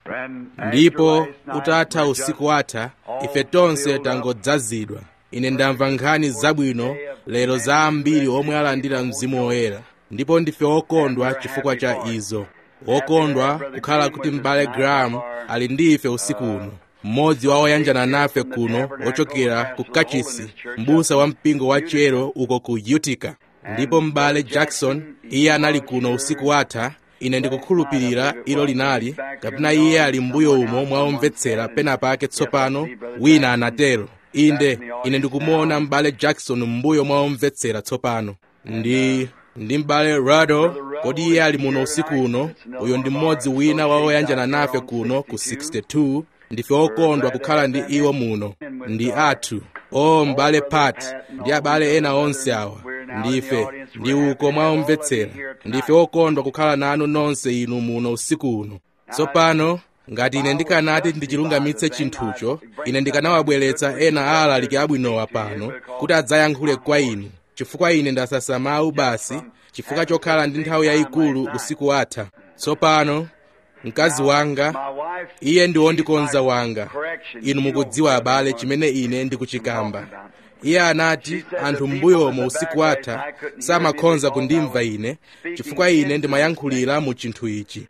ndipo utatha usiku watha ife tonse tangodzazidwa ine ndamva nkhani zabwino lero za ambiri omwe alandira mzimu woyera ndipo ndife okondwa chifukwa cha izo okondwa kukhala kuti m'bale graham ali ndi ife usiku uno mmodzi wa oyanjana nafe kuno ochokera ku kachisi m'busa wa mpingo wa chero uko ku utica ndipo m'bale jackson iye anali kuno usiku watha ine ndikukhulupirira ilo linali kapena iye ali mbuyo umo mwaomvetsera pena pake tsopano wina anatero inde ine ndikumuona m'bale jackson m'mbuyo mwaomvetsera tsopano ndi ndi m'bale rado kodi iye ali muno usiku uno uyo ndi mmodzi wina wa oyanjana nafe kuno ku 62 ndife okondwa kukhala ndi iwo muno ndi athu o m'bale pat ndi abale ena onse awa ndife ndi uko mwaomvetsera ndife okondwa kukhala nanu nonse inu muno usiku uno tsopano ngati ine ndikanati ndichilungamitse chinthucho ine ndikanawabweretsa ena a alaliki abwinowa pano kuti adzayankhule kwa inu chifukwa ine ndasasa mawu basi chifukwa chokhala ndi nthawi yayikulu usiku watha tsopano mkazi wanga iye ndi wondikonza wanga inu mukudziwa abale chimene ine ndikuchikamba iye anati anthu m'mbuyomo usiku watha samakhonza kundimva ine chifukwa ine ndimayankhulira mu chinthu ichi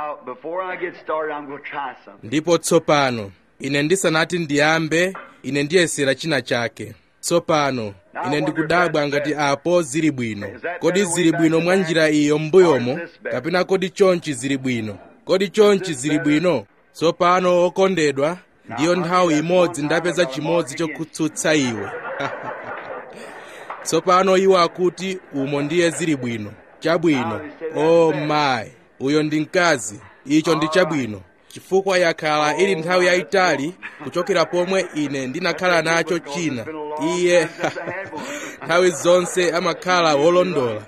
ndipo tsopano ine ndisanati ndiyambe ine ndiyesera china chake tsopano ine ndikudabwa ngati apo zili bwino kodi zili bwino mwa njira iyo m'mbuyomo kapena kodi chonchi zili bwino kodi chonchi zili bwino tsopano okondedwa ndiyo nthawi imodzi ndapeza chimodzi chokutsutsa iwe tsopano iwo akuti umo ndiye zili bwino chabwino o oh mayi uyo ndi mkazi icho ndi chabwino chifukwa yakhala ili nthawi yayitali kuchokera pomwe ine ndinakhala nacho china iye nthawi zonse amakhala wolondola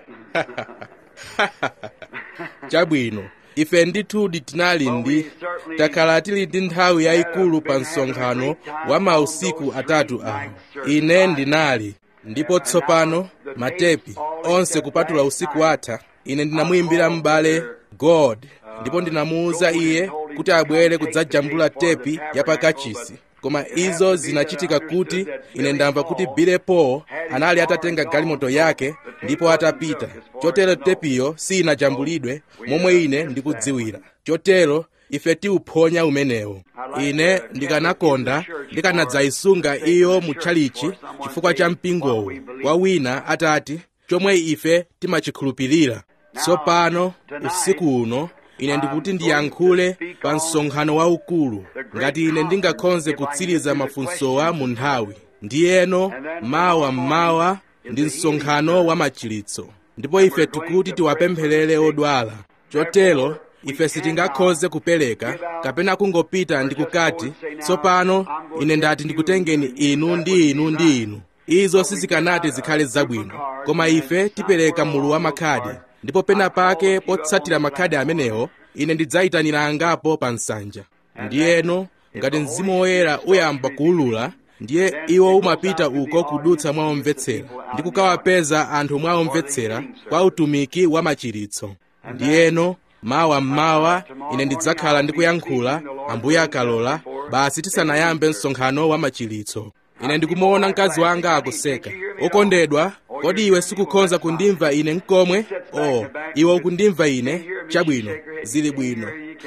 chabwino ife ndithudi tinali ndi takhala tili ndi nthawi yayikulu pa msonkhano wa mausiku atatu awo ine ndinali ndipo tsopano matepi onse kupatula usiku watha ine ndinamuyimbira m'bale god ndipo ndinamuwuza iye kuti abwere kudzajambula tepi ya pakachisi koma izo zinachitika kuti ine ndamva kuti bile paul anali atatenga galimoto yake ndipo atapita chotero tepiyo sinajambulidwe momwe ine ndikudziwira chotero ife tiuphonya umenewo ine ndikanakonda ndikanadzayisunga iyo mutchalichi chifukwa cha mpingowo kwa wina atati chomwe ife timachikhulupirira tsopano usiku uno ine ndikuti ndiyankhule pa msonkhano waukulu ngati ine ndingakhonze kutsiriza mafunsowa mu nthawi ndiyeno mawa mmawa ndi msonkhano wa machiritso ndipo ife tikuti tiwapempherere odwala chotero ife sitingakhoze kupereka kapena kungopita ndikukati tsopano ine ndati ndikutengeni inu ndi inu ndi inu izo sizikanati zikhale zabwino koma ife tipereka mulu wa makhadi ndipo pena pake potsatira makhadi amenewo ine ndidzayitanira angapo pa nsanja ndiyeno ngati mzimu woyera uyamba kuwulula ndiye iwo umapita uko kudutsa mwaomvetsera ndi kukawapeza anthu mwaomvetsera kwa utumiki wa machiritso ndiyeno mawa mmawa ine ndidzakhala ndikuyankhula ambuye akalola basi tisanayambe msonkhano wa machiritso ine ndikumuona mkazi wanga akuseka okondedwa kodi iwe sikukhonza kundimva ine mkomwe oh iwe ukundimva ine chabwino zili bwino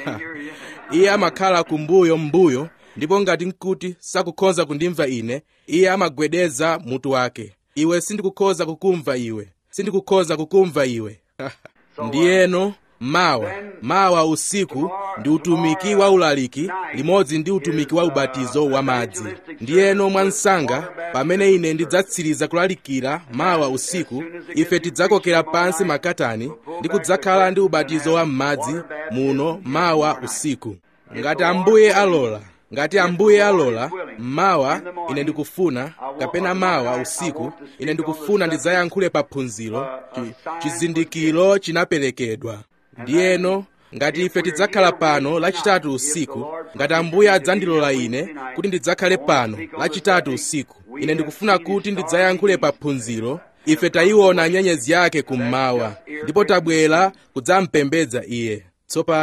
iye amakhala kumbuyo mbuyo ndipo ngati nkuti sakukhonza kundimva ine iye amagwedeza mutu wake iwe sindikukhoza kukumva iwe sindikukhoza kukumva iwe ndiyeno mawa mawa usiku ndi utumiki wa ulaliki limodzi ndi utumiki wa ubatizo wa madzi ndiyeno mwansanga pamene ine ndidzatsiriza kulalikira mawa usiku ife tidzakokera pansi makatani ndi kudzakhala ndi ubatizo wa m'madzi muno mawa usiku ngati ambuye alola ngati ambuye alola mmawa ine ndikufuna kapena mawa usiku ine ndikufuna ndidzayankhule pa phunziro chizindikiro chinaperekedwa ndiyeno ngati ife tidzakhala pano lachitatu usiku ngati ambuye adzandilola ine kuti ndidzakhale pano lachitatu usiku ine ndikufuna kuti ndidzayankhule pa phunziro ife tayiona nyenyezi yake kummawa ndipo tabwera kudzampembedza iye tsopano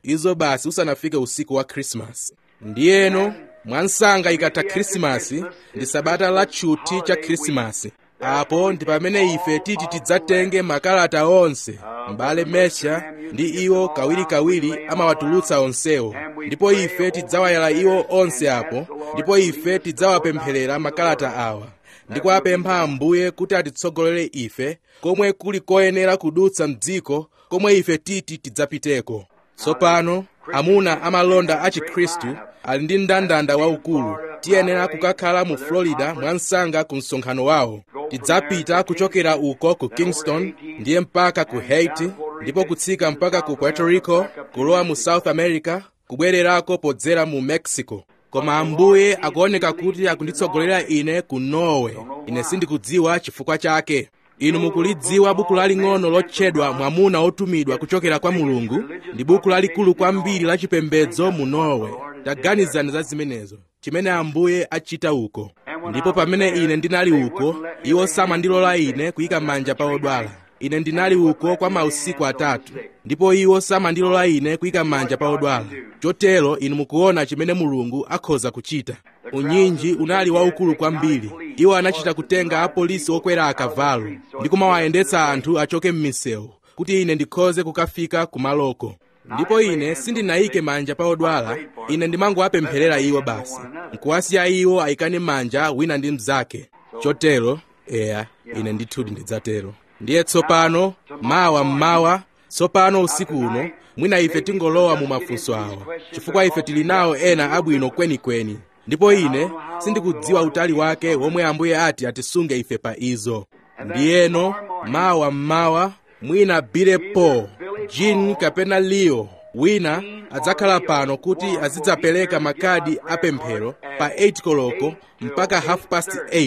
izo basi usanafike usiku wa khrisimasi ndiyeno mwansanga ikatha khrisimasi ndi sabata la tchuthi cha khrisimasi apo ndi pamene ife titi tidzatenge makalata onse m'bale mesha ndi iwo kawirikawiri amawatulutsa onsewo ndipo ife tidzawayala iwo onse apo ndipo ife tidzawapempherera makalata awa ndi kuwapempha ambuye kuti atitsogolere ife komwe kuli koyenera kudutsa mdziko komwe ife titi tidzapiteko tsopano amuna amalonda a chikhristu ali ndi mndandanda waukulu tiyenera kukakhala mu florida mwansanga ku msonkhano wawo tidzapita kuchokera uko ku kingston ndiye mpaka ku haiti ndipo kutsika mpaka ku puerto rico kulowa mu south america kubwererako podzera mu mexico koma ambuye akuoneka kuti akunditsogolera ine ku norway ine sindikudziwa chifukwa chake inu mukulidziwa buku laling'ono lotchedwa mwamuna otumidwa kuchokera kwa mulungu ndi buku lalikulu kwambiri la chipembedzo mu norway taganizani za zimenezo chimene ambuye achita uko ndipo pamene ine ndinali uko iwo samandilola ine kuyika manja pa odwala ine ndinali uko kwa mausiku atatu ndipo iwo samandilola ine kuyika manja pa odwala chotero inu mukuona chimene mulungu akhoza kuchita unyinji unali waukulu kwambiri iwo anachita kutenga apolisi okwera akavalo ndi kumawayendetsa anthu achoke m'misewu kuti ine ndikhoze kukafika kumaloko ndipo ine sindinayike manja pa odwala ine ndimangowapempherera iwo basi nkuwasiya iwo ayikane manja wina ndi mnzake chotero eya ine ndithudi ndidzatero ndiye tsopano mawa mmawa tsopano usiku uno mwina ife tingolowa mu mafunso awa chifukwa ife tili nawo ena abwino kwenikweni ndipo ine sindikudziwa utali wake womwe ambuye ati atisunge ife pa izo ndiyeno mawa mmawa mwina bile paul jean kapena leo wina adzakhala pano kuti azidzapereka makadi apemphero pa 8 koloko mpaka half past 8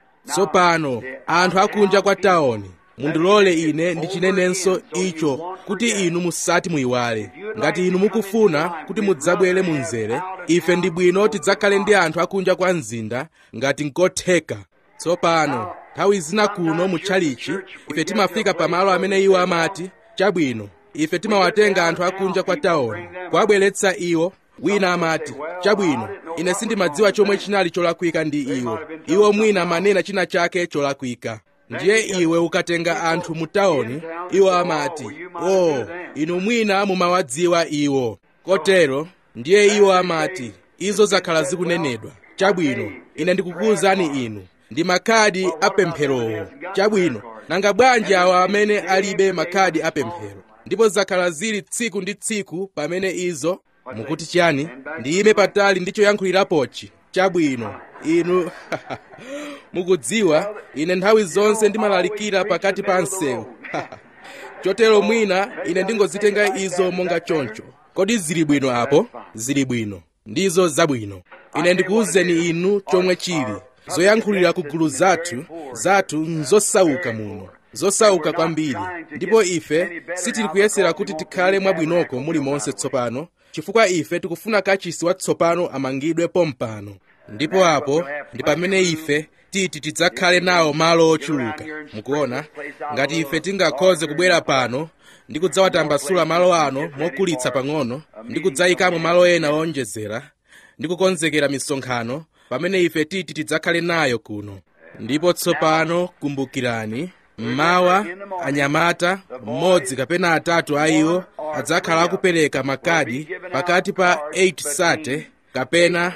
tsopano anthu akunja kwa tawoni mundilole ine ndichinenenso icho kuti inu musati muyiwale ngati inu mukufuna kuti mudzabwere mu mzere ife ndi bwino tidzakhale ndi anthu akunja kwa mzinda ngati nkotheka tsopano nthawi zina kuno mu tchalichi ife timafika pamalo amene iwo amati chabwino ife timawatenga anthu akunja kwa tawoni kuwabweretsa iwo wina amati chabwino ine sindimadziwa chomwe chinali cholakwika ndi iwo iwo mwina amanena china chake cholakwika ndiye iwe ukatenga anthu mu tawoni iwo amati o oh, inu mwina mumawadziwa iwo kotero ndiye iwo amati izo zakhala zikunenedwa chabwino ine ndikukuwuzani inu ndi makhadi apempherowo chabwino nanga bwanji awa amene alibe makhadi apemphero ndipo zakhala zili tsiku ndi tsiku pamene izo mukuti chiyani ndiyime patali ndi choyankhulirapochi chabwino inu mukudziwa ine nthawi zonse ndimalalikira pakati pa msewu chotero mwina ine ndingozitenga izo monga choncho kodi zili bwino apo zili bwino ndizo zabwino ine ndikuwuzeni inu chomwe chili zoyankhulira ku gulu zathu zathu nzosauka muno zosauka kwambiri ndipo ife sitili kuyesera kuti tikhale mwabwinoko mulimonse tsopano chifukwa ife tikufuna kachisi watsopano amangidwe pompano ndipo apo ndi pamene ife titi tidzakhale nawo malo ochuluka mukuona ngati ife tingakhoze kubwera pano ndi kudzawatambasula malo ano mokulitsa pang'ono ndi kudzayikamo malo ena owonjezera ndi kukonzekera misonkhano pamene ife titi tidzakhale nayo kuno ndipo tsopano kumbukirani mmawa anyamata mmodzi kapena atatu a iwo adzakhala akupereka makadi pakati pa 8 sate kapena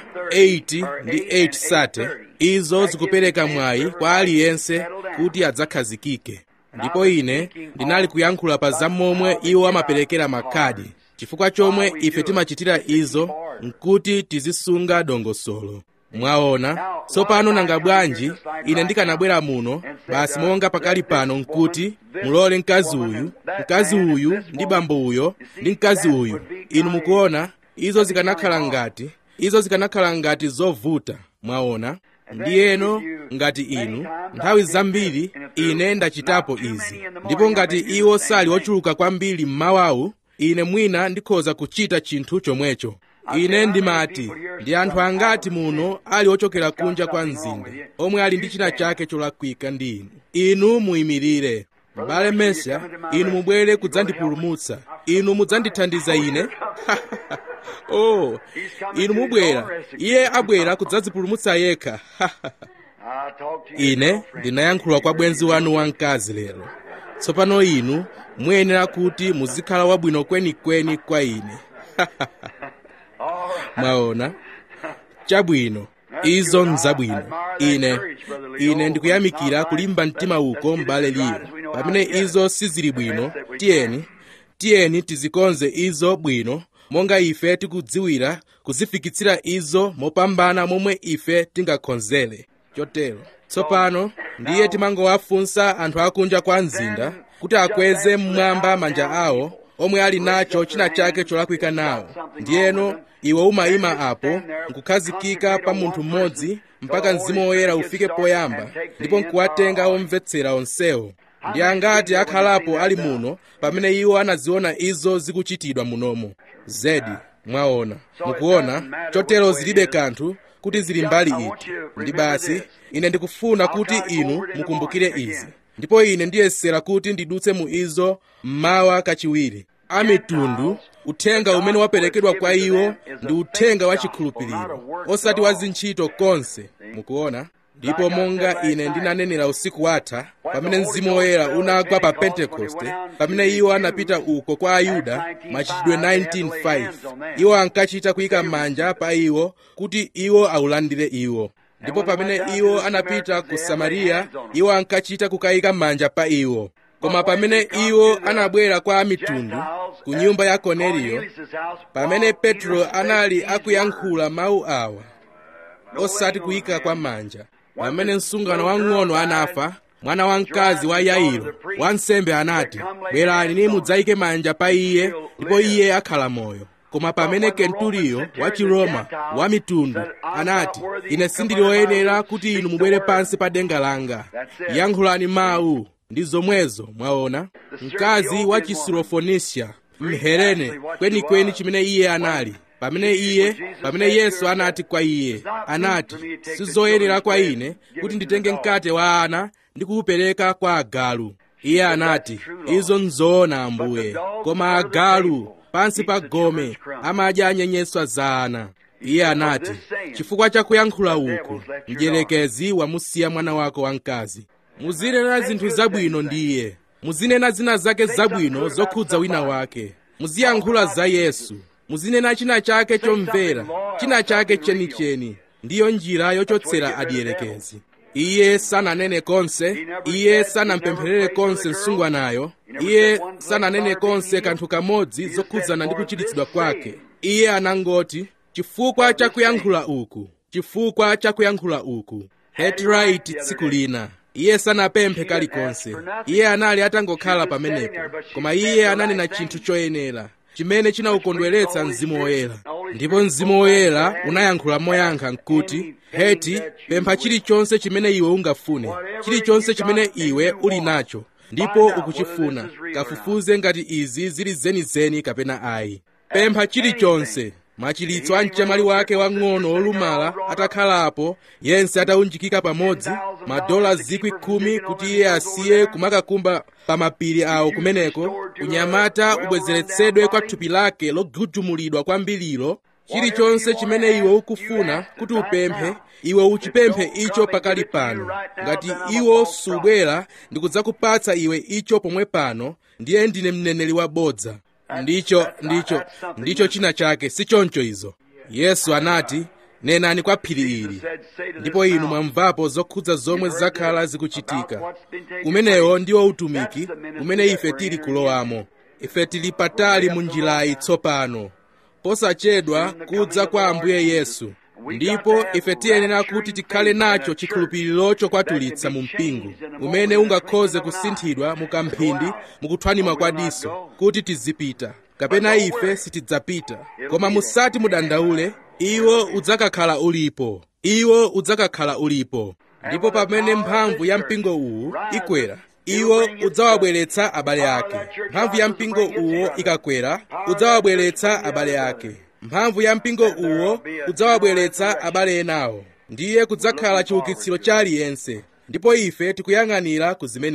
8 ndi 8 sate izo zikupereka mwayi kwa aliyense kuti adzakhazikike ndipo ine ndinali kuyankhula pa zamomwe iwo amaperekera makhadi chifukwa chomwe ife timachitira izo nkuti tizisunga dongosolo mwaona tsopano nanga bwanji ine ndikanabwera muno basi monga pakali pano nkuti mulole mkazi uyu mkazi uyu ndi bambo uyo ndi mkazi uyu inu mukuona izo zikanakhala ngati izo zikanakhala ngati zovuta mwaona ndiyeno ngati inu nthawi zambiri ine ndachitapo izi ndipo ngati iwo sali ochuluka kwambiri mmawawu ine mwina ndikhoza kuchita chinthu chomwecho ine ndimati ndi anthu angati muno ali ochokera kunja kwa mzinda omwe ali ndi china chake cholakwika ndi inu inu muyimirire m'bale mesa inu mubwere kudzandipulumutsa inu mudzandithandiza ine oh inu mubwera iye abwera kudzadzipulumutsa yekha ine ndinayankhula kwa bwenzi wanu wamkazi lero tsopano inu muyenera kuti muzikhala wabwino kwenikweni kwa ine mwaona chabwino izo nzabwino ine ine ndikuyamikira kulimba mtima uko m'bale liyo pamene izo sizili bwino tiyeni tiyeni tizikonze izo bwino monga ife tikudziwira kuzifikitsira izo mopambana momwe ife tingakhonzere chotero tsopano ndiye timangowafunsa anthu akunja kwa mzinda kuti akweze mmwamba manja awo omwe ali nacho china chake cholakwika nawo ndiyeno iwe umayima apo nkukhazikika pa munthu mmodzi mpaka mzimu woyera ufike poyamba ndipo nkuwatenga omvetsera onsewo ndi angati akhalapo ali muno pamene iwo anaziona izo zikuchitidwa munomo zedi mwaona mukuona chotero zilibe kanthu kuti zili mbali iti ndi basi ine ndikufuna kuti inu mukumbukire izi ndipo ine ndiyesera kuti ndidutse mu izo mmawa kachiwiri amitundu uthenga umene waperekedwa kwa iwo ndi uthenga wa chikhulupiriro osati wa zintchito konse mukuona ndipo monga ine ndinanenera usiku watha pamene mzimu woyera unagwa pa pentekoste pamene iwo anapita uko kwa ayuda machitidwe 19:5 iwo ankachita kuyika manja pa iwo kuti iwo aulandire iwo ndipo pamene iwo anapita ku samariya iwo ankachita kukayika manja pa iwo koma pamene iwo anabwera kwa amitundu ku nyumba ya korneliyo pamene petro anali akuyankhula mawu awa osati kuyika kwa manja pamene msungano wang'ono anafa mwana wamkazi wa yairo wansembe anati bwerani ni mudzayike manja pa iye ndipo iye akhala moyo koma pamene kenturiyo wa chiroma wa mitundu anati ine sindili woyenera kuti inu mubwere pansi pa denga langa yankhulani mawu ndi zomwezo mwaona mkazi wa chisirofonisia mhelene kwenikweni chimene iye anali pamene iye pamene yesu anati kwa iye anati sizoyenera kwa ine kuti nditenge mkate wa ana ndi kuwupereka kwa agalu iye anati izo nzoona ambuye koma agalu pansi pa gome amadya anyenyeswa za ana iye anati chifukwa cha kuyankhula uku mdierekezi wamusiya mwana wako wamkazi muzinena zinthu zabwino ndi iye muzinena zina zake zabwino zokhudza wina wake muziyankhula za yesu muzinena china chake chomvera china chake chenicheni ndiyo njira yochotsera adierekezi iye sananene konse iye sanampempherere konse msungwanayo iye sananene konse kanthu kamodzi zokhudzana ndi kuchiritsidwa kwake iye anangoti chifukwa cha kuyankhula uku chifukwa cha kuyankhula uku hetraiti tsiku lina iye sanapemphe kalikonse iye anali atangokhala pamenepo koma iye ananena chinthu choyenera chimene chinawukondweretsa mzimu woyera ndipo mzimu woyera unayankhula moyankha nkuti heti pempha chilichonse chimene iwe ungafune chilichonse chimene iwe uli nacho ndipo ukuchifuna kafufuze ngati izi zili zenizeni kapena ayi pempha chilichonse machiritso a mchamali wake wang'ono olumala atakhalapo yense ataunjikika pamodzi madola zikwi khumi kuti iye asiye kumakakumba pa mapiri awo kumeneko unyamata ubwezeretsedwe kwa thupi lake logujumulidwa kwambirilo chilichonse chimene iwe ukufuna kuti upemphe iwe uchipemphe icho pakali pano ngati iwo subwera ndikudzakupatsa iwe icho pomwe pano ndiye ndine mneneri wabodza ndicho ndicho ndicho china chake si choncho izo yesu anati nenani kwa phiri ili ndipo inu mwamvapo zokhudza zomwe zakhala zikuchitika umenewo ndiwo utumiki umene ife tili kulowamo ife tili patali mu njirayi tsopano posachedwa kudza kwa ambuye yesu ndipo ife tiyenera kuti tikhale nacho chikhulupiriro chokwatulitsa mu mpingo umene ungakhoze kusinthidwa mu kamphindi mukuthwanima kwa diso kuti tizipita kapena ife sitidzapita koma musati mudandaule iwo udzakakhala ulipo iwo udzakakhala ulipo ndipo pamene mphamvu ya mpingo uwu ikwera iwo udzawabweretsa abale ake mphamvu ya mpingo uwo ikakwera udzawabweretsa abale ake mphamvu ya mpingo uwo udzawabweretsa abale enawo ndiye kudzakhala chiukitsiro cha aliyense ndipo ife tikuyang'anira ku zimenezo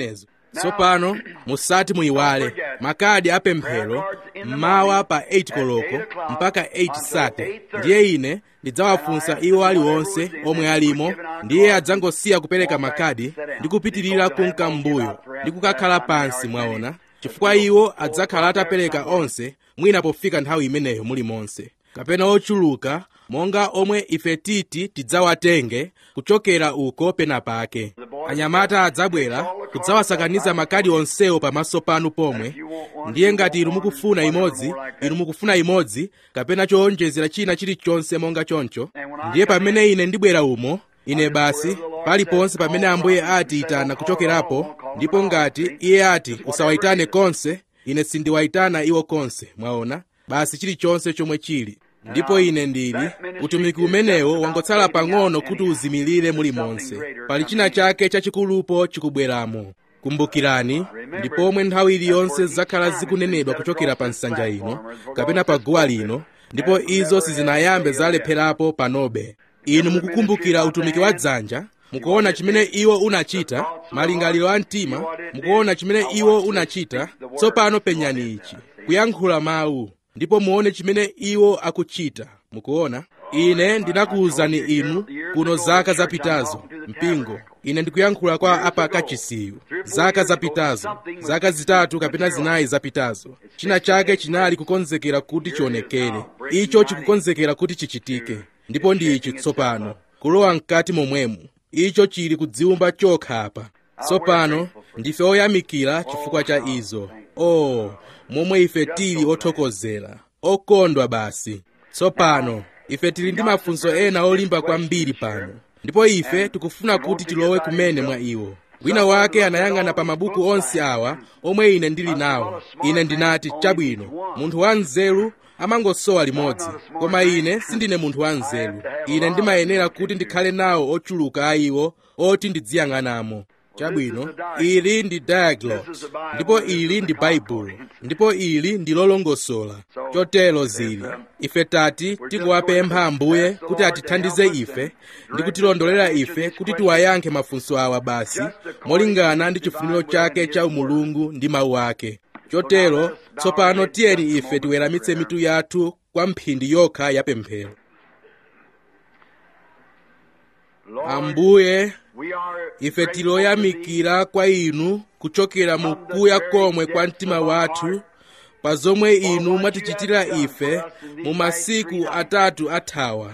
tsopano musati muyiwale makadi apemphero mmawa pa 8 koloko mpaka 8 sate ndiye ine ndidzawafunsa iwo aliwonse omwe alimo ndiye adzangosiya kupereka makadi ndi kupitirira kunka m'mbuyo ndi kukakhala pansi mwaona chifukwa iwo adzakhala atapereka onse mwina pofika nthawi imeneyo mulimonse kapena ochuluka monga omwe ife titi tidzawatenge kuchokera uko pena pake anyamata adzabwera kudzawasakaniza makadi onsewo pamaso panu pomwe ndiye ngati inu mukufuna imodzi inu mukufuna imodzi kapena chowonjezera china chilichonse monga choncho ndiye pamene ine ndibwera umo ine basi paliponse pamene ambuye ati itana kuchokerapo ndipo ngati iye ati usawayitane konse ine sindiwayitana iwo konse mwaona basi chilichonse chomwe chili ndipo ine ndili utumiki umenewo wangotsala pang'ono kuti uzimilire mulimonse pali china chake chachikulupo chikubweramo kumbukirani ndipo omwe nthawi iliyonse zakhala zikunenedwa kuchokera pa nsanja ino kapena pa guwa lino ndipo izo sizinayambe zalepherapo panobe inu mukukumbukira utumiki wa dzanja mukuona chimene iwo unachita malingaliro a mtima mukuona chimene iwo unachita tsopano penyani ichi kuyankhula mawu ndipo muone chimene iwo akuchita mukuona ine ndinakuwuzani inu kuno zaka zapitazo mpingo ine ndikuyankhula kwa apakachisiyu zaka zapitazo zaka zitatu kapena zinayi zapitazo china chake chinali kukonzekera kuti chionekere icho chikukonzekera kuti chichitike ndipo ndi ichi tsopano kulowa mkati momwemo icho chili kudziwumba chokha apa tsopano ndife oyamikira chifukwa cha izo oh momwe ife tili othokozera okondwa basi tsopano ife tili ndi mafunso ena olimba kwambiri pano ndipo ife tikufuna kuti tilowe kumene mwa iwo wina wake anayang'ana pa mabuku onse awa omwe ine ndili nawo ine ndinati chabwino munthu wa nzeru amangosowa limodzi koma ine sindine munthu wa nzeru ine ndimayenera kuti ndikhale nawo ochuluka a iwo oti ndidziyang'anamo chabwino ili ndi diaglot ndipo ili ndi baibulo ndipo ili ndi lolongosola chotero zili ife tati tikuwapempha ambuye kuti atithandize ife ndi kutilondolera ife kuti tiwayankhe mafunso awa basi molingana ndi chifuniro chake cha umulungu ndi mawu ake chotero tsopano tiyeni ife tiweramitse mitu yathu kwa mphindi yokha yapemphero ambuye ife tiloyamikira kwa inu kuchokera mu kuya komwe kwa mtima wathu pa zomwe inu mwatichitira ife mu masiku atatu athawa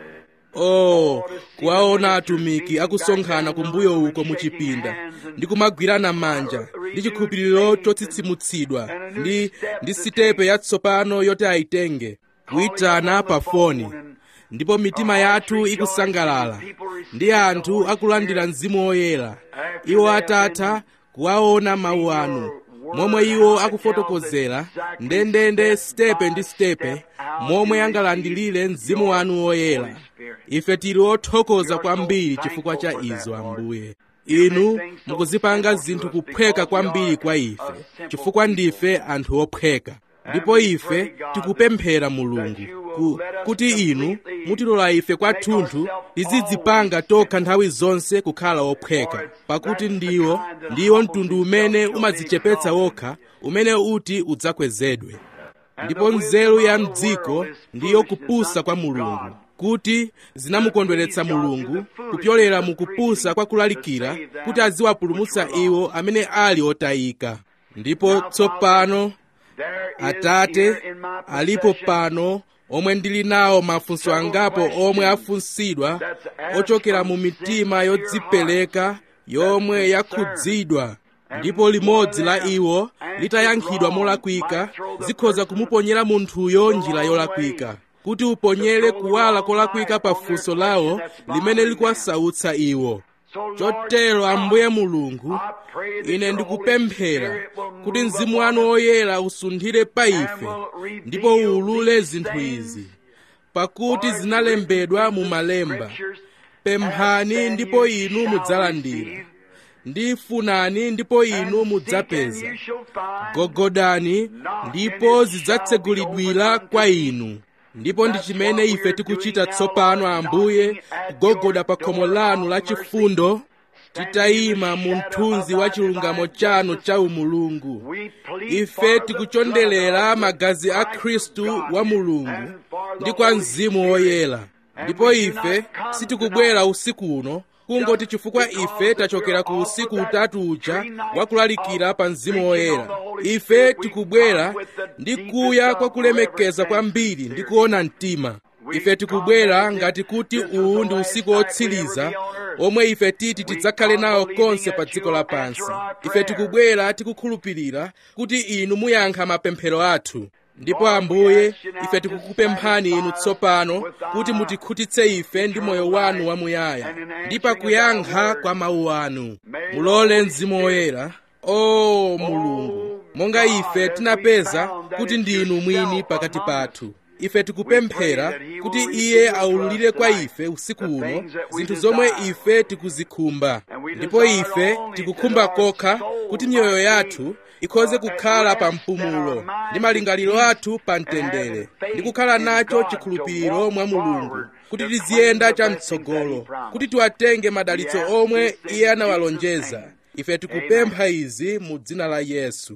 oh kuwaona atumiki akusonkhana kumbuyo uko mu chipinda ndi kumagwirana manja ndi chikhulupiriro chotsitsimutsidwa ndi ndi sitepe yatsopano yoti ayitenge kuyitana pa foni ndipo mitima yathu ikusangalala ndi anthu akulandira mzimu woyera iwo atatha kuwaona mawu anu momwe iwo akufotokozera ndendende sitepe ndi sitepe momwe angalandilire mzimu wanu woyera ife tili othokoza kwambiri chifukwa cha izo ambuye inu mukuzipanga zinthu kuphweka kwambiri kwa ife chifukwa ndife anthu ophweka ndipo ife tikupemphera mulungu ku, kuti inu mutilola ife kwathunthu tizidzipanga tokha nthawi zonse kukhala ophweka pakuti ndiwo ndiwo mtundu umene umadzichepetsa wokha umene uti udzakwezedwe ndipo nzeru ya mdziko ndiyo kupusa kwa mulungu kuti zinamukondweretsa mulungu kupyolera mu kupusa kwa kulalikira kuti aziwapulumutsa iwo amene ali otayika ndipo tsopano atate alipo pano omwe ndili nawo mafunso angapo omwe afunsidwa ochokera mu mitima yodzipereka yomwe yakhudzidwa ndipo limodzi la iwo litayankhidwa molakwika zikhoza kumuponyera munthuyo njira yolakwika kuti uponyere kuwala kolakwika pa funso lawo limene likuwasautsa iwo chotero ambuye mulungu ine ndikupemphera kuti mzimu wanu woyera usunthire pa ife ndipo uwulule zinthu izi pakuti zinalembedwa mu malemba pemphani ndipo inu mudzalandira ndifunani ndipo inu mudzapeza gogodani ndipo zidzatsegulidwira kwa inu ndipo ndi chimene ife tikuchita tsopano ambuye kugogoda pa khomo lanu la chifundo titayima mu mthunzi wa chilungamo chanu cha umulungu ife tikuchondelera magazi a khristu wa mulungu ndi kwa mzimu woyera ndipo ife sitikubwera usiku uno kungoti chifukwa ife tachokera ku usiku utatu uja wakulalikira pa mzimu woyera ife tikubwera ndi kuya kwa kulemekeza kwambiri ndi kuona mtima ife tikubwera ngati kuti uwu ndi usiku wotsiriza omwe ife titi tidzakhale nawo konse pa dziko lapansi ife tikubwera tikukhulupirira kuti inu muyankha mapemphero athu ndipo ambuye ife tikukupemphani inu tsopano kuti mutikhutitse ife ndi moyo wanu wamuyaya ndi pakuyankha kwa mawu anu mulole mzimu woyera o mulungu monga ife tinapeza kuti ndinu mwini pakati pathu ife tikupemphera kuti iye aululire kwa ife usiku uno zinthu zomwe ife tikuzikhumba ndipo ife tikukhumba kokha kuti miyoyo yathu ikhoze kukhala pa mpumulo ndi malingaliro athu pa mtendere ndi kukhala nacho chikhulupiriro mwa mulungu kuti tiziyenda chamtsogolo kuti tiwatenge madalitso omwe iye anawalonjeza ife tikupempha izi mu dzina la yesu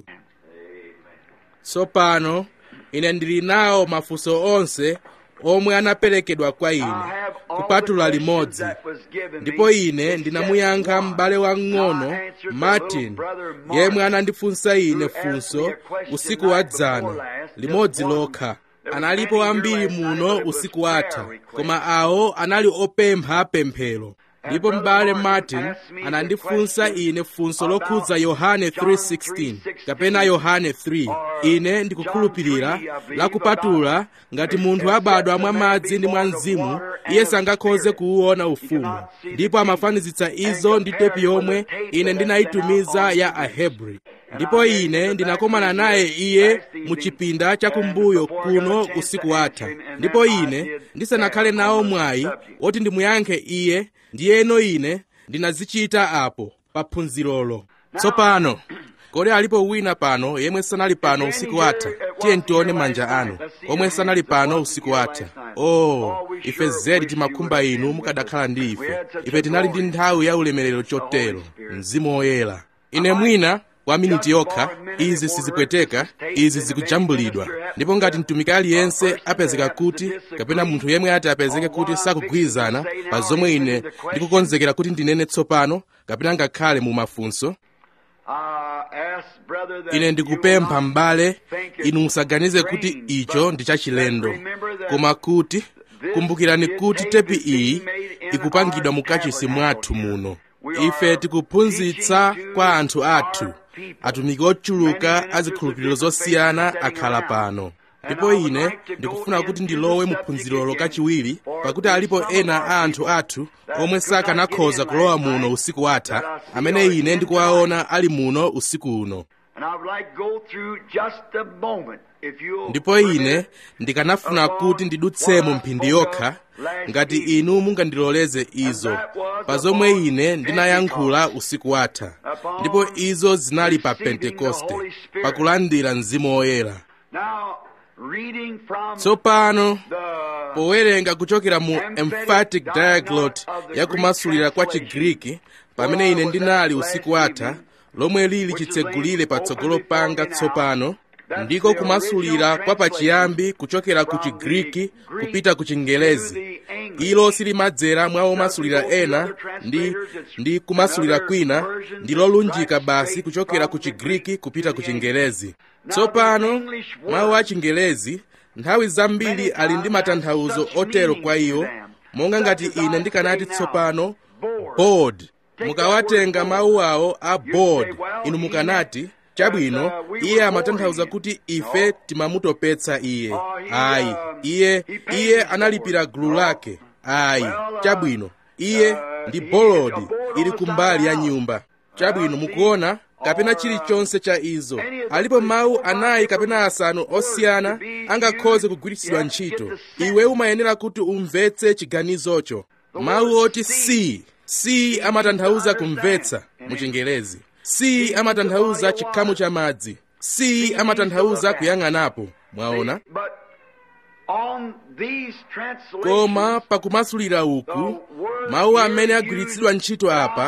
tsopano ine ndili nawo mafunso onse omwe anaperekedwa kwa ine kupatula limodzi ndipo ine ndinamuyankha m'bale wang'ono martin yemwe anandifunsa ine funso usiku wa dzana limodzi lokha analipo ambiri muno usiku watha koma awo anali opempha pemphero ndipo m'bale martin anandifunsa ine funso lokhudza yohane 3:16 kapena yohane 3 ine ndikukhulupirira lakupatula ngati munthu abadwa mwa madzi ndi mwa mzimu iye sangakhoze kuwuona ufumu ndipo amafanizitsa izo ndi tepi yomwe ine ndinayitumiza ya ahebri ndipo ine ndinakomana naye iye mu chipinda chakumbuyo kuno usiku watha ndipo ine ndisanakhale nawo mwayi woti ndimuyankhe iye ndiyeno ine ndinazichita apo pa phunzirolo tsopano kodi alipo wina pano yemwe sanali pano usiku watha tiye ntione manja anu omwe sanali pano usiku watha oh ife zedi timakhumba inu mukadakhala ndi ife ife tinali ndi nthawi ya ulemerero chotero mzimu woyera ine mwina kwa miniti yokha izi sizipweteka izi zikujambulidwa ndipo ngati mtumiki aliyense apezeka kuti kapena munthu yemwe ati apezeke kuti sakugwirizana pa zomwe ine ndikukonzekera kuti ndinene tsopano kapena ngakhale mu mafunso ine ndikupempha m'bale inu musaganize kuti icho ndi chachilendo koma kuti kumbukirani kuti tepi iyi ikupangidwa mukachisi mwathu muno ife tikuphunzitsa kwa anthu athu atumiki ochuluka azikhulupiriro zosiyana akhala pano ndipo ine ndikufuna kuti ndilowe mu phunzirolo kachiwiri pakuti alipo ena a anthu athu omwe sakanakhoza kulowa muno usiku watha amene ine ndikuwaona ali muno usiku uno ndipo ine ndikanafuna kuti ndidutsemo mphindi yokha ngati inu mungandiloleze izo pa zomwe ine ndinayankhula usiku watha ndipo izo zinali pa pentekoste pakulandira mzimu woyera tsopano powerenga kuchokera mu emphatic diaglot yakumasulira kwa chigriki pamene ine ndinali usiku watha lomwe lili chitsegulire patsogolo panga tsopano ndiko kumasulira kwa pachiyambi kuchokera ku chigriki kupita ku chingelezi ilo silimadzera mwa omasulira ena ndi ndi kumasulira kwina ndi lolunjika basi kuchokera ku chigriki kupita ku chingelezi tsopano mawu a chingelezi nthawi zambiri ali ndi matanthauzo otero kwa iwo monga ngati ine ndikanati tsopano board mukawatenga mawu awo a board inu mukanati chabwino iye amatanthauza kuti ife timamutopetsa iye ayi iye iye analipira gulu lake ayi chabwino iye ndi bolodi ili kumbali ya nyumba chabwino mukuona kapena chilichonse cha izo alipo mawu anayi kapena asanu osiyana angakhoze kugwiritsidwa ntchito iwe umayenera kuti umvetse chiganizocho mawu oti si si amatanthauza kumvetsa mu chingelezi si amatanthauza chikhamu cha madzi si amatanthauza kuyang'anapo mwaona koma pakumasulira uku mawu amene agwiritsidwa ntchito apa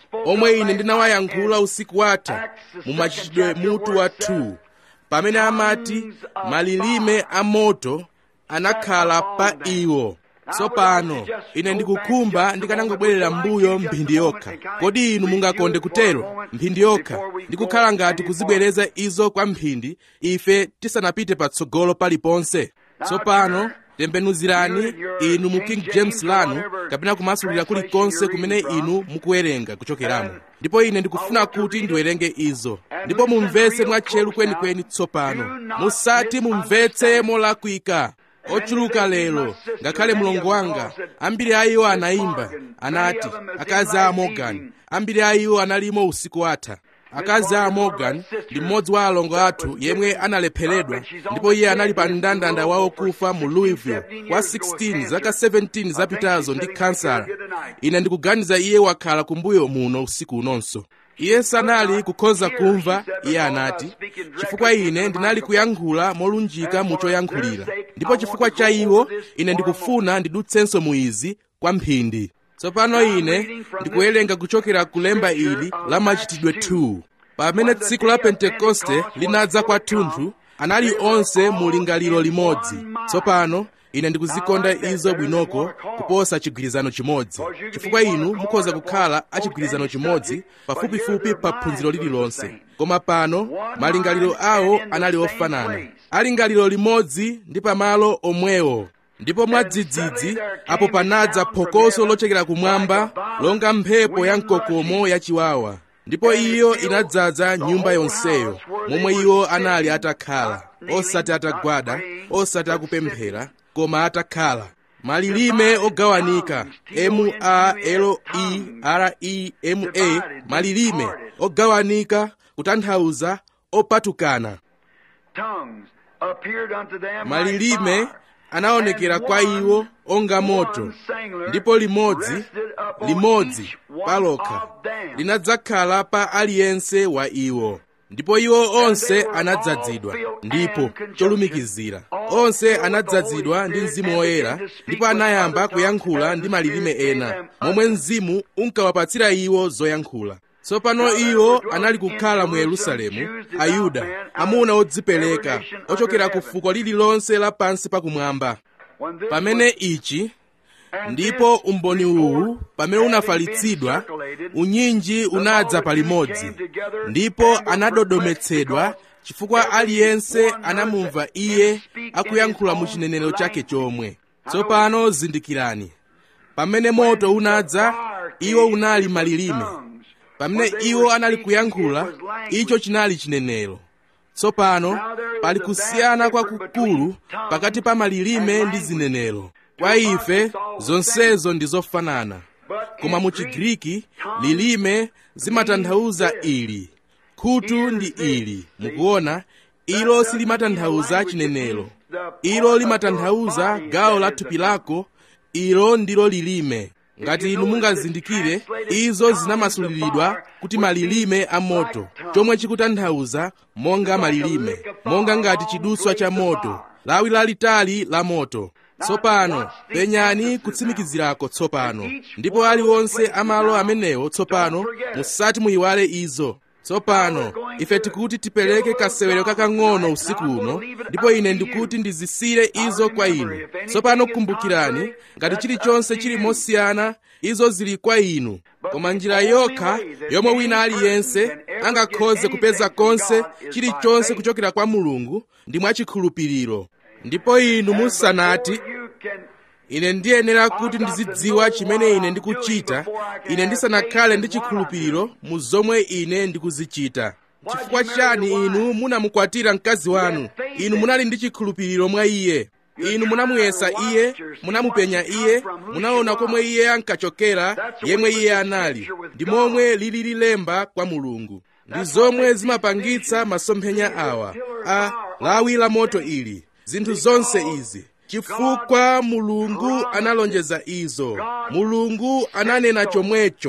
omwe ine ndinawayankhula usiku watha mu machitidwe mutu wa 2 pamene amati malilime a moto anakhala pa iwo tsopano ine ndikukhumba ndikanangobwerera mbuyo mphindi yokha kodi inu mungakonde kutero mphindi yokha ndikukhala ngati kuzibwereza izo kwa mphindi ife tisanapite patsogolo paliponse tsopano tembenuzirani inu mu king james lanu kapena kumasulira kulikonse kumene inu mukuwerenga kuchokeramo ndipo ine ndikufuna kuti ndiwerenge izo ndipo mumvetse mwatcheru kwenikweni tsopano musati mumvetse molakwika ochuluka lero ngakhale mlongo wanga ambiri a iwo anayimba anati akazi a morgan ambiri a iwo analimo usiku watha akazi a morgan ndi mmodzi wa alongo athu yemwe analepheredwa ndipo iye anali pa mndandanda wawo kufa mu louisville kwa 16 zaka 17 zapitazo ndi kansala ine ndikuganiza iye wakhala kumbuyo muno usiku unonso iye sanali kukhoza kumva iye anati chifukwa ine ndinali kuyankhula molunjika mu choyankhulira ndipo chifukwa cha iwo ine ndikufuna ndidutsenso mu izi kwa mphindi tsopano ine ndikuwerenga kuchokera kulemba ili la machitidwe 2 pamene tsiku la pentekoste linadza kwathunthu anali onse mu lingaliro limodzi tsopano ine ndikuzikonda izo bwinoko kuposa chigwirizano chimodzi chifukwa inu mukhoza kukhala achigwirizano chimodzi pafupifupi pa phunziro lililonse koma pano malingaliro awo anali ofanana alingaliro limodzi ndi pamalo omwewo ndipo mwadzidzidzi apo panadza phokoso lochokera kumwamba longa mphepo ya mkokomo yachiwawa ndipo iyo inadzaza nyumba yonseyo momwe iwo anali atakhala osati atagwada osati akupemphera koma atakhala malilime ogawanika m-a-l-e-r-e-m-a malilime ogawanika kutanthauza opatukana malilime anaonekera kwa iwo onga moto ndipo limodzi limodzi palokha linadzakhala pa aliyense wa iwo ndipo iwo onse anadzadzidwa ndipo cholumikizira onse anadzadzidwa ndi mzimu woyera ndipo anayamba kuyankhula ndi malilime ena momwe mzimu unkawapatsira iwo zoyankhula tsopano iwo anali kukhala mu yerusalemu ayuda amuna odzipereka ochokera ku fuko lililonse lapansi pakumwamba pamene ichi ndipo umboni uwu pamene unafalitsidwa unyinji unadza palimodzi ndipo anadodometsedwa chifukwa aliyense anamumva iye akuyankhula mu chinenero chake chomwe tsopano zindikirani pamene moto unadza iwo unali malilime pamene iwo anali kuyankhula icho chinali chinenero tsopano pali kusiyana kwakukulu pakati pa malilime ndi zinenero kwa ife zonsezo ndi zofanana koma mu chigriki lilime zimatanthauza ili khutu ndi ili mukuona ilo silimatanthauza chinenero ilo limatanthauza gawo la thupi lako ilo ndilo lilime ngati inu mungazindikire izo zinamasuliridwa kuti malilime a moto chomwe chikutanthauza monga malilime monga ngati chidutswa cha moto lawi lalitali la moto tsopano penyani kutsimikizirako tsopano ndipo aliwonse amalo amenewo tsopano musati muyiwale izo tsopano ife tikuti tipereke kasewero kakang'ono usiku uno ndipo ine ndikuti ndizisire izo kwa inu tsopano kumbukirani ngati chilichonse chili mosiyana izo zili kwa inu koma njira yokha yomwe wina aliyense angakhoze kupeza konse chilichonse kuchokera kwa mulungu ndi mwachikhulupiriro ndipo inu musanati ine ndiyenera kuti ndizidziwa chimene ine ndikuchita ine ndisanakhale ndi chikhulupiriro mu zomwe ine ndikuzichita chifukwa chani inu munamukwatira mkazi wanu inu munali ndi chikhulupiriro mwa iye inu munamuyesa iye munamupenya iye munaona komwe iye ankachokera yemwe iye anali ndi momwe lili lilemba kwa mulungu ndi zomwe zimapangitsa masomphenya awa a lawi la moto ili zinthu zonse izi chifukwa mulungu analonjeza izo mulungu ananena chomwecho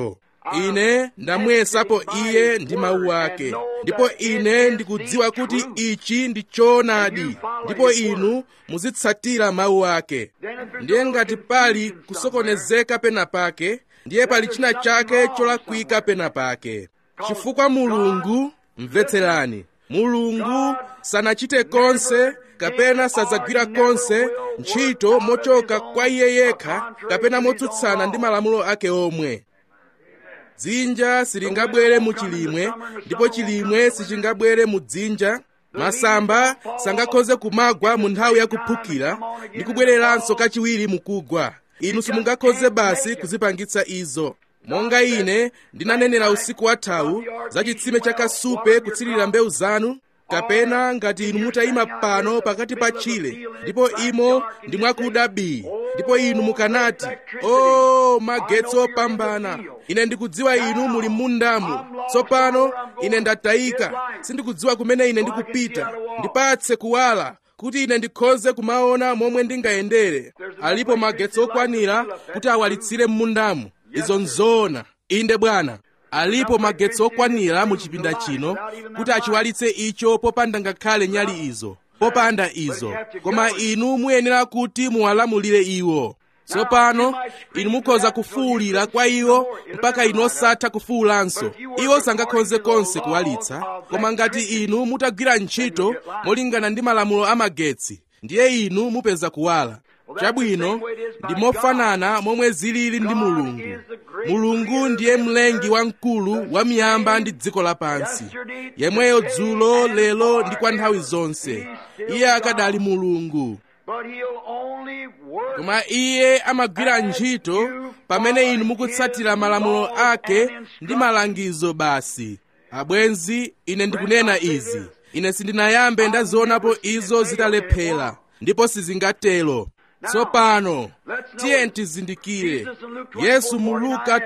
ine ndamuyesapo iye ndi mawu ake ndipo ine ndikudziwa kuti ichi ndi choonadi ndipo inu muzitsatira mawu ake ndiye ngati pali kusokonezeka pena pake ndiye pali china chake cholakwika pena pake chifukwa mulungu mvetserani mulungu sanachite konse kapena sadzagwira konse ntchito mochoka kwa iye yekha kapena motsutsana ndi malamulo ake omwe dzinja silingabwere mu chilimwe ndipo chilimwe sichingabwere mu dzinja masamba sangakhoze kumagwa mu nthawi yakuphukira ndi kubwereranso kachiwiri mukugwa inu simungakhoze basi kuzipangitsa izo monga ine ndinanenera usiku wathawu za chitsime cha kasupe kutsirira mbewu zanu kapena ngati inu mutayima pano pakati pa tchire ndipo imo ndi mwakuda bii ndipo inu mukanati o magetsi opambana ine ndikudziwa inu muli m'mundamu tsopano ine ndatayika sindikudziwa kumene ine ndikupita ndipatse kuwala kuti ine ndikhoze kumaona momwe ndingayendere alipo magetsi okwanira kuti awalitsire m'mundamu izo nzoona inde bwana alipo magetsi okwanira mu chipinda chino kuti achiwalitse icho popanda ngakhale nyali izo popanda izo koma inu muyenera kuti muwalamulire iwo tsopano inu mukhoza kufuwulira kwa iwo mpaka inu osatha kufuwulanso iwo sangakhoze konse kuwalitsa koma ngati inu mutagwira ntchito molingana ndi malamulo amagetsi ndiye inu mupeza kuwala chabwino ndi mofanana momwe zilili ndi mulungu mulungu ndiye mlengi wamkulu wa miyamba ndi dziko lapansi yemweyo dzulo lero ndi kwa nthawi zonse iye akadali mulungu koma iye amagwira ntchito pamene inu mukutsatira malamulo ake ndi malangizo basi abwenzi ine ndikunena izi ine sindinayambe ndazionapo izo zitalephera ndipo sizingatero tsopano tiye tizindikire yesu mu luka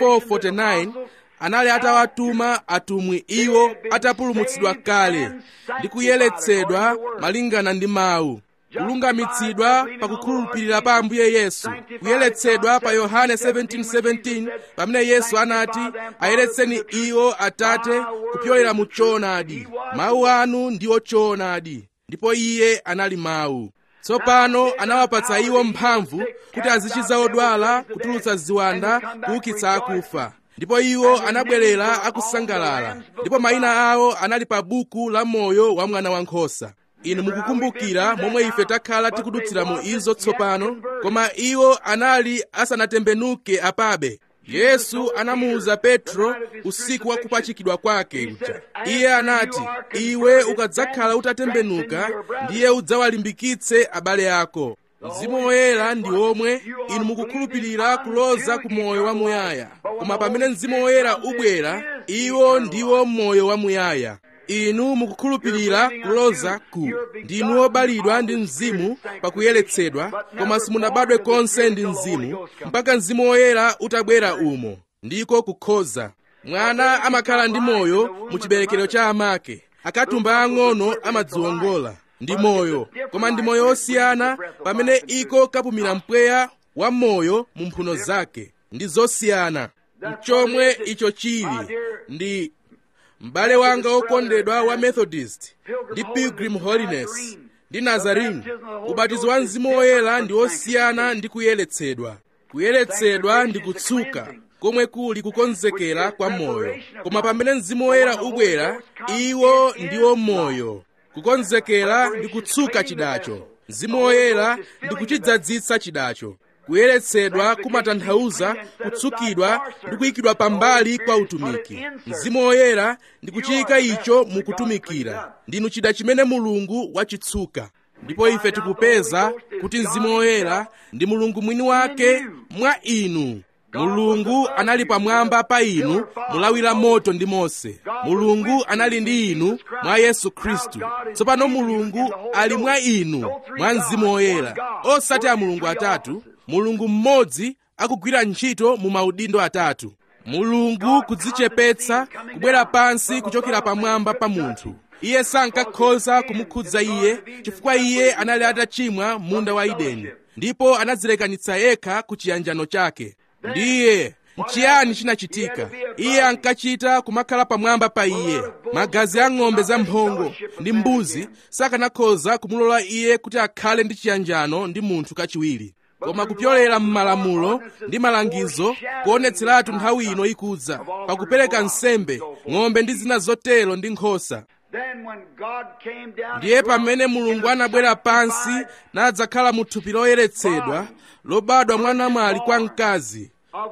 24:49 anali atawatuma atumwi iwo atapulumutsidwa kale ndi kuyeretsedwa malingana ndi mawu kulungamitsidwa pakukhulupirira pa ambuye yesu kuyeretsedwa pa yohane 17:17 pamene yesu anati ayeretseni iwo atate kupyolera mu choonadi mawu anu ndiwo choonadi ndipo iye anali mawu tsopano anawapatsa iwo mphamvu kuti azichiza odwala kutulutsa ziwanda kuukitsa akufa ndipo iwo anabwerera akusangalala ndipo mayina awo anali pa buku la moyo wa mwana wankhosa inu mukukumbukira momwe ife takhala tikudutsira mu izo tsopano koma iwo anali asanatembenuke apabe yesu anamuwuza petro usiku wa kupachikidwa kwake uja iye anati iwe ukadzakhala utatembenuka ndiye udzawalimbikitse abale ako mzimu woyera ndi omwe inu mukukhulupirira kuloza ku moyo wamuyaya koma pamene mzimu woyera ubwera iwo ndiwo moyo wamuyaya inu mukukhulupirira kuloza ku ndinu obalidwa ndi mzimu pakuyeretsedwa koma simunabadwe konse ndi mzimu mpaka mzimu woyera utabwera umo ndiko kukhoza mwana amakhala ndi moyo mu chiberekero cha amake akatumba ang'ono amadziwongola ndi moyo koma ndi moyo osiyana pamene iko kapumira mpweya wa moyo mu mphuno zake ndi zosiyana mchomwe icho chili ndi m'bale wanga wokondedwa wa methodist ndi pilgrim holiness ndi nazarene ubatizo wa mzimu woyera ndi osiyana ndi kuyeretsedwa kuyeretsedwa ndi kutsuka komwe kuli kukonzekera kwa moyo koma pamene mzimu woyera ubwera iwo ndiwo moyo kukonzekera ndi kutsuka chidacho mzimu woyera ndi kuchidzadzitsa chidacho kuyeretsedwa kumatanthauza kutsukidwa ndi kuyikidwa pambali kwa utumiki mzimu woyera ndi kuchiyika icho mukutumikira ndinu chida chimene mulungu wachitsuka ndipo ife tikupeza kuti mzimu woyera ndi mulungu mwini wake mwa inu mulungu anali pamwamba pa inu mulawira moto ndi mose mulungu anali ndi inu mwa yesu khristu tsopano mulungu ali mwa inu mwa mzimu woyera osati a mulungu atatu mulungu mmodzi akugwira ntchito mu maudindo atatu mulungu kudzichepetsa kubwera pansi kuchokera pamwamba pa munthu iye sankakhoza kumukhudza iye chifukwa iye anali atachimwa munda wa edeni ndipo anadzilekanitsa yekha ku chiyanjano chake ndiye nchiyani chinachitika iye ankachita kumakhala pamwamba pa iye magazi a ng'ombe zamphongo ndi mbuzi sakanakhoza kumulola iye kuti akhale ndi chiyanjano ndi munthu kachiwiri koma kupyolera m'malamulo ndi malangizo kuonetseratu nthawi ino ikudza pakupereka nsembe ng'ombe ndi zina zotero ndi nkhosa ndiye pamene mulungu anabwera pansi nadzakhala mu thupi loyeretsedwa lobadwa mwanamwali kwa mkazi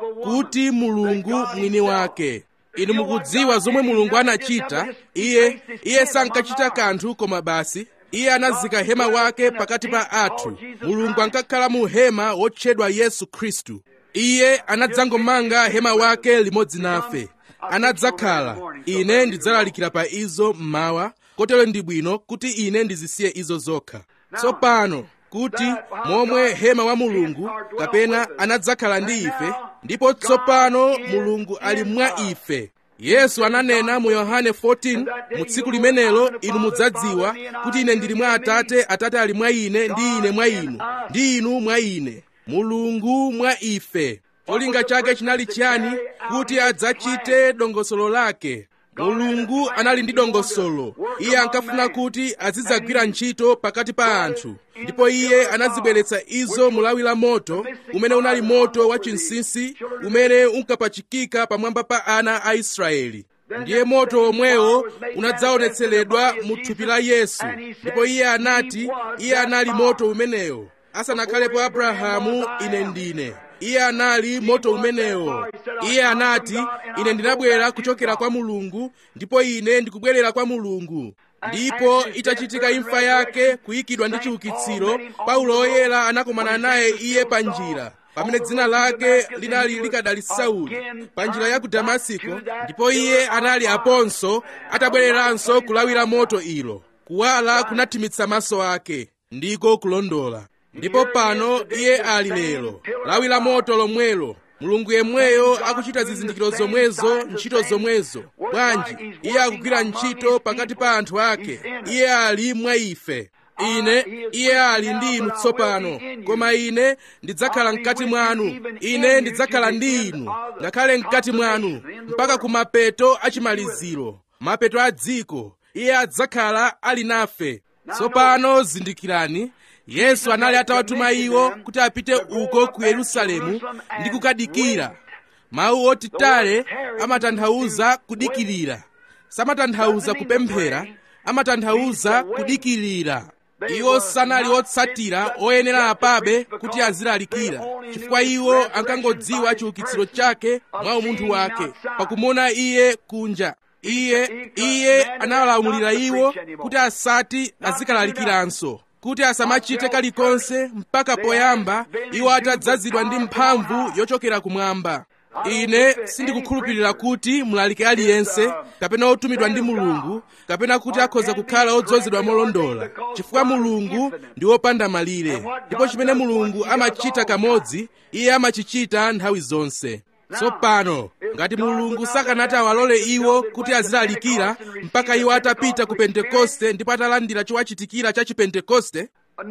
kuti mulungu mwini wake inu mukudziwa zomwe mulungu anachita iye iye sankachita kanthu koma basi iye anazika hema wake pakati pa athu mulungu ankakhala mu hema wotchedwa yesu khristu iye anadzangomanga hema wake limodzi nafe anadzakhala ine ndidzalalikira pa izo mmawa kotero ndi bwino kuti ine ndizisiye izo zokha tsopano kuti momwe hema wa mulungu kapena anadzakhala ndi ife ndipo tsopano mulungu ali mwa ife yesu ananena mu yohane 14 mu tsiku limenelo inu mudzadziwa kuti ine ndili mwa atate atate ali mwa ine ndi ine mwa inu ndi inu mwa ine mulungu mwa ife cholinga chake chinali chiyani kuti adzachite dongosolo lake mulungu anali ndi dongosolo iye ankafuna kuti azidzagwira ntchito pakati pa anthu ndipo iye anazibweretsa izo mulawi la moto umene unali moto wa chinsinsi umene unkapachikika pamwamba pa ana a israeli ndiye moto omwewo unadzaonetseredwa mu thupi la yesu ndipo iye anati iye anali moto umenewo asanakhalepo abrahamu ine ndine iye anali moto umenewo iye anati ine ndinabwera kuchokera kwa mulungu ndipo ine ndikubwerera kwa mulungu ndipo itachitika imfa yake kuyikidwa ndi chiukitsiro paulo oyera anakumana naye iye pa njira pamene dzina lake linali likadali sauli pa njira ya ku damasiko ndipo iye anali aponso atabwereranso kulawira moto ilo kuwala kunathimitsa maso ake ndiko kulondola ndipo pano iye ali lero lawi la moto lomwelo mulungu yemweyo akuchita zizindikiro zomwezo ntchito zomwezo bwanji iye akugwira ntchito pakati pa anthu ake iye ali mwa ife ine iye ali ndi inu tsopano koma ine ndidzakhala mkati mwanu ine ndidzakhala ndi inu ngakhale mkati mwanu mpaka ku mapeto achimaliziro mapeto a dziko iye adzakhala ali nafe tsopano zindikirani yesu anali atawatuma iwo kuti apite uko ku yerusalemu ndi kukadikira mawu oti tale amatanthauza kudikirira samatanthauza kupemphera amatanthauza kudikirira iwo sanali otsatira oyenera apabe kuti azilalikira chifukwa iwo ankangodziwa chiukitsiro chake mwa umunthu wake pakumuona iye kunja iye iye analamulira iwo kuti asati azikalalikiranso kuti asamachite kalikonse mpaka poyamba iwo atadzazidwa ndi mphamvu yochokera kumwamba ine sindikukhulupirira kuti mlaliki aliyense kapena otumidwa ndi mulungu kapena kuti akhoza kukhala odzozedwa molondola chifukwa mulungu ndi wopanda malire ndipo chimene mulungu amachita kamodzi iye amachichita nthawi zonse tsopano ngati mulungu sakanati awalole iwo kuti azilalikira mpaka iwo atapita ku pentekoste ndipo atalandira chowachitikira cha chipentekoste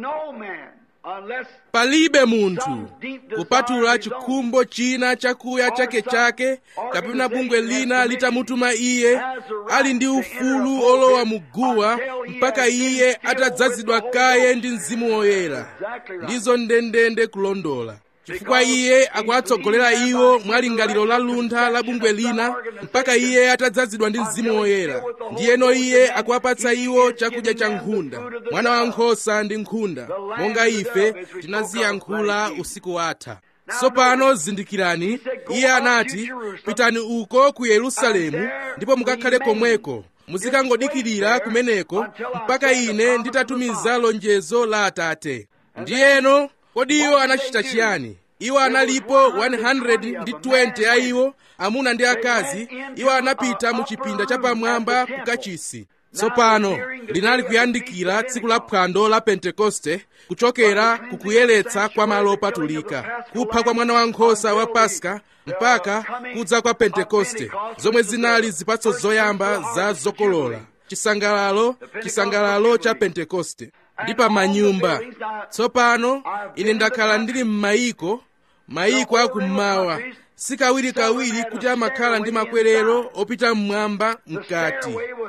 palibe munthu kupatula chikhumbo china chakuya chake chake kapena bungwe lina litamutuma iye ali ndi ufulu olowa muguwa mpaka iye atadzazidwa kaye ndi mzimu woyera ndizo ndendende kulondola chifukwa iye akuwatsogolera iwo mwa lingaliro la luntha la bungwe lina mpaka iye atadzazidwa ndi mzimu woyera ndiyeno iye akuwapatsa iwo chakudya cha nkhunda mwana wa nkhosa ndi nkhunda monga ife tinaziyankhula usiku watha tsopano zindikirani iye anati pitani uko ku yerusalemu ndipo mukakhale komweko muzikangodikirira kumeneko mpaka ine nditatumiza lonjezo la atate ndiyeno kodi iwo anachita chiyani iwo analipo 120 a iwo amuna ndi akazi iwo anapita mu chipinda chapamwamba ku kachisi tsopano linali kuyandikira tsiku la phwando la pentekoste kuchokera kukuyeretsa kwa malo opatulika kupha kwa mwana wankhosa wa paska mpaka kudza kwa pentekoste zomwe zinali zipatso zoyamba za zokolola chisangalalo chisangalalo cha pentekoste ndi pa manyumba tsopano ine ndakhala ndili m'mayiko mayiko akummawa sikawirikawiri kuti amakhala ndi makwerero opita mmwamba mkati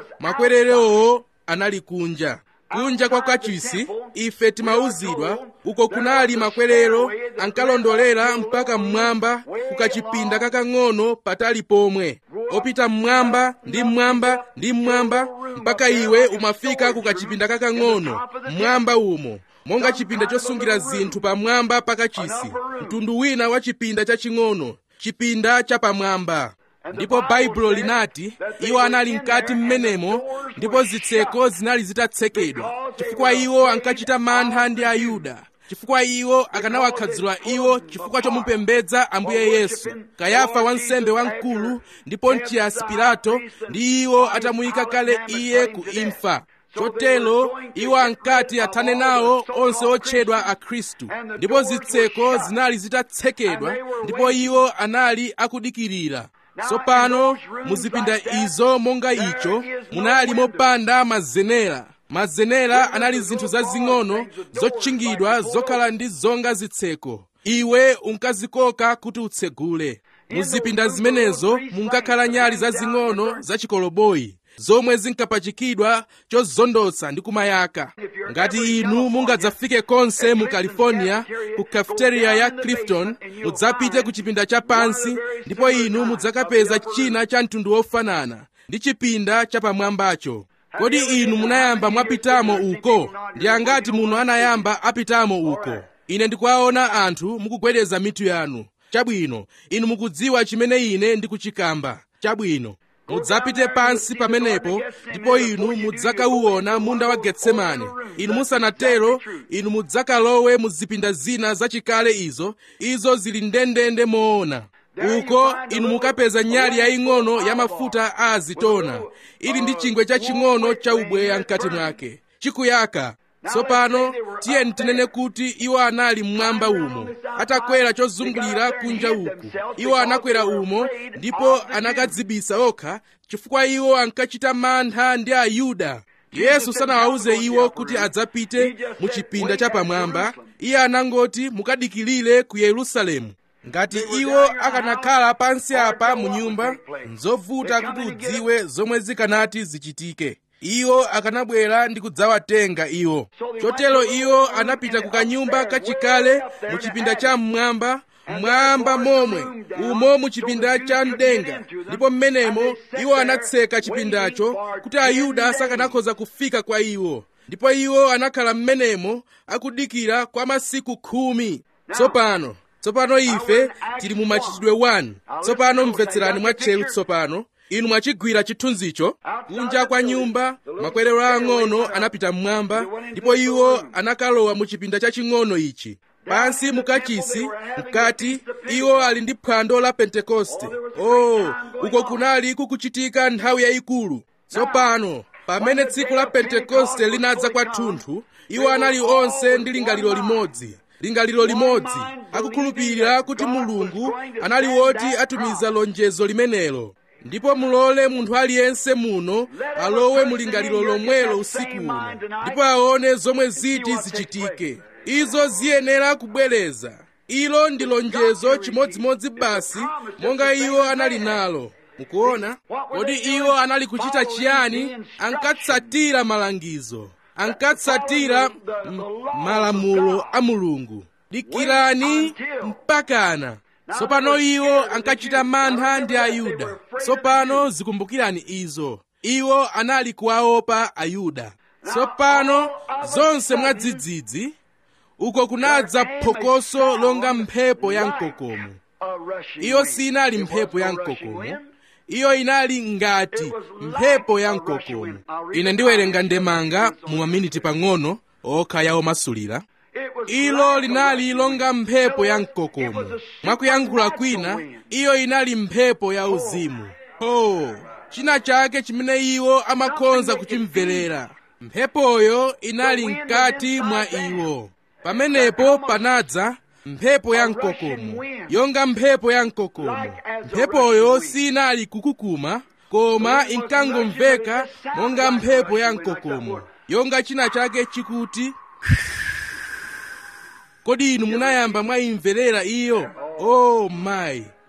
makwererowo anali kunja kunja kwa kachisi ife timauzidwa uko kunali makwerero ankalondolera mpaka mmwamba kukachipinda kakang'ono patali pomwe opita mmwamba ndi mmwamba ndi mmwamba mpaka iwe umafika kukachipinda kakang'ono mmwamba umo monga chipinda chosungira zinthu pamwamba pakachisi mtundu wina wa chipinda chaching'ono chipinda chapamwamba ndipo baibulo linati iwo anali mkati mmenemo ndipo zitseko zinali zitatsekedwa chifukwa iwo ankachita mantha ndi ayuda chifukwa iwo akanawakhadzula iwo chifukwa chomupembedza ambuye yesu kayafa wansembe wamkulu ndi pontiyasi pilato ndi iwo atamuyika kale iye ku imfa chotero iwo ankati athane nawo onse otchedwa akhristu ndipo zitseko zinali zitatsekedwa ndipo iwo anali akudikirira tsopano muzipinda izo monga icho munali mopanda mazenera mazenera anali zinthu zazing'ono zotchingidwa zokhala ndi zonga zitseko iwe unkazikoka kuti utsegule muzipinda zimenezo munkakhala nyali zazing'ono zachikoloboyi zomwe zinkapachikidwa chozondotsa ndi kumayaka ngati inu mungadzafike konse mu california ku cafeteria ya clifton mudzapite ku chipinda chapansi ndipo inu mudzakapeza china cha mtundu wofanana ndi chipinda chapamwambacho kodi inu munayamba mwapitamo uko ndi angati muno anayamba apitamo uko ine ndikuwaona anthu mukugwedeza mitu yanu chabwino inu mukudziwa chimene ine ndikuchikamba chabwino mudzapite pansi pamenepo ndipo inu mudzakauona munda wa getsemane inu musanatero inu mudzakalowe mu zipinda zina zachikale izo izo zili ndendende moona uko inu mukapeza nyali yaying'ono ya mafuta a azitona ili ndi chingwe chaching'ono cha ubweya mkati mwake chikuyaka tsopano tiye tinene kuti iwo anali mmwamba umo atakwera chozungulira kunja uku iwo anakwera umo ndipo anakadzibisa okha chifukwa iwo ankachita mantha ndi ayuda yesu sanawawuze iwo kuti adzapite mu chipinda chapamwamba iye anangoti mukadikilire ku yerusalemu ngati iwo akanakhala pansi apa mu nyumba nzovuta kuti udziwe zomwe zikanati zichitike iwo akanabwera ndi kudzawatenga iwo chotero iwo anapita ku kanyumba kachikale mu chipinda cha mmwamba mmwamba momwe umo mu chipinda cha mdenga ndipo mmenemo iwo anatseka chipindacho kuti ayuda sakanakhoza kufika kwa iwo ndipo iwo anakhala mmenemo akudikira kwa masiku khumi tsopano tsopano ife tili mu machitidwe 1 tsopano mvetserani mwatcheru tsopano inu mwachigwira chithunzicho kunja kwa nyumba makwerero ang'ono anapita mmwamba ndipo iwo anakalowa mu chipinda chaching'ono ichi pansi mukachisi mkati iwo ali ndi phwando la pentekoste oh uko kunali kukuchitika nthawi yayikulu tsopano pamene tsiku la pentekoste linadza kwathunthu iwo anali onse ndi lingaliro limodzi lingaliro limodzi akukhulupirira kuti mulungu anali woti atumiza lonjezo limenelo ndipo mulole munthu aliyense muno alowe mu lingaliro lomwelo usiku uno ndipo aone zomwe ziti zichitike izo ziyenera kubwereza ilo ndi lonjezo chimodzimodzi basi monga iwo anali nalo mukuona kodi iwo anali kuchita chiyani ankatsatira malangizo ankatsatira malamulo a mulungu dikirani mpakana tsopano iwo ankachita mantha ndi ayuda tsopano zikumbukirani izo iwo anali kuwaopa ayuda tsopano zonse mwadzidzidzi uko kunadza phokoso longa mphepo ya mkokomo iyo sinali mphepo ya mkokomo iyo inali ngati mphepo ya mkokomo ine ndiwerenga ndemanga mu maminiti pang'ono okha ya omasulira ilo linali longa mphepo ya mkokomo mwakuyankhula kwina iyo inali mphepo ya uzimu oh china chake chimene iwo amakhonza kuchimverera mphepoyo inali mkati mwa iwo pamenepo panadza mphepo ya mkokomo yonga mphepo ya mkokomo mphepoyo sinali kukukuma koma inkangomveka monga mphepo ya mkokomo yonga china chake chikuti kodi inu munayamba mwayimverera iyo oh mayi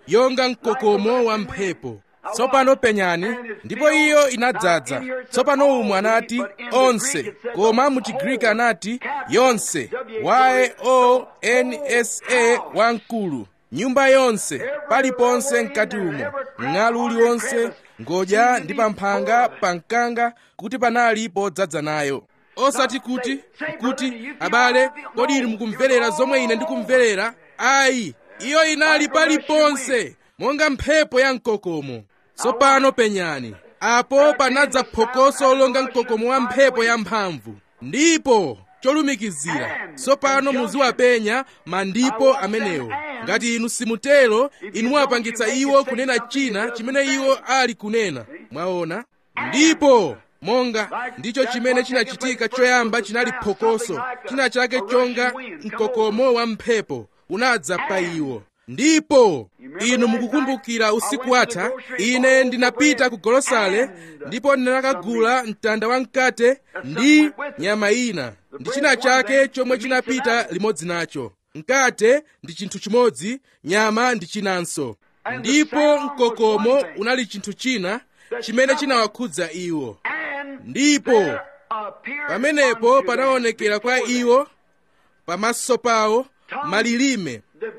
yonga mkokomo wa mphepo tsopano penyani ndipo iyo inadzaza tsopano umu anati onse koma mu chigriki anati yonse y o n s a wamkulu nyumba yonse paliponse mkati umo mng'alu uliwonse ngodya ndi pamphanga pamkanga kuti panali podzaza nayo osati kuti kuti abale kodi inu mukumverera zomwe ine ndikumverera ayi iyo inali paliponse monga mphepo ya mkokomo tsopano penyani apo panadza phokoso longa mkokomo wa mphepo yamphamvu ndipo cholumikizira tsopano muziwapenya mandipo amenewo ngati inu simutero inu mwapangitsa iwo kunena china chimene iwo ali kunena mwaona ndipo monga ndicho chimene chinachitika choyamba chinali phokoso china chake chonga mkokomo wa mphepo unadza pa iwo ndipo inu mukukumbukira usiku watha ine ndinapita ku golosale ndipo ndinakagula mtanda wa mkate ndi nyama ina ndi china chake chomwe chinapita limodzi nacho mkate ndi chinthu chimodzi nyama ndi chinanso ndipo mkokomo unali chinthu china chimene chinawakhudza iwo ndipo pamenepo panaonekera kwa iwo pamaso pawo malilime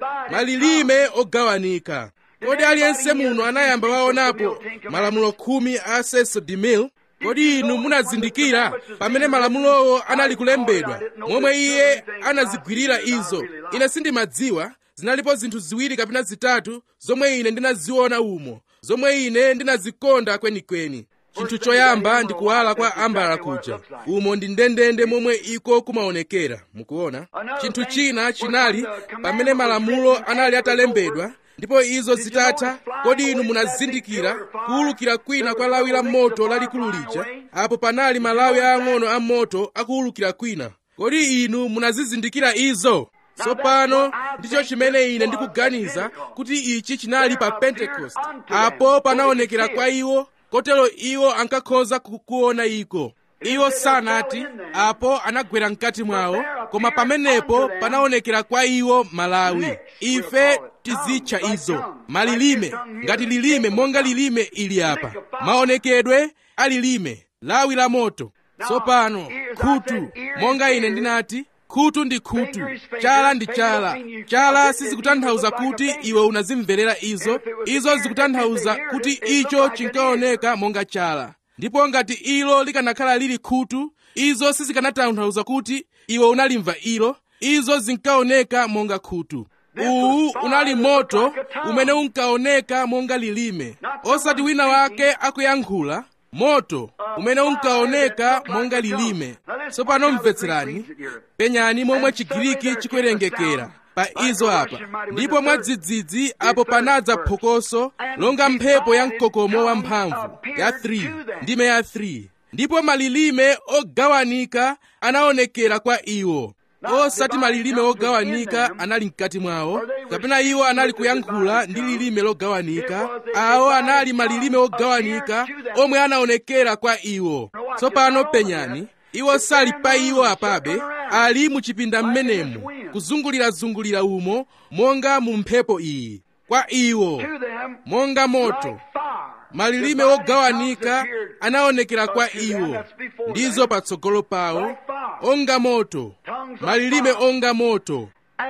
malilime ogawanika kodi aliyense muno anayamba waonapo malamulo khumi a cecil demille kodi inu munazindikira pamene malamulowo anali kulembedwa momwe iye anazigwirira izo ine sindimadziwa zinalipo zinthu ziwiri kapena zitatu zomwe ine ndinaziona umo zomwe ine ndinazikonda kwenikweni chinthu choyamba ndi kuwala kwa ambala kuja umo ndi ndendende momwe iko kumaonekera mukuona chinthu china chinali pamene malamulo anali atalembedwa ndipo izo zitatha kodi inu munazindikira kuwulukira kwina kwa lawi la moto lalikulu lija apo panali malawi aang'ono a moto akuwulukira kwina kodi inu munazizindikira izo tsopano ndicho chimene ine ndikuganiza kuti ichi chinali pa pentekoste apo panaonekera kwa iwo kotero iwo ankakhoza kukuona iko iwo sanati apo anagwera mkati mwawo koma pamenepo panaonekera kwa iwo malawi ife tizitcha izo malilime ngati lilime monga lilime ili apa maonekedwe alilime lawi la moto tsopano khutu monga ine ndinati khutu ndi khutu chala ndi chala chala sizikutanthauza kuti iwe unazimverera izo izo zikutanthauza kuti icho chinkaoneka monga chala ndipo ngati ilo likanakhala lili khutu izo sizikanatanthauza kuti iwe unalimva ilo izo zinkaoneka monga khutu uwu unali moto umene unkaoneka monga lilime osati wina wake akuyankhula moto umene unkaoneka monga lilime tsopano mvetserani penyani momwe chigiriki chikuwerengekera pa izo apa ndipo mwadzidzidzi apo panadza phokoso longa mphepo ya mkokomo wamphamvu ya 3 ndime ya 3 ndipo malilime ogawanika anaonekera kwa iwo osati malilime ogawanika anali mkati mwawo kapena iwo anali kuyankhula ndi lilime logawanika awo anali malilime ogawanika omwe anaonekera kwa iwo tsopano penyani iwo sali pa iwo apabe ali mu chipinda mmenemu kuzungulirazungulira umo monga mu mphepo iyi kwa iwo monga moto malilime ogawanika anaonekera kwa iwo ndizo patsogolo pawo onga moto malilime onga moto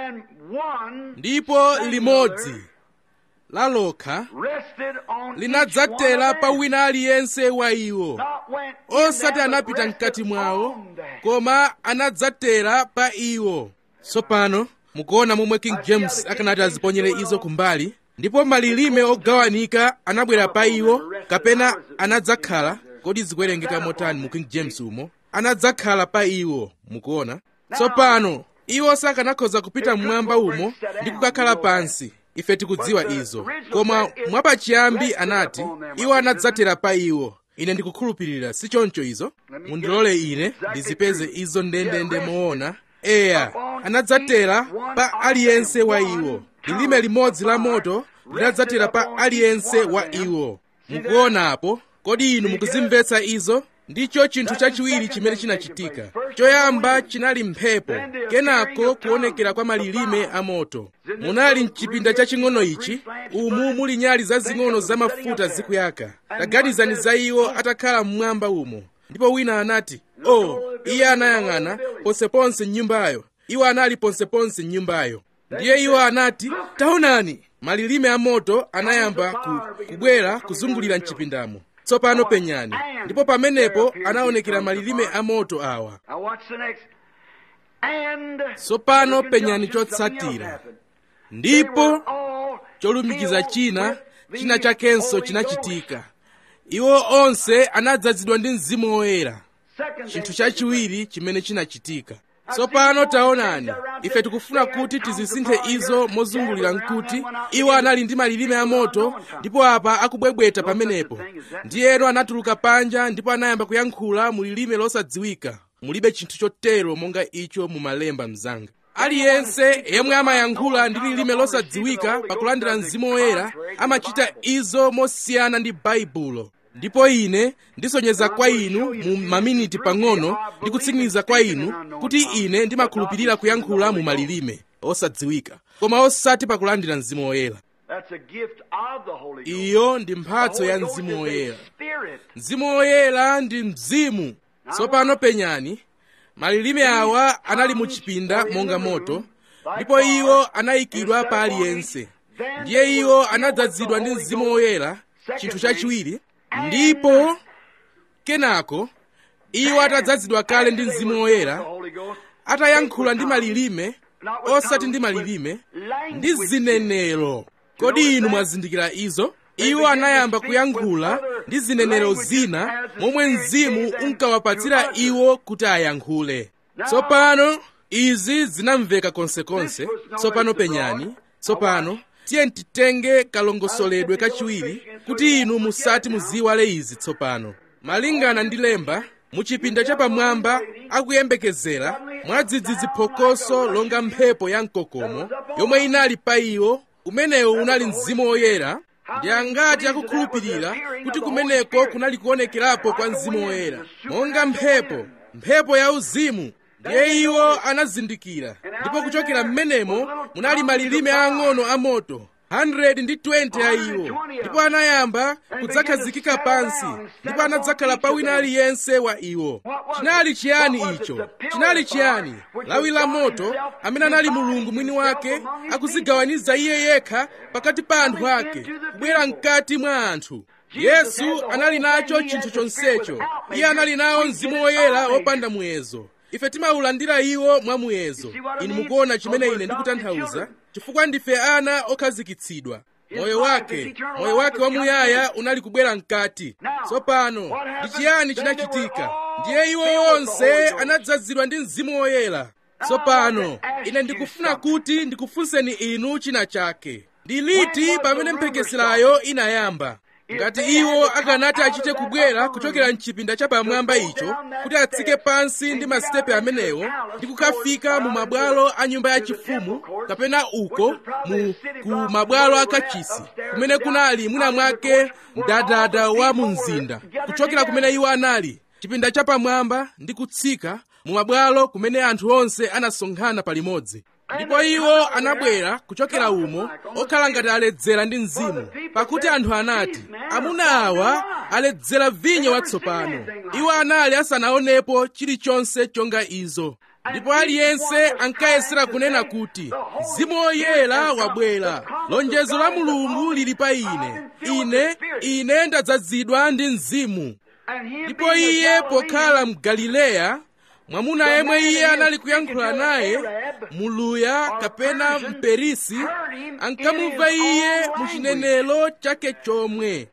ndipo limodzi lalokha linadzatera pa wina aliyense wa iwo osati anapita mkati mwawo koma anadzatera pa iwo tsopano mukuona momwe king james akanati aziponyere izo kumbali ndipo malilime ogawanika anabwera pa iwo kapena anadzakhala kodi zikuwerengeka motani mu king james umo anadzakhala pa iwo mukuona tsopano iwo sakanakhoza kupita mmwamba umo ndi kukakhala pansi ife tikudziwa izo koma mwapachiyambi anati iwo anadzatera pa iwo ine ndikukhulupirira si choncho izo mundilole ine ndizipeze izo ndendende moona eya anadzatera pa aliyense wa iwo lilime limodzi la moto linadzatera pa aliyense wa iwo mukuonapo kodi inu mukuzimvetsa izo ndicho chinthu chachiwiri chimene chinachitika choyamba chinali mphepo kenako kuonekera kwa malilime amoto munali mchipinda chaching'ono ichi umu muli nyali zazing'ono zamafuta zikuyaka taganizani za iwo atakhala mmwamba umo ndipo wina anati oh iye anayang'ana ponseponse mnyumbayo iwo anali ponseponse mnyumbayo ndiye iwo anati taonani malilime amoto anayamba ku, kubwera kuzungulira mchipindamo tsopano penyani ndipo pamenepo anaonekera malilime amoto awa Now watch the next. And tsopano penyani chotsatira ndipo all cholumikiza china with china the chakenso Holy chinachitika iwo onse anadzazidwa ndi mzimu woyera Second chinthu thing, chachiwiri chimene chinachitika tsopano taonani ife tikufuna kuti tizisinthe izo mozungulira nkuti iwo anali ndi malilime amoto ndipo apa akubwebweta pamenepo ndiyeno anatuluka panja ndipo anayamba kuyankhula mu lilime losadziwika mulibe chinthu chotero monga icho mumalemba mzanga aliyense yemwe amayankhula ndi lilime losadziwika pakulandira mzimu woyera amachita izo mosiyana ndi baibulo ndipo ine ndisonyeza kwa inu mu maminiti pang'ono ndi kutsimikiza kwa inu kuti ine ndimakhulupirira kuyankhula mu malilime osadziwika koma osati pakulandira mzimu woyera That's a gift of the Holy Ghost. iyo ndi The mphatso Holy ya Ghost mzimu is a woyera spirit. mzimu woyera ndi mzimu tsopano penyani malilime awa anali mu chipinda monga moto ndipo iwo anayikidwa pa aliyense ndiye iwo anadzazidwa ndi mzimu woyera chinthu chachiwiri ndipo kenako iwo atadzazidwa kale ndi mzimu woyera The Holy Ghost. atayankhula ndi malilime osati ndi malilime ndi zinenero kodi inu mwazindikira izo iwo anayamba kuyankhula ndi zinenero zina momwe mzimu unkawapatsira iwo kuti ayankhule tsopano izi zinamveka konsekonse tsopano penyani tsopano tiye titenge kalongosoledwe kachiwiri kuti inu musati muziwale izi tsopano malingana ndi lemba muchipinda chapamwamba akuyembekezera mwadzidzidzi phokoso longa mphepo ya mkokomo yomwe inali pa iwo umenewo unali mzimu woyera ndi angati akukhulupirira kuti kumeneko kunali kuonekerapo kwa mzimu woyera monga mphepo mphepo ya uzimu ndiye iwo anazindikira ndipo kuchokera m'menemo munali malilime ang'ono amoto 120 a iwo ndipo anayamba kudzakhazikika pansi ndipo anadzakhala pa wina aliyense wa iwo chinali chiyani icho chinali chiyani lawi la moto amene anali mulungu mwini wake akuzigawaniza iye yekha pakati pa anthu ake kubwera mkati mwa anthu yesu anali nacho chinthu chonsecho iye anali nawo mzimu woyera wopanda muyezo ife timawulandira iwo mwamuyezo inu mukuona chimene ine ndikutanthauza chifukwa ndife ana okhazikitsidwa moyo wake moyo wake wamuyaya unali kubwera mkati tsopano ndi chiyani chinachitika ndiye iwo onse anadzazidwa ndi mzimu woyera tsopano ine ndikufuna kuti ndikufunseni inu china chake ndi liti pamene mphekeserayo inayamba ngati iwo akanati achite kubwera kuchokera mchipinda chapamwamba icho kuti atsike pansi ndi masitepe amenewo ndi kukafika mu mabwalo a nyumba yachifumu kapena uko mu ku mabwalo akachisi kumene kunali mwina mwake mdadada wa mu mzinda kuchokera kumene iwo anali chipinda chapamwamba ndi kutsika mu mabwalo kumene anthu onse anasonkhana palimodzi ndipo iwo anabwera kuchokera umo okhala ngati aledzera ndi mzimu pakuti anthu anati amuna awa aledzera vinyo watsopano iwo anali asanaonepo chilichonse chonga izo ndipo aliyense ankayesera kunena kuti mzimu woyera wabwera lonjezo la mulungu lili pa ine ine ine ndadzazidwa ndi mzimu ndipo iye pokhala mu galileya mwamuna yemwe iye anali kuyankhula naye muluya kapena mperisi ankamumva iye mu chinenelo chake chomwe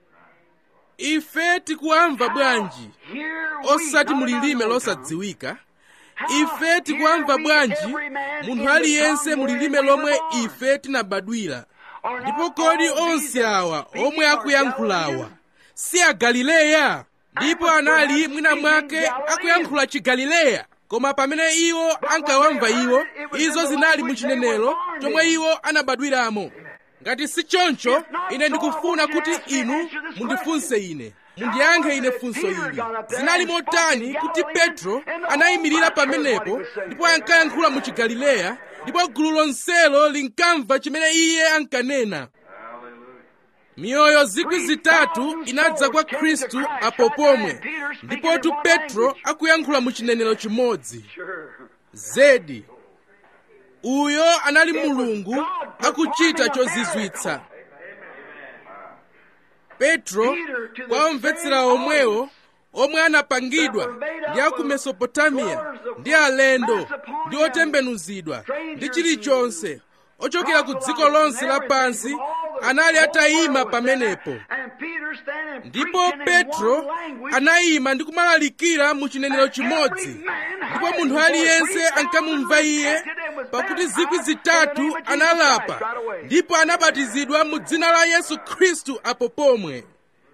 ife tikuwamva bwanji osati mulilime losadziwika ife tikuwamva bwanji munthu aliyense mulilime lomwe ife tinabadwira ndipo kodi onse awa omwe akuyankhulawa si agalileya ndipo anali mwina mwake akuyankhula chigalileya koma pamene iwo ankawamva iwo izo zinali mu chinenelo chomwe iwo anabadwiramo ngati si choncho ine ndikufuna kuti inu mundifunse ine mundiyankhe ine funso ili zinali motani kuti petro anayimirira pamenepo ndipo ankayankhula mu chigalileya ndipo gulu lonselo linkamva chimene iye ankanena miyoyo zikwi zitatu inadza kwa khristu apo pomwe ndipotu petro akuyankhula mu chinenero chimodzi zedi uyo anali mulungu akuchita chozizwitsa petro kwa omvetsera omwewo omwe anapangidwa ndi aku mesopotamiya ndi alendo ndi otembenuzidwa ndi chilichonse ochokera ku dziko lonse lapansi anali atayima pamenepo ndipo petro anayima ndi kumalalikira mu chinenero chimodzi ndipo munthu aliyense ankamumva iye pakuti zikwi zitatu analapa ndipo anabatizidwa mu dzina la yesu khristu apo pomwe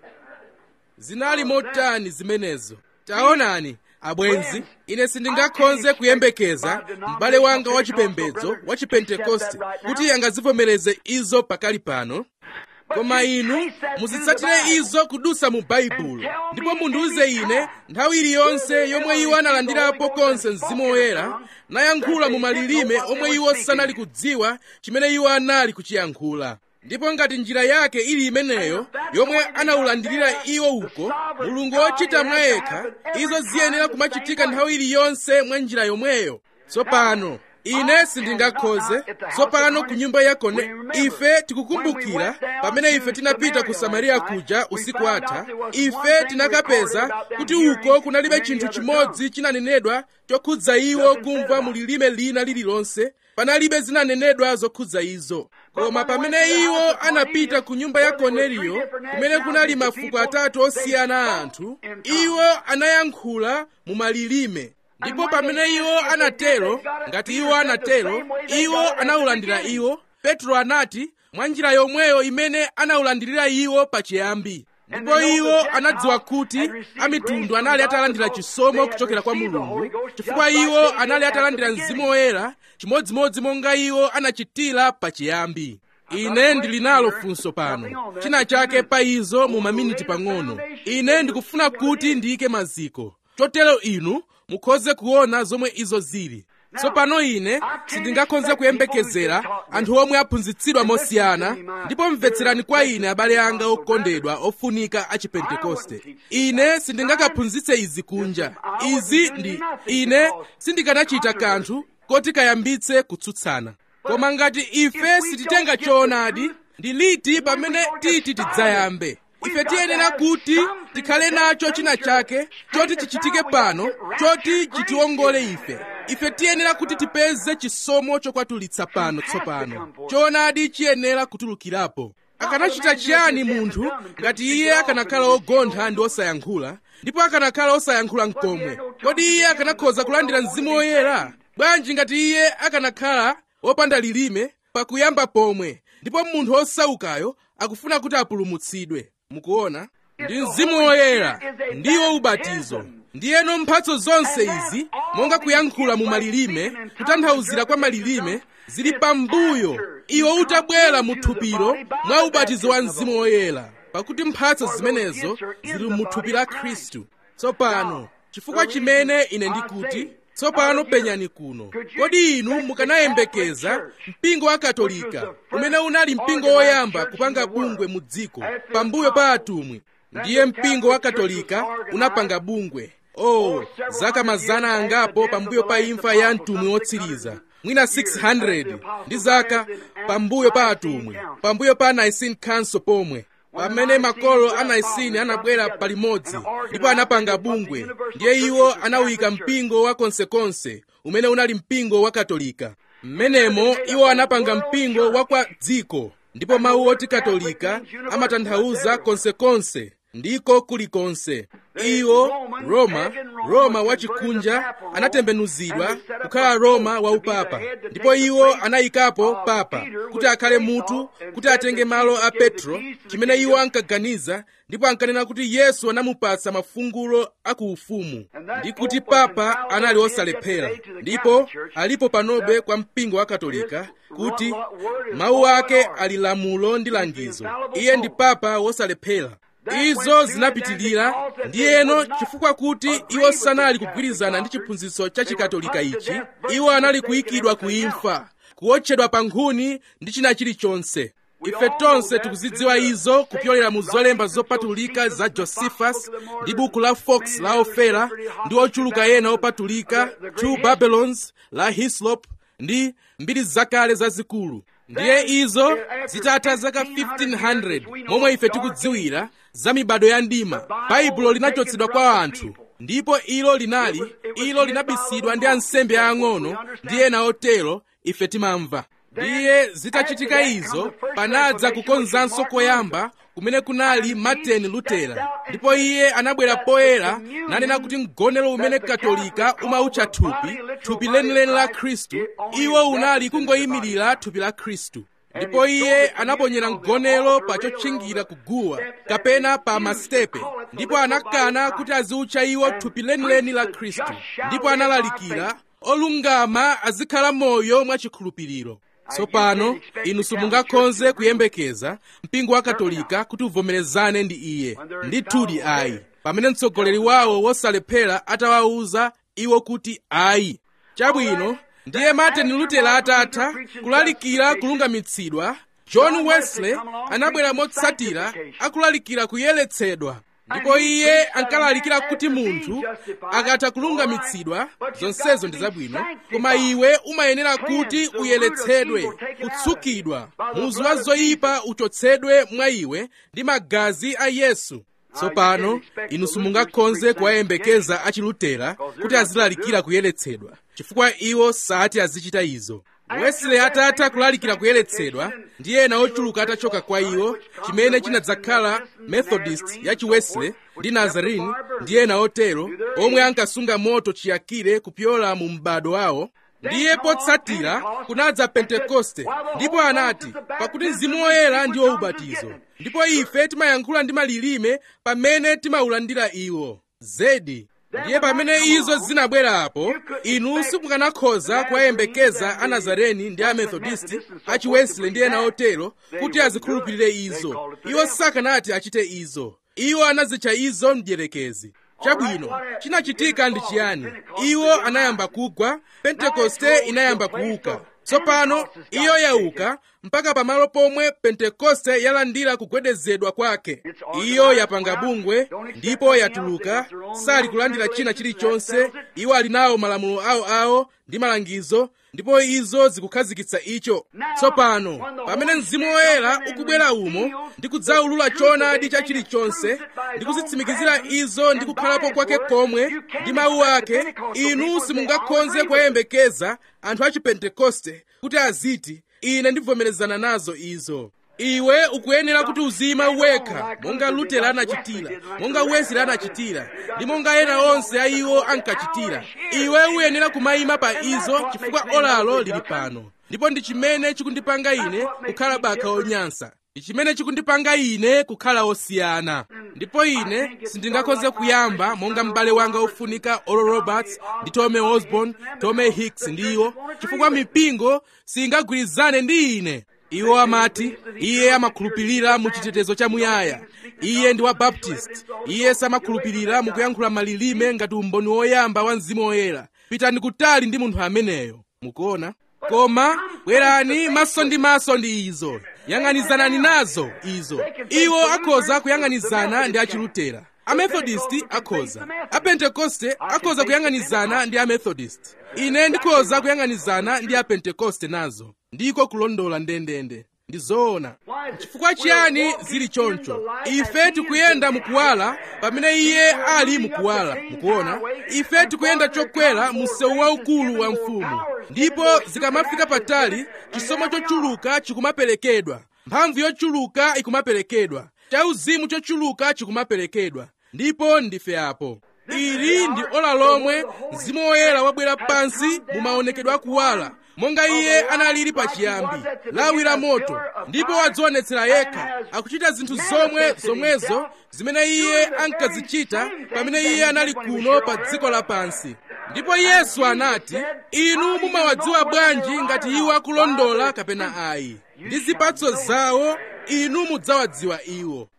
zinali motani zimenezo taonani abwenzi ine sindingakhonze kuyembekeza m'bale wanga wachipembedzo wa chipentekoste kuti angazivomereze izo pakali pano koma inu muzitsatire izo kudusa mu baibulo ndipo mundiuze ine nthawi iliyonse yomwe iwo analandirapo konse mzimu woyera nayankhula mu malilime omwe iwo sanali kudziwa chimene iwo anali kuchiyankhula ndipo ngati njira yake ili imeneyo yomwe anawulandirira iwo uko mulungu wochita mwa yekha izo ziyenera kumachitika nthawi iliyonse mwa njira yomweyo tsopano ine sindingakhoze tsopano ku nyumba yakone ife tikukumbukira pamene ife tinapita ku samariya kuja usiku atha ife tinakapeza kuti uko kunalibe chinthu chimodzi chinanenedwa chokhudza iwo kumva mu lilime lina lililonse panalibe zinanenedwa zokhudza izo koma pamene iwo anapita ku nyumba ya korneliyo kumene kunali mafuko atatu osiyana a anthu iwo anayankhula mu malilime ndipo pamene iwo anatero ngati iwo anatero iwo anawulandira iwo petro anati mwa njira yomweyo imene anawulandirira iwo pachiyambi ndipo iwo anadziwa kuti amitundu anali atalandira chisomo kuchokera kwa mulungu chifukwa iwo anali atalandira mzimu woyera chimodzimodzi monga iwo anachitira pachiyambi ine ndili nalo funso pano china chake pa izo mu maminiti pang'ono ine ndikufuna kuti ndiyike maziko chotero inu mukhoze kuona zomwe izo zili tsopano ine sindingakhoze kuyembekezera anthu omwe aphunzitsidwa mosiyana ndipo mvetserani kwa ine abale anga okondedwa ofunika a chipentekoste ine sindingakaphunzitse izi kunja izi ndi ine sindikanachita kanthu koti kayambitse kutsutsana koma ngati ife sititenga choonadi ndi liti pamene titi tidzayambe ife tiyenera kuti tikhale nacho china chake choti chichitike pano choti chitiwongole ife ife tiyenera kuti tipeze chisomo chokwatulitsa pano tsopano choonadi chiyenera kutulukirapo akanachita chiyani munthu ngati iye akanakhala ogontha ndi osayankhula ndipo akanakhala osayankhula mkomwe kodi iye akanakhoza kulandira mzimu woyera bwanji ngati iye akanakhala wopanda lilime pakuyamba pomwe ndipo munthu osaukayo akufuna kuti apulumutsidwe mukuona ndi mzimu woyera ndiwo ubatizo ndiyeno mphatso zonse izi monga kuyankhula mu malilime kutanthauzira kwa malilime zili pambuyo iwo utabwera mu thupiro mwa ubatizo wa mzimu woyera pakuti mphatso zimenezo zili mu thupi la khristu tsopano chifukwa chimene ine ndikuti tsopano penyani kuno kodi inu mukanayembekeza mpingo wa katolika umene unali mpingo woyamba kupanga bungwe mu dziko pambuyo pa atumwi ndiye mpingo wa katolika unapanga bungwe oh zaka mazana angapo pambuyo pa imfa ya mtumwi wotsiriza mwina 600 ndi zaka pambuyo pa atumwi pambuyo pa nicene council pomwe pamene makolo a nicene anabwera palimodzi ndipo anapanga bungwe ndiye iwo anawika mpingo wa konsekonse umene unali mpingo wa katolika mmenemo iwo anapanga mpingo wa kwa dziko ndipo mawu oti katolika amatanthauza konsekonse ndiko kulikonse iwo roma roma wachikunja anatembenuzidwa kukhala roma waupapa ndipo iwo anayikapo papa kuti akhale mutu kuti atenge malo a petro chimene iwo ankaganiza ndipo ankanena kuti yesu anamupatsa mafungulo akuufumu ndi kuti papa anali osalephera ndipo alipo panobe kwa mpingo wa katolika kuti mawu ake ali lamulo ndi langizo iye ndi papa wosalephera izo zinapitilira ndiyeno chifukwa kuti iwo sanali kugwirizana ndi chiphunzitso cha chikatolika ichi iwo anali kuyikidwa ku imfa kuwotchedwa pa nkhuni ndi china chilichonse ife tonse tikuzidziwa izo kupyolera mu zolemba zopatulika za josephus ndi buku la fox la ofera ndi ochuluka ena opatulika two babylons la hislop ndi mbiri zakale zazikulu ndiye izo zitatha zaka 1500 momwe ife tikudziwira za mibado ya ndima baibulo linachotsedwa kwa anthu ndipo ilo linali ilo linabisidwa ndi ansembe aang'ono ndi ena otero ife timamva ndiye zitachitika izo panadza kukonzanso koyamba kumene kunali martin lutera ndipo iye anabwera poyera nanena kuti mgonero umene katolika umautcha thupi thupi lenileni la khristu iwo unali kungoyimirira thupi la khristu ndipo iye anaponyera mgonero pa chotchingira kuguwa kapena pa masitepe ndipo anakana kuti aziutcha iwo thupi lenileni la khristu ndipo analalikira olungama azikhala moyo mwachikhulupiriro tsopano inu simungakhoze kuyembekeza mpingo wa katolika kuti uvomerezane ndi iye ndithudi ayi pamene mtsogoleri wawo wosalephera atawawuza iwo kuti ayi chabwino ndiye martin lutera atatha kulalikira kulungamitsidwa john wesley anabwera motsatira akulalikira kuyeretsedwa ndipo iye ankalalikira kuti munthu akatha kulungamitsidwa zonsezo ndi zabwino koma iwe umayenera kuti uyeretsedwe kutsukidwa muzu wa zoyipa uchotsedwe mwa iwe ndi magazi a yesu tsopano inu simungakhoze kuwayembekeza achilutera kuti azilalikira kuyeretsedwa chifukwa iwo sati azichita izo wesley atatha kulalikira kuyeretsedwa ndi ena ochuluka atachoka kwa iwo chimene chinadzakhala methodist ya chiwesley ndi nazarene ndi ena otero omwe ankasunga moto chiyakire kupyola mu m'bado wawo ndiye potsatira kunadza pentekoste ndipo anati pakuti mzimu woyera ndiwo ubatizo ndipo ife timayankhula ndi malilime pamene timaulandira iwo zedi ndiye pamene izo zinabwerapo inu simukanakhoza kuwayembekeza anazareni ndi amethodisti achiwesley ndi ena otero kuti azikhulupirire izo iwo sakanati achite izo iwo anazitcha izo mdierekezi chabwino chinachitika ndi chiyani iwo anayamba kugwa pentekoste inayamba kuuka tsopano iyo yauka mpaka pamalo pomwe pentekoste yalandira kugwedezedwa kwake iyo yapanga bungwe ndipo yatuluka sali kulandira china chilichonse iwo ali nawo malamulo awoawo ndi malangizo ndipo izo zikukhazikitsa icho tsopano pamene mzimu woyera ukubwera umo ndi kudzaulula choonadi cha chilichonse ndi kuzitsimikizira izo ndi kukhalapo kwake komwe ndi mawu ake inu simungakhoze kuyembekeza anthu a chipentekoste kuti aziti ine ndivomerezana nazo izo iwe ukuyenera kuti uzima wekha monga lutera anachitira monga wesley anachitira ndi monga ena onse a iwo ankachitira iwe uyenera kumayima pa izo chifukwa olalo lili pano ndipo ndi chimene chikundipanga ine kukhala baka onyansa ndi chimene chikundipanga ine kukhala osiyana ndipo ine sindingakhoze kuyamba monga m'bale wanga ofunika oral roberts ndi tommy osborn tommy hicks ndi iwo chifukwa mipingo singagwirizane ndi ine iwo amati iye amakhulupirira mu chitetezo chamuyaya iye ndi wa baptist iye samakhulupirira mukuyankhula malilime ngati umboni woyamba wa mzimu woyera pitani kutali ndi munthu ameneyo mukuona koma bwerani maso ndi maso ndi izo yang'anizanani nazo izo iwo akhoza kuyang'anizana ndi achilutera amethodist akhoza apentekoste akhoza kuyang'anizana ndi amethodist ine ndikhoza kuyang'anizana ndi apentekoste nazo ndiko kulondola ndendende ndi zoona chifukwa chiyani zili choncho ife tikuyenda mukuwala pamene iye ali mukuwala mukuona ife tikuyenda chokwera mu msewu waukulu wa mfumu ndipo zikamafika patali chisomo chochuluka chikumaperekedwa mphamvu yochuluka ikumaperekedwa chauzimu chochuluka chikumaperekedwa ndipo ndife apo ili ndi ola lomwe mzimu woyera wabwera pansi mu maonekedwe akuwala monga iye analili pachiyambi lawi la moto ndipo wadzionetsera yekha akuchita zinthu zomwe zomwezo zimene iye ankazichita pamene iye anali kuno pa dziko lapansi ndipo yesu anati inu mumawadziwa bwanji ngati iwo akulondola kapena ayi ndi zipatso zawo inu mudzawadziwa iwo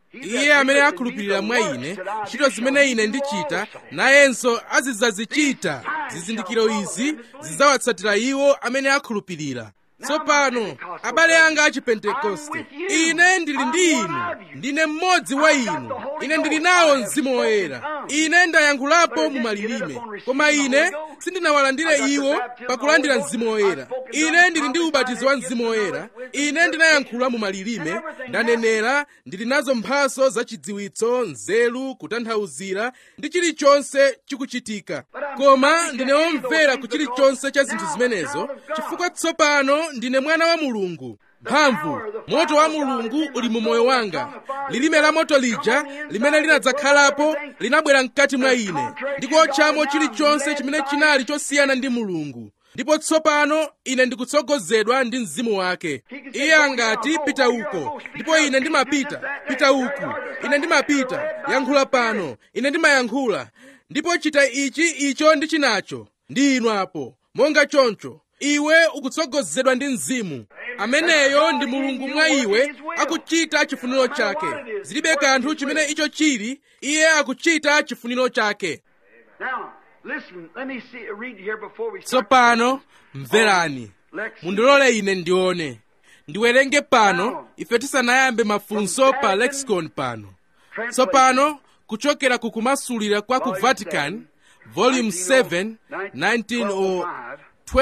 iye amene akhulupirira mwa ine ntchito zimene ine ndichita nayenso azidzazichita zizindikiro izi zidzawatsatira iwo amene akhulupirira tsopano abale anga a chipentekoste ine ndili ndi inu ndine mmodzi wa inu ine ndili nawo mzimu woyera ine ndayankhulapo mu malilime koma ine sindinawalandire iwo pakulandira mzimu woyera ine ndili ndi ubatizo wa mzimu woyera ine ndinayankhula mu malilime ndanenera ndili nazo mphaso zachidziwitso nzeru kutanthauzira ndi chilichonse chikuchitika koma ndine womvera ku chilichonse cha zinthu zimenezo chifukwa tsopano ndine mwana wa mulungu mphamvu moto wa mulungu uli mu moyo wanga lilime la moto lija limene linadzakhalapo linabwera mkati mwa ine ndikuotchamo chilichonse chimene chinali chosiyana ndi mulungu ndipo tsopano ine ndikutsogozedwa ndi mzimu wake iye angati pita uko ndipo ine ndimapita pita uku ine ndimapita yankhula pano ine ndimayankhula ndipo chita ichi icho ndi chinacho ndi inu apo monga choncho iwe ukutsogozedwa ndi mzimu ameneyo ndi mulungu mwa iwe akuchita chifuniro chake zilibe kanthu chimene icho chili iye akuchita chifuniro chake Now, listen, let me see, read here before we start. tsopano mverani mundilole ine ndione ndiwerenge pano ife tisanayambe mafunso pa lexicon pano tsopano kuchokera ku kumasulira kwa ku vatican volume 7 1905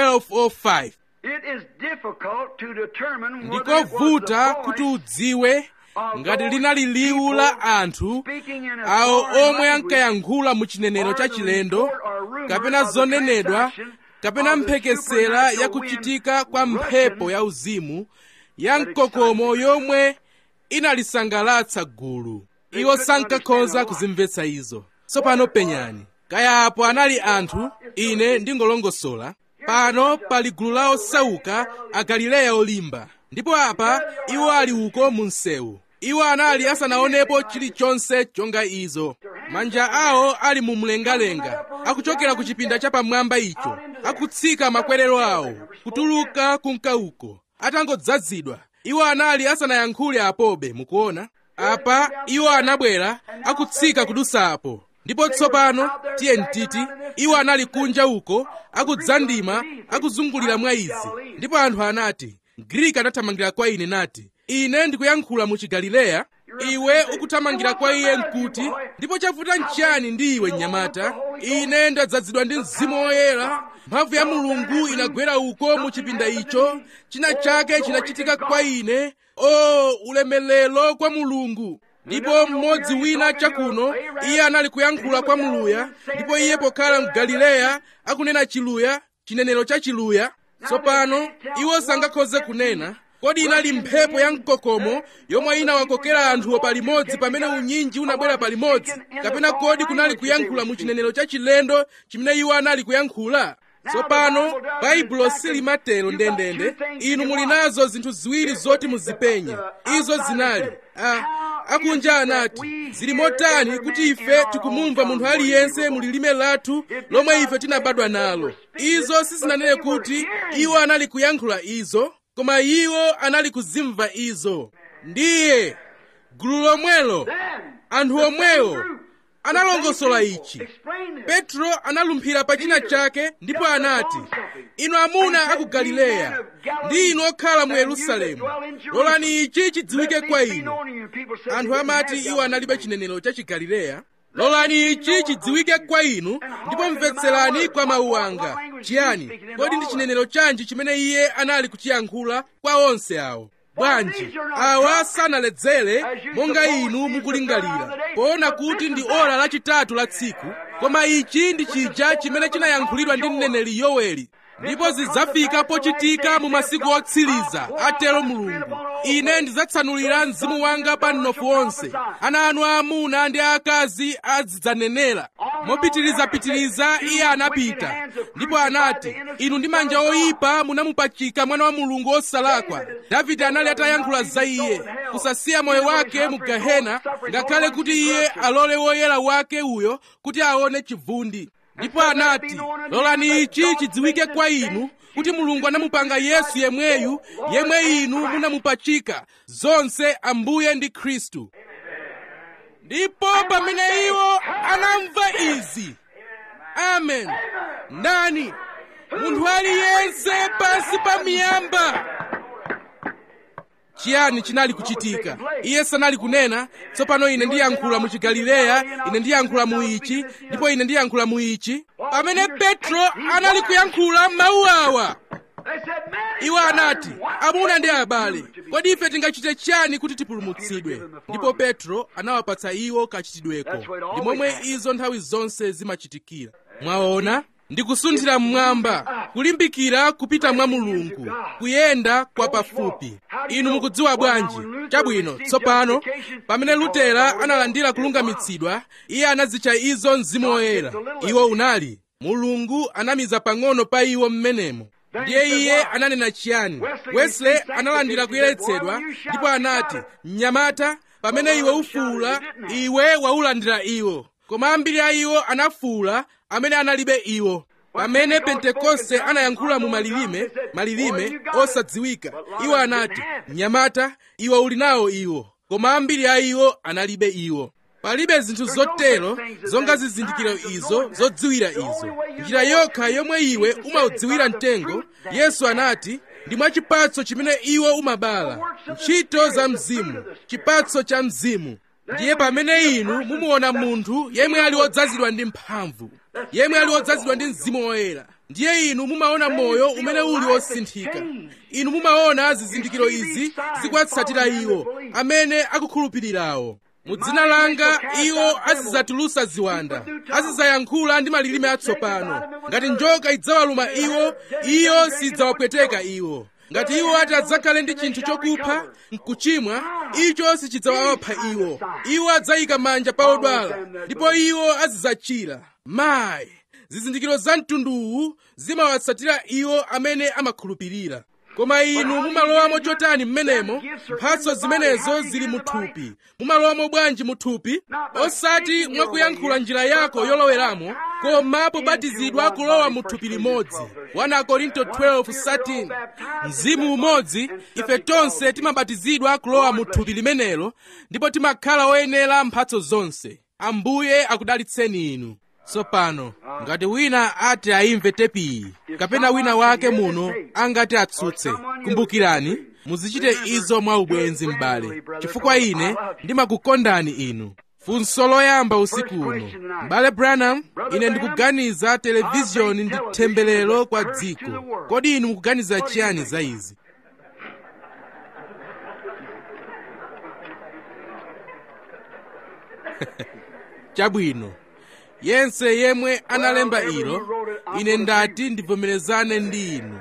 1205 It is difficult to determine whether it was ndikovuta the kuti voice udziwe ngati linali liwu la anthu awo omwe ankayankhula mu chinenero cha chilendo kapena zonenedwa kapena mphekesera ya kuchitika kwa mphepo ya uzimu ya mkokomo yomwe inalisangalatsa gulu iwo sankakhoza kuzimvetsa izo tsopano penyani kaya apo anali anthu ine ndingolongosola pano pali gulu la osauka a galileya olimba ndipo apa iwo ali uko mu msewu iwo anali asanaonepo chilichonse chonga izo manja awo ali mu mlengalenga akuchokera ku chipinda chapamwamba icho akutsika makwerero awo kutuluka kunka uko atangodzazidwa iwo anali asanayankhule apobe mukuona apa iwo anabwera akutsika kudusa apo ndipo tsopano tiye ntiti iwo anali kunja uko akudzandima akuzungulira mwa izi ndipo anthu anati mgriki anathamangira kwa ine nati ine ndikuyankhula mu chigalileya iwe ukuthamangira kwa iye nkuti ndipo chavuta nchiyani ndi iwe mnyamata ine ndadzazidwa ndi mzimu woyera mphamvu ya mulungu inagwera uko mu chipinda icho china chake chinachitika kwa ine o ulemelero kwa mulungu ndipo mmodzi wina chakuno iye anali kuyankhula kwa muluya ndipo iye pokhala mgalileya akunena chiluya chinenero cha chiluya tsopano iwo sangakhoze kunena kodi inali mphepo ya mkokomo yomwe inawakokera anthuwo palimodzi pamene unyinji unabwera palimodzi kapena kodi kunali kuyankhula mu chinenero cha chilendo chimene iwo anali kuyankhula tsopano baibulo silimatero ndendende inu muli nazo zinthu ziwiri zoti muzipenye izo zinali a akunja anati zili motani kuti ife tikumumva munthu aliyense mu lilime lathu lomwe ife tinabadwa nalo izo sizinanene kuti iwo anali kuyankhula izo koma iwo anali kuzimva izo ndiye gulu lomwelo anthu omwewo analongosola ichi petro analumphira pa china chake ndipo anati inu amuna a ku galileya ndi inu okhala mu yerusalemu lolani ichi chidziwike kwa inu anthu amati iwo analibe chinenero cha chigalileya lolani ichi chidziwike kwa inu ndipo mvetserani kwa mawu anga chiyani kodi ndi chinenero chanji chimene iye anali kuchiyankhula kwa onse awo bwanji awa sanaledzere monga inu mukulingalira poona kuti ndi ora lachitatu la tsiku koma ichi ndi chija chimene chinayankhulidwa ndi mneneri yoweli ndipo zidzafika pochitika mu masiku otsiriza atero mulungu ine ndidzatsanulira mzimu wanga pa mnofu onse ana anu aamuna ndi aakazi azidzanenera mopitirizapitiriza iye anapita ndipo anati inu ndi manja oyipa munamupachika mwana wa mulungu osalakwa davide anali atayankhula za iye kusasiya moyo wake mu gehena ngakhale kuti iye alole woyera wake uyo kuti aone chivundi ndipo anati lolani ichi chidziwike kwa inu kuti mulungu anamupanga yesu yemweyu yemwe inu munamupachika zonse ambuye ndi khristu ndipo pamene iwo anamva izi amen ndani munthu aliyense pansi pa miyamba chiyani chinali kuchitika iye sanali kunena tsopano ine ndiyankhula mu chigalileya ine ndiyankhula mu ichi ndipo ine ndiyankhula mu ichi pamene petro anali kuyankhula mawu awa iwo anati amuna ndi abale kodi ife tingachite chiyani kuti tipulumutsidwe ndipo petro anawapatsa iwo kachitidweko ndi momwe izo nthawi zonse zimachitikira mwaona ndikusunthira mmwamba kulimbikira kupita mwa mulungu kuyenda kwa pafupi inu mukudziwa bwanji chabwino tsopano pamene lutera analandira kulungamitsidwa iye anazitcha izo mzimu woyera iwo unali mulungu anamiza pang'ono pa iwo mmenemo ndiye iye ananena chiyani wesley analandira kuyeretsedwa ndipo anati mnyamata pamene iwe ufuula iwe waulandira iwo koma ambiri a iwo anafuula amene analibe iwo pamene pentekoste anayankhula mu malilime malilime osadziwika iwo anati mnyamata iwe uli nawo iwo koma ambiri a iwo analibe iwo palibe zinthu zotero zonga zizindikiro izo zodziwira izo njira yokha yomwe iwe umaudziwira mtengo yesu anati ndi mwa chipatso chimene iwo umabala ntchito za mzimu chipatso cha mzimu ndiye pamene inu mumuona munthu yemwe ali wodzazidwa ndi mphamvu yemwe ali wodzazidwa ndi mzimu woyera ndiye inu mumaona moyo umene uli wosinthika inu mumaona zizindikiro izi zikuwatsatira iwo amene akukhulupirirawo mu dzina langa iwo azidzatulusa ziwanda azidzayankhula ndi malilime atsopano ngati njoka idzawaluma iwo iyo sidzawapweteka iwo ngati iwo ati adzakhale ndi chinthu chokupha mkuchimwa icho sichidzawapha iwo iwo adzayika manja pa odwala ndipo iwo azidzachira mayi zizindikiro za mtunduwu zimawatsatira iwo amene amakhulupirira koma inu mumalowamo chotani mmenemo mphatso zimenezo zili muthupi mumalowamo bwanji muthupi osati mwakuyankhula njira yako yoloweramo koma pobatizidwa kulowa muthupi limodzi 1 korinto 12:13 mzimu umodzi ife tonse timabatizidwa kulowa muthupi limenelo ndipo timakhala oyenera mphatso zonse ambuye akudalitseni inu tsopano ngati wina ati ayimve tepiyi kapena wina wake muno angati atsutse kumbukirani muzichite izo mwa ubwenzi m'bale chifukwa ine ndimakukondani inu funso loyamba usiku uno m'bale branham ine ndikuganiza televiziyoni ndi temberero kwa dziko kodi inu mukuganiza chiyani za izi chabwino yense yemwe analemba ilo ine ndati ndivomerezane ndi inu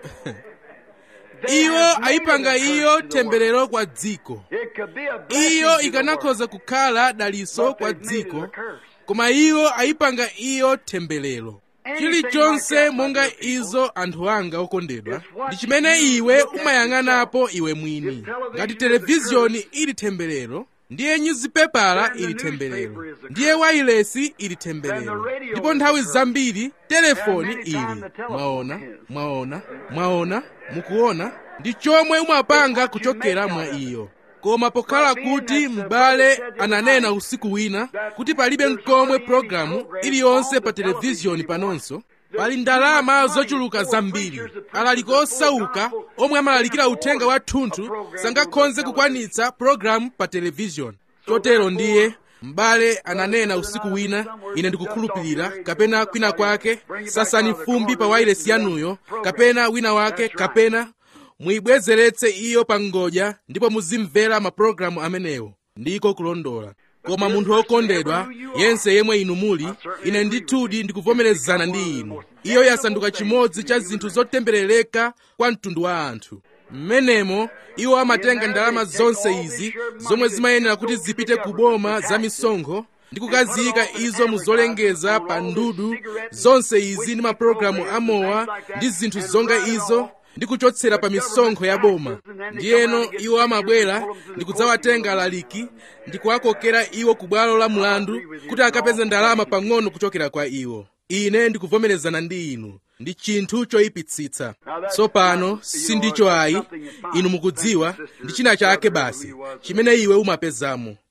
iwo ayipanga iyo temberero kwa dziko iyo ikanakhoza kukhala daliso kwa dziko koma iwo ayipanga iyo temberero chilichonse monga izo anthu anga okondedwa ndi chimene iwe umayang'anapo iwe mwini ngati televiziyoni ili temberero ndiye nyuzipepala ili temberero ndiye wailesi ili temberero ndipo nthawi zambiri telefoni ili mwaona mwaona mwaona mukuona ndi chomwe umapanga kuchokera mwa iyo koma pokhala kuti m'bale ananena usiku wina kuti palibe nkomwe pologalamu iliyonse pa televiziyoni panonso pali ndalama zochuluka zambiri alaliko osauka omwe amalalikira uthenga wathunthu sangakhonze kukwanitsa pologalamu pa televiziyoni chotero ndiye m'bale ananena usiku wina ine ndikukhulupirira kapena kwina kwake sasani fumbi pa wailesi yanuyo kapena wina wake kapena muyibwezeretse iyo pa ngodya ndipo muzimvera mapulogalamu amenewo ndiko kulondola koma munthu wokondedwa yense yemwe inu muli ine ndithudi ndikuvomerezana ndi inu iyo yasanduka chimodzi cha zinthu zotemberereka kwa mtundu wa anthu mmenemo iwo amatenga ndalama zonse izi zomwe zimayenera kuti zipite ku boma za misonkho ndi kukaziyika izo muzolengeza pa ndudu zonse izi ndi mapulogalamu amowa ndi zinthu zonga izo ndi kuchotsera pa misonkho ya boma ndiyeno iwo amabwera ndi kudzawatenga alaliki ndi kuwakokera iwo ku bwalo la mlandu kuti akapeze ndalama pang'ono kuchokera kwa iwo ine ndikuvomerezana ndi inu ndi chinthu choyipitsitsa tsopano sindicho ayi inu mukudziwa ndi china chake basi chimene iwe umapezamo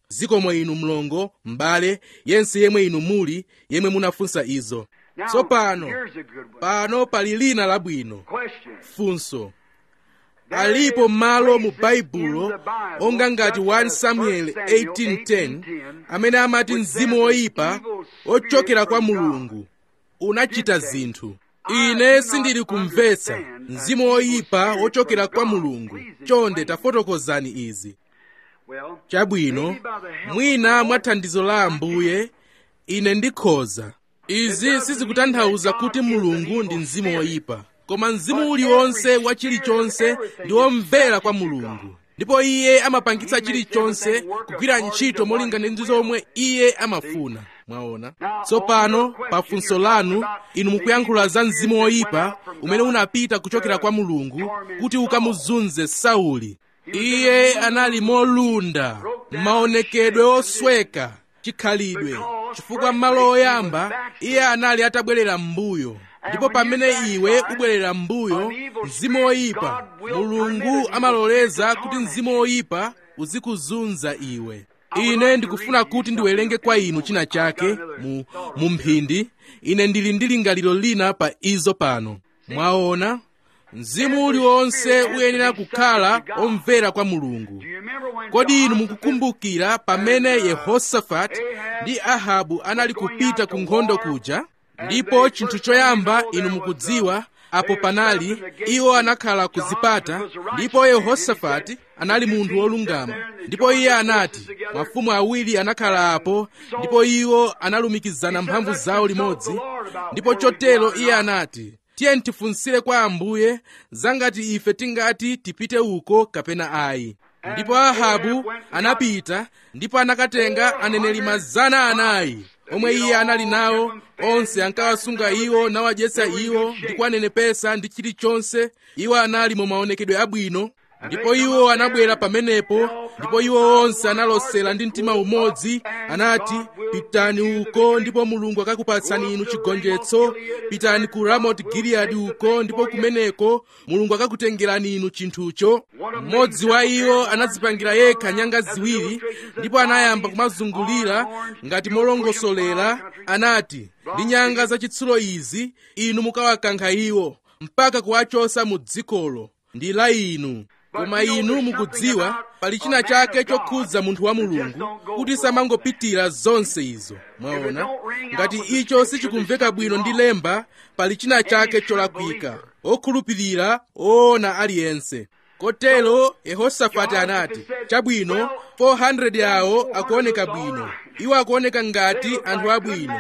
zikomo inu mlongo m'bale yense yemwe inu muli yemwe munafunsa izo Now, tsopano here's a good one. pano pali lina labwino Question. funso There alipo is malo mu places baibulo in the Bible, onga ngati such 1 as samuel 1 Samuel 18:10 18:10, amene amati which mzimu says, woyipa "Evil ochokera spirit kwa from God mulungu unachita did say, zinthu I ine do not sindili kumvetsa understand mzimu an woyipa evil spirit wochokera from kwa God. mulungu Please chonde explain. tafotokozani izi Well, chabwino maybe by the help of mwina the Lord, mwa thandizo la ambuye ine ndikhoza izi sizikutanthauza kuti mulungu ndi mzimu woyipa koma mzimu uliwonse wa chilichonse ndi womvera kwa mulungu ndipo iye amapangitsa chilichonse kugwira ntchito molingana ndi zomwe iye amafuna mwaona tsopano pa funso lanu inu mukuyankhula za mzimu woyipa umene unapita kuchokera kwa mulungu kuti ukamuzunze sauli iye anali molunda maonekedwe osweka chikhalidwe chifukwa m'malo oyamba iye anali atabwerera m'mbuyo ndipo pamene iwe ubwerera m'mbuyo mzimu woyipa mulungu amaloleza kuti mzimu woyipa uzikuzunza iwe ine ndikufuna kuti ndiwerenge kwa inu china chake mu, mu mphindi ine ndili ndi lingaliro lina pa izo pano mwaona mzimu uliwonse uyenera kukhala omvera kwa mulungu do you remember when kodi inu God mukukumbukira pamene yehosafati ndi ahabu anali kupita ku nkhondo kuja ndipo chinthu choyamba inu mukudziwa apo panali iwo anakhala ku zipata ndipo yehosafati anali munthu wolungama ndipo iye anati mafumu awiri anakhala apo ndipo iwo analumikizana mphamvu zawo limodzi ndipo chotero iye anati tiye tifunsire kwa ambuye zangati ife tingati tipite uko kapena ayi ndipo ahabu anapita ndipo anakatenga aneneri mazana anayi omwe iye anali nawo onse ankawasunga iwo nawadyetsa iwo ndi kuwanenepesa ndi chilichonse iwo anali mu maonekedwe abwino ndipo iwo anabwera pamenepo ndipo iwo onse analosera ndi mtima umodzi anati pitani uko ndipo mulungu akakupatsani inu chigonjetso pitani ku ramoti giliyadi uko ndipo kumeneko mulungu akakutengerani inu chinthucho mmodzi wa iwo anadzipangira yekha nyanga ziwiri ndipo anayamba kumazungulira ngati molongosolera anati ndi nyanga zachitsulo izi inu mukawakankha iwo mpaka kuwachosa mu dzikolo ndi la inu koma inu mukudziwa pali china chake chokhudza munthu wa mulungu kuti samangopitira zonse izo mwaona ngati icho sichikumveka bwino ndi lemba pali china chake cholakwika okhulupirira oona aliyense kotero yehosafati anati chabwino 400 awo akuoneka bwino iwo akuoneka ngati anthu abwino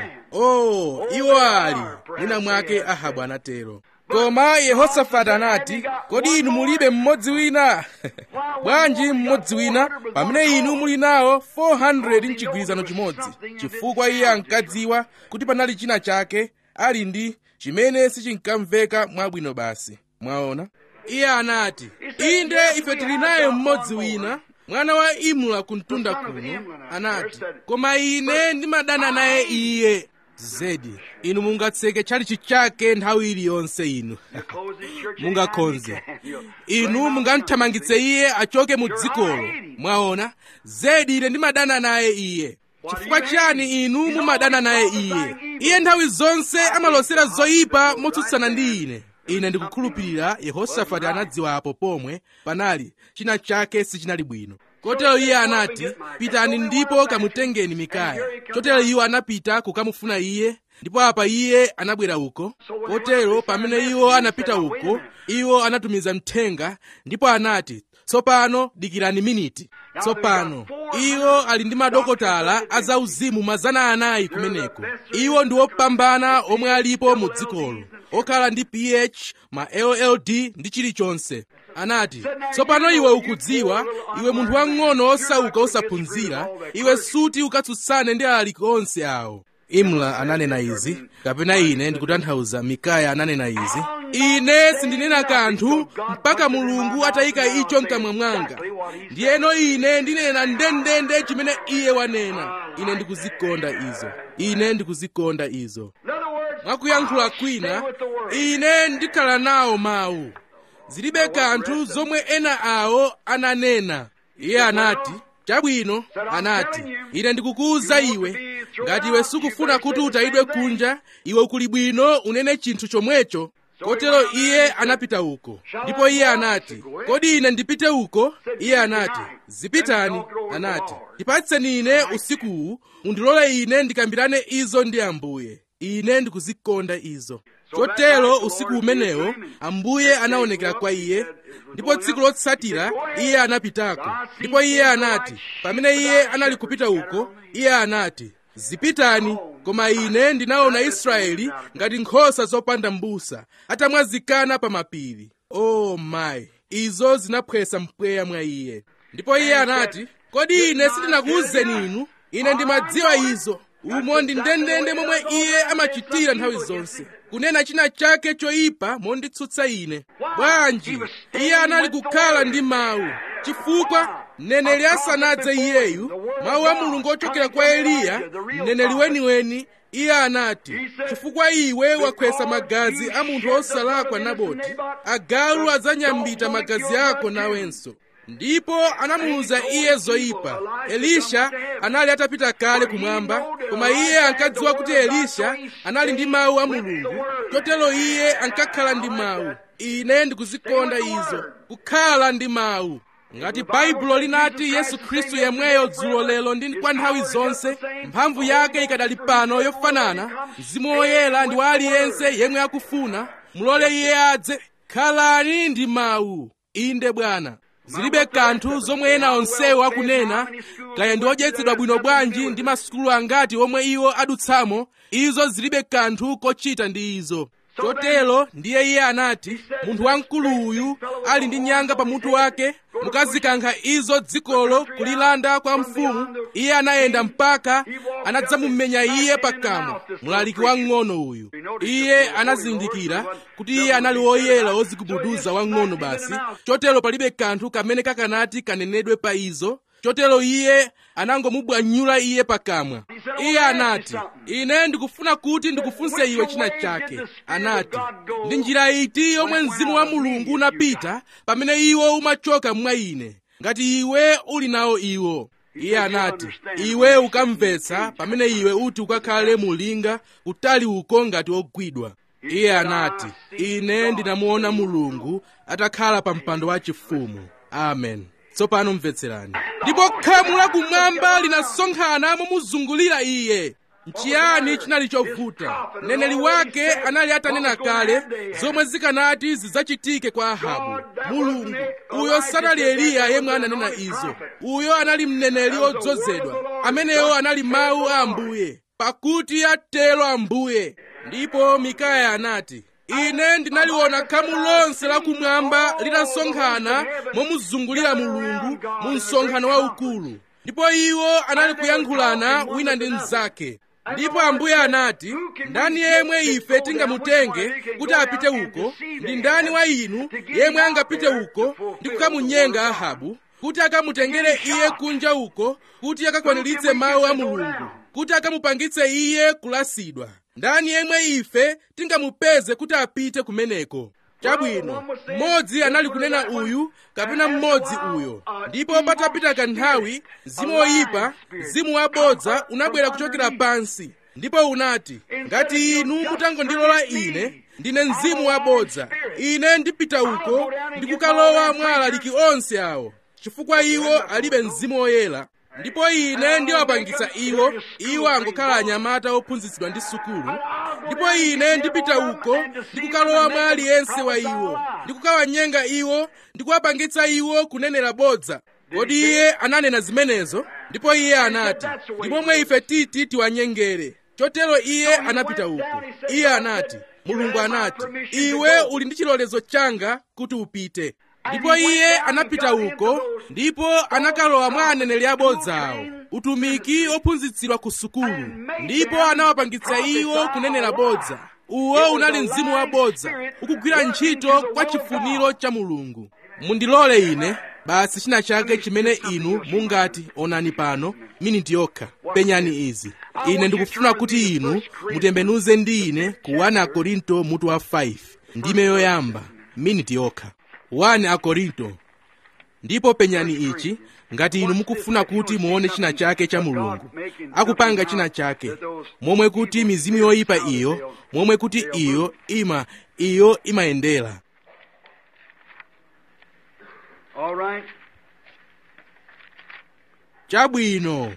oh iwo ali mwina mwake ahabu anatero koma yehosafati anati kodi inu mulibe mmodzi wina bwanji mmodzi wina pamene inu muli nawo 400 mchigwirizano chimodzi chifukwa iye ankadziwa kuti panali china chake ali ndi chimene sichinkamveka mwabwino basi mwaona iye anati inde ife tili naye mmodzi wina mwana wa imula kumtunda kuno anati koma ine ndimadana naye iye zedi inu mungatseke tchalichi chake nthawi iliyonse inu mungakhonze inu mungamthamangitse iye achoke mu dzikolo mwaona zedi ine ndimadana naye iye chifukwa chiyani inu mumadana naye iye iye nthawi zonse amalosera zoyipa motsutsana ndi ine ine ndikukhulupirira yehosafati anadziwapo pomwe panali china chake sichinali bwino kotero iye anati pitani ndipo kamutengeni mikaya chotero iwo anapita kukamufuna iye ndipo apa iye anabwera uko kotero pamene iwo anapita uko iwo anatumiza mthenga ndipo anati tsopano dikirani miniti tsopano iwo ali ndi madokotala azauzimu mazana anayi kumeneko iwo ndi opambana omwe alipo mu dzikolo okhala ndi ph ma lld ndi chilichonse anati tsopano iwe ukudziwa iwe munthu wang'ono osauka osaphunzira iwe suti ukatsutsane ndi alaliki onse awo imla ananena izi kapena ine ndikutanthauza mikaya ananena izi ine sindinena kanthu mpaka mulungu atayika icho mkamwa mwanga ndiyeno ine ndinena ndendende chimene iye wanena ine ndikuzikonda izo ine ndikuzikonda izo mwakuyankhula kwina ine ndikhala nawo mawu zilibe kanthu zomwe ena awo ananena iye anati chabwino anati ine ndikukuwuza iwe ngati iwe sukufuna kuti utayidwe kunja iwe kuli bwino unene chinthu chomwecho kotero iye anapita uko ndipo iye anati kodi ine ndipite uko iye anati zipitani anati ndipatseni ine usikuwu mundilole ine ndikambirane izo ndi ambuye ine ndikuzikonda izo chotero usiku umenewo ambuye anaonekera kwa iye ndipo tsiku lotsatira iye anapitako ndipo iye anati pamene iye anali kupita uko iye anati zipitani koma ine ndinaona israeli ngati nkhosa zopanda m'busa atamwazikana pa mapiri oh mayi izo zinaphwesa mpweya mwa iye ndipo iye anati kodi ine sindinakuwuzeni inu ine ndimadziwa izo umo ndi ndendende momwe iye amachitira nthawi zonse kunena china chake choyipa monditsutsa ine bwanji iye anali kukhala ndi mawu chifukwa mneneri asanadze iyeyu mawu a mulungu ochokera kwa eliya mneneri weniweni iye anati chifukwa iwe wakhwesa magazi a munthu osalakwa naboti agalu adzanyambita magazi ako nawenso ndipo anamuwuza iye zoyipa elisha anali atapita kale kumwamba koma iye ankadziwa kuti elisha anali ndi mawu a mulungu chotero iye ankakhala ndi mawu ine ndikuzikonda izo kukhala ndi mawu ngati baibulo linati yesu khristu yemweyo dzulo lero ndi kwa nthawi zonse mphamvu yake ikadali pano yofanana mzimu woyera ndi wa aliyense yemwe akufuna mulole iye adze khalani ndi mawu inde bwana zilibe kanthu zomwe ena onsewo akunena kaya ndi odyetsedwa bwino bwanji ndi masukulu angati omwe iwo adutsamo izo zilibe kanthu kochita ndi izo chotero ndiye iye anati munthu wamkulu uyu ali ndi nyanga pamutu wake mukazikankha izo dzikolo kulilanda kwa mfumu iye anayenda mpaka anadzamumenya iye pakamwa mlaliki wang'ono uyu iye anazindikira kuti iye anali woyera wozigubuduza wang'ono basi chotero palibe kanthu kamene kakanati kanenedwe pa izo chotero iye anangomubwanyula iye pakamwa iye anati ine ndikufuna kuti ndikufunse iwe china chake anati ndi njira iti yomwe mzimu wa mulungu unapita pamene iwo umachoka mwa ine ngati iwe uli nawo iwo iye anati iwe ukamvetsa pamene iwe uti ukakhale mulinga kutali uko ngati ogwidwa iye anati ine ndinamuona mulungu atakhala pa mpando wachifumu amen tsopano mvetserani ndipo khamu lakumwamba linasonkhana momuzungulira iye nchiyani chinali chovuta mneneri wake anali atanena kale zomwe zikanati zidzachitike kwa ahabu mulungu uyo sanali eliya yemwe ananena izo uyo anali mneneri odzozedwa amenewo anali mawu a ambuye pakuti atero ambuye ndipo mikaya anati ine ndinaliona khamu lonse lakumwamba litasonkhana momuzungulira mulungu mu msonkhano waukulu ndipo iwo anali kuyankhulana wina ndi mnzake ndipo ambuye anati ndani yemwe ife tingamutenge kuti apite uko ndi ndani wa inu yemwe angapite uko ndi kukamunyenga ahabu kuti akamutengere iye kunja uko kuti akakwaniritse mawu a mulungu kuti akamupangitse iye kulasidwa ndani yemwe ife tingamupeze kuti apite kumeneko chabwino mmodzi anali kunena uyu kapena mmodzi uyo ndipo patapita kanthawi mzimu woyipa mzimu wabodza unabwera kuchokera pansi ndipo unati ngati inu mutangondilola ine ndine mzimu wabodza ine ndipita uko ndikukalowa mwa alaliki onse awo chifukwa iwo alibe mzimu woyera ndipo ine ndiwapangitsa iwo iwo angokhala anyamata ophunzitsidwa ndi sukulu ndipo ine ndipita uko ndikukalowa mwa aliyense wa iwo ndikukawanyenga iwo ndikuwapangitsa iwo kunenera bodza kodi iye ananena zimenezo ndipo iye anati ndi momwe ife titi tiwanyengere chotero iye anapita uko iye anati mulungu anati iwe uli ndi chilolezo changa kuti upite ndipo iye anapita uko ndipo anakalowa mwa aneneri abodza awo utumiki ophunzitsidwa ku sukulu ndipo anawapangitsa iwo kunenera bodza uwo unali mzimu wabodza ukugwira ntchito kwa chifuniro cha mulungu mundilole ine basi china chake chimene inu mungati onani pano miniti yokha penyani izi ine ndikufuna kuti inu mutembenuze ndi ine ku 1 akorinto mutu wa 5 ndime yoyamba miniti yokha 1 akorinto ndipo penyani ichi ngati inu mukufuna kuti muone china chake cha mulungu akupanga china chake momwe kuti mizimu yoyipa iyo momwe kuti iyo ima iyo imayendera All right. chabwino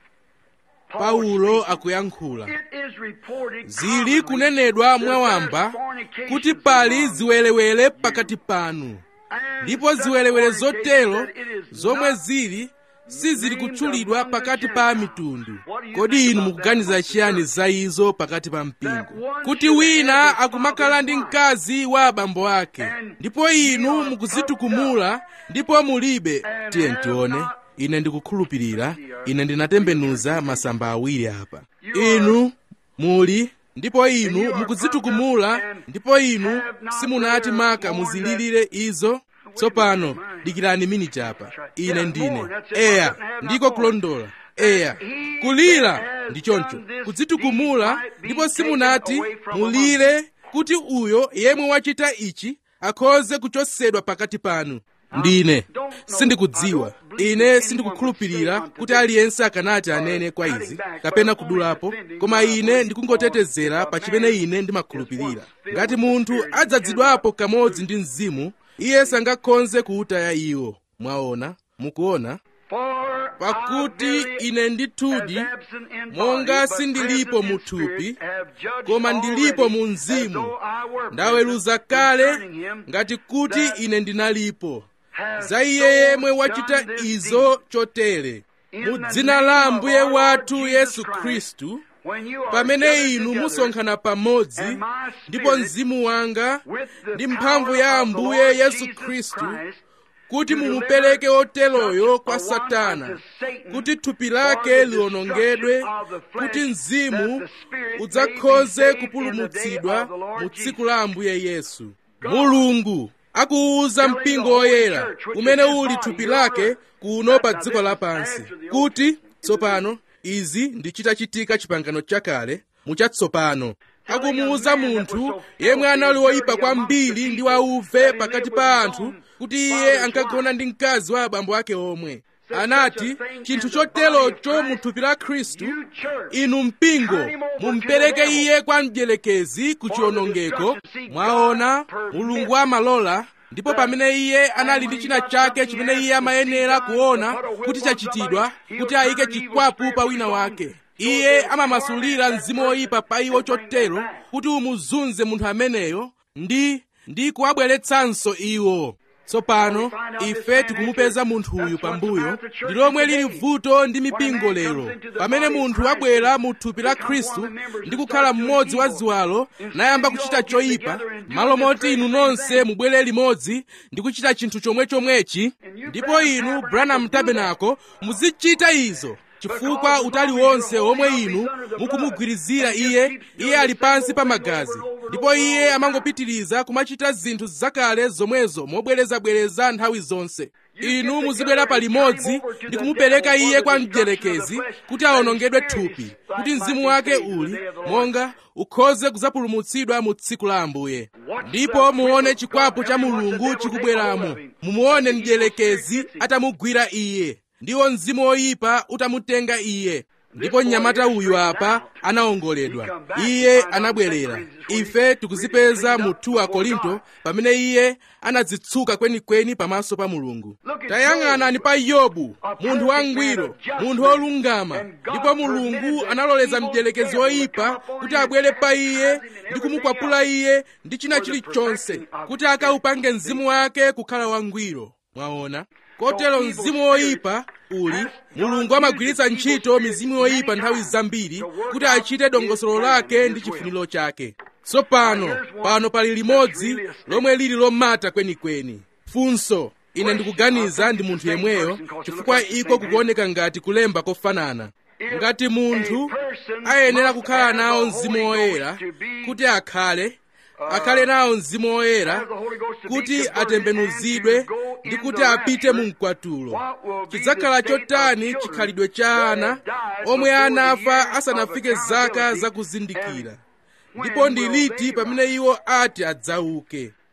paulo akuyankhula It is reported zili commonly kunenedwa that mwawamba there's fornications kuti pali among ziwerewere pakati panu and ndipo such ziwerewere fornications zotero that it is zomwe not zili sizili kutchulidwa pakati pa mitundu kodi inu mukuganiza chiyani za izo pakati pa mpingo kuti wina akumakhala ndi mkazi wa abambo ake ndipo inu mukuzitukumula ndipo mulibe tiye ntione ine ndikukhulupirira ine ndinatembenuza masamba awiri apa inu muli ndipo inu mukuzitukumula ndipo inu simunati maka muzililire izo tsopano dikirani miniti apa ine ndine eya ndiko kulondola eya kulira ndi choncho kudzitukumula ndipo simunati mulire kuti uyo yemwe wachita ichi akhoze kuchosedwa pakati panu ndine sindikudziwa ine sindikukhulupirira kuti aliyense akanati anene kwa izi kapena kudulapo koma ine ndikungotetezera pa chimene ine ndimakhulupirira ngati munthu adzadzidwapo kamodzi ndi mzimu iye sangakhonze kuutaya iwo mwaona mukuona For pakuti I verily, ine ndithudi as absent in monga body, but sindilipo present in mu thupi spirit, have judged koma ndilipo already, mu as mzimu though I were ndaweruza present kale concerning him, ngati kuti that ine ndinalipo has za iye so yemwe wachita done this izo deed. chotere In mu the dzina name la of ambuye our Lord wathu Jesus yesu Christ, khristu when you are pamene gathered inu together, musonkhana pamodzi and my ndipo spirit mzimu wanga with the ndi mphamvu ya power of the ambuye Lord yesu Jesus khristu Christ, kuti to mumupereke deliver oteroyo such kwa a one satana unto Satan kuti thupi for lake the liwonongedwe destruction of the flesh, kuti mzimu that the spirit may udzakhoze be saved in the kupulumutsidwa day of the Lord mu tsiku Jesus. la ambuye yesu mulungu akuwuza mpingo woyera umene uli thupi lake kuno pa dziko lapansi kuti tsopano izi ndi chitachitika chipangano chakale muchatsopano akumuwuza munthu yemwe anali woyipa kwambiri ndi wauve pakati pa anthu kuti iye ankagona ndi mkazi wa abambo ake omwe anati chinthu choterocho mu thupi la khristu You church, inu mpingo mumpereke iye kwa mdierekezi ku chiwonongeko mwaona mulungu amalola ndipo pamene iye anali ndi china chake chimene iye amayenera kuona kuti chachitidwa kuti ayike chikwapu pa wina wake iye amamasulira mzimu woyipa pa iwo chotero kuti umuzunze munthu ameneyo ndi ndi kuwabweretsanso iwo tsopano ife tikumupeza munthu uyu pambuyo ndi lomwe lili vuto ndi mipingo lero pamene munthu wabwera mu thupi la khristu ndi kukhala mmodzi wa ziwalo nayamba kuchita choyipa malo moti inu nonse mubwere limodzi ndi kuchita chinthu chomwechomwechi ndipo inu branham tabernacle muzichita izo chifukwa utali wonse omwe inu mukumugwirizira iye iye ali pansi pa magazi ndipo iye amangopitiriza kumachita zinthu zakale zomwezo mobwerezabwereza nthawi zonse inu muzibwera palimodzi ndi kumupereka iye kwa mdierekezi kuti awonongedwe thupi kuti mzimu wake uli monga ukhoze kudzapulumutsidwa mu tsiku la ambuye ndipo muone chikwapu cha mulungu chikubweramo mumuone mdierekezi atamugwira iye ndiwo mzimu woyipa utamutenga iye ndipo mnyamata uyu apa anawongoledwa iye anabwerera ife tikuzipeza mu 2 korinto pamene iye anadzitsuka kwenikweni pamaso pa mulungu tayang'anani pa yobu munthu wangwiro munthu wolungama ndipo mulungu analoleza mdierekezi woyipa kuti abwere pa iye ndi kumukwapula iye ndi china chilichonse kuti akaupange mzimu wake kukhala wangwiro mwaona kotero mzimu woyipa uli mulungu amagwiritsa ntchito mizimu yoyipa nthawi zambiri kuti achite dongosolo lake ndi chifuniro chake tsopano pano pali limodzi lomwe lili lomata kwenikweni funso ine ndikuganiza ndi munthu yemweyo chifukwa iko kukuoneka ngati kulemba kofanana ngati munthu ayenera kukhala nawo mzimu woyera kuti akhale akhale nawo mzimu woyera kuti atembenuzidwe ndi kuti apite mu mkwatulo chidzakhala chotani chikhalidwe cha ana omwe anafa asanafike zaka zakuzindikira ndipo ndi liti pamene iwo ati adzauke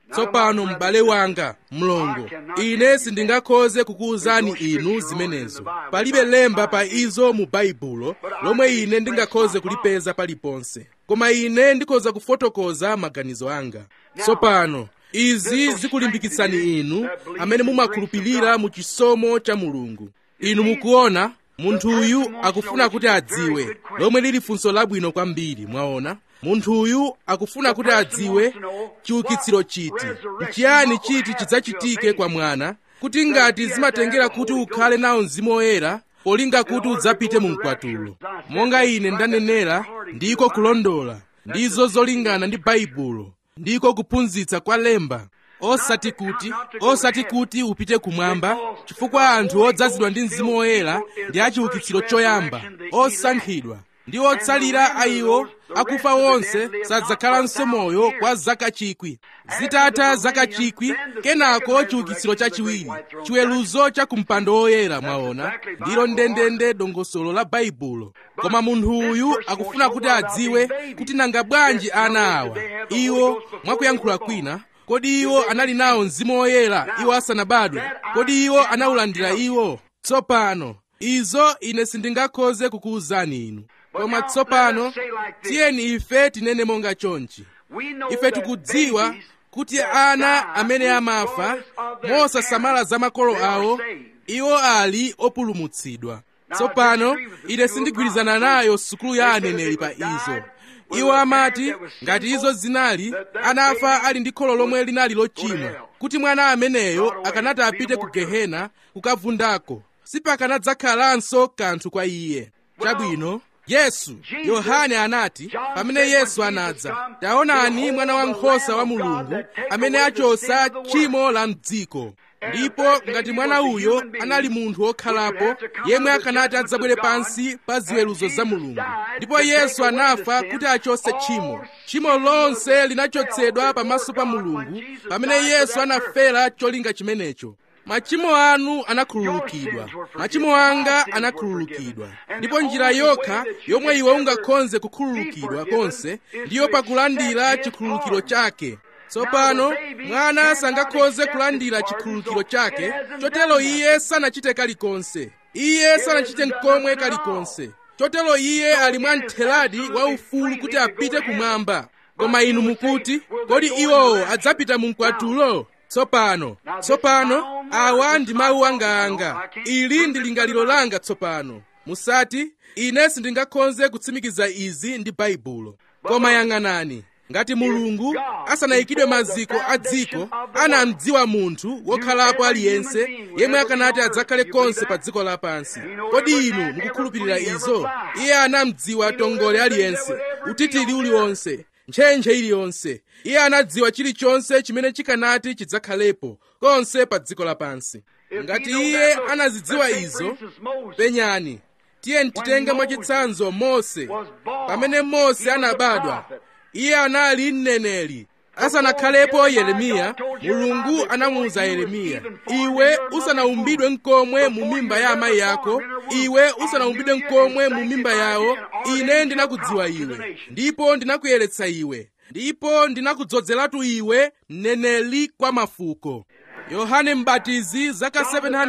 tsopano m'bale wanga mlongo ine sindingakhoze kukuwuzani inu zimenezo palibe lemba pa izo mu baibulo lomwe ine ndingakhoze kulipeza paliponse koma ine ndikhoza kufotokoza maganizo anga tsopano izi zikulimbikitsani inu amene mumakhulupirira mu chisomo cha mulungu inu mukuona munthuyu akufuna kuti adziwe lomwe lili funso labwino kwambiri mwaona munthuyu akufuna kuti adziwe chiukitsiro chiti nchiyani chiti chidzachitike kwa mwana kuti ngati zimatengera kuti ukhale nawo mzimu woyera polinga kuti udzapite mu mkwatulo monga ine ndanenera ndiko kulondola ndizo zolingana ndi baibulo ndiko kuphunzitsa kwa lemba osati kuti osati kuti upite kumwamba chifukwa anthu odzazidwa ndi mzimu woyera ndi achiukitsiro choyamba osankhidwa ndi otsalira a iwo akufa wonse sadzakhalanso moyo kwa zaka chikwi zitatha zaka chikwi kenako chiukitsiro chachiwiri chiweruzo cha kumpando woyera mwaona ndilo ndendende dongosolo la baibulo koma munthu uyu akufuna kuti adziwe kuti nanga bwanji ana awa iwo mwakuyankhula kwina kodi iwo anali nawo mzimu woyera iwo asanabadwe kodi iwo anawulandira iwo tsopano izo ine sindingakhoze kukuwuzani inu koma tsopano tiyeni ife tinene monga chonchi ife tikudziwa kuti ana amene amafa mosasamala za makolo awo iwo ali opulumutsidwa tsopano ine sindigwirizana nayo sukulu ya aneneri pa izo iwo amati ngati izo zinali anafa ali ndi kholo lomwe linali lochimwa kuti mwana ameneyo akanati apite ku gehena kukavundako sipakanadzakhalanso kanthu kwa iye chabwino yesu yohane anati pamene yesu anadza taonani mwana wankhosa wa mulungu amene achosa tchimo la mdziko ndipo ngati mwana uyo anali munthu wokhalapo yemwe akanati adzabwere pansi pa ziweruzo za mulungu ndipo yesu anafa kuti achose tchimo tchimo lonse linachotsedwa pamaso pa mulungu pamene yesu anafera cholinga chimenecho machimo anu anakhululukidwa machimo anga anakhululukidwa ndipo njira yokha yomwe iwe ungakhoze kukhululukidwa konse ndiyo pakulandira chikhululukiro chake tsopano mwana sangakhoze kulandira chikhululukiro chake chotero iye sanachite kalikonse iye sanachite nkomwe kalikonse chotero iye ali mwa mtheladi wa ufulu kuti apite kumwamba koma inu mukuti kodi iwowo adzapita mu mkwatulo tsopano tsopano awa ndi mawu anga ili ndi lingaliro langa tsopano musati ine sindingakhoze kutsimikiza izi ndi baibulo koma yang'anani ngati mulungu asanayikidwe maziko a dziko anamdziwa munthu wokhalapo aliyense yemwe akanati adzakhale konse pa dziko lapansi kodi inu mukukhulupirira izo iye anamdziwa tongole aliyense utitiri uliwonse ntchentche iliyonse iye anadziwa chilichonse chimene chikanati chidzakhalepo konse pa dziko lapansi ngati iye anazidziwa izo penyani tiye ntitenge mwachitsanzo mose pamene mose anabadwa iye anali mneneri asanakhalepo yeremiya mulungu anamuwuza yeremiya iwe usanaumbidwe nkomwe mu mimba ya amayi yako iwe usanaumbidwe nkomwe mu mimba yawo ine ndinakudziwa iwe ndipo ndinakuyeretsa iwe ndipo ndinakudzozeratu iwe mneneri kwa mafuko yohane mbatizi zaka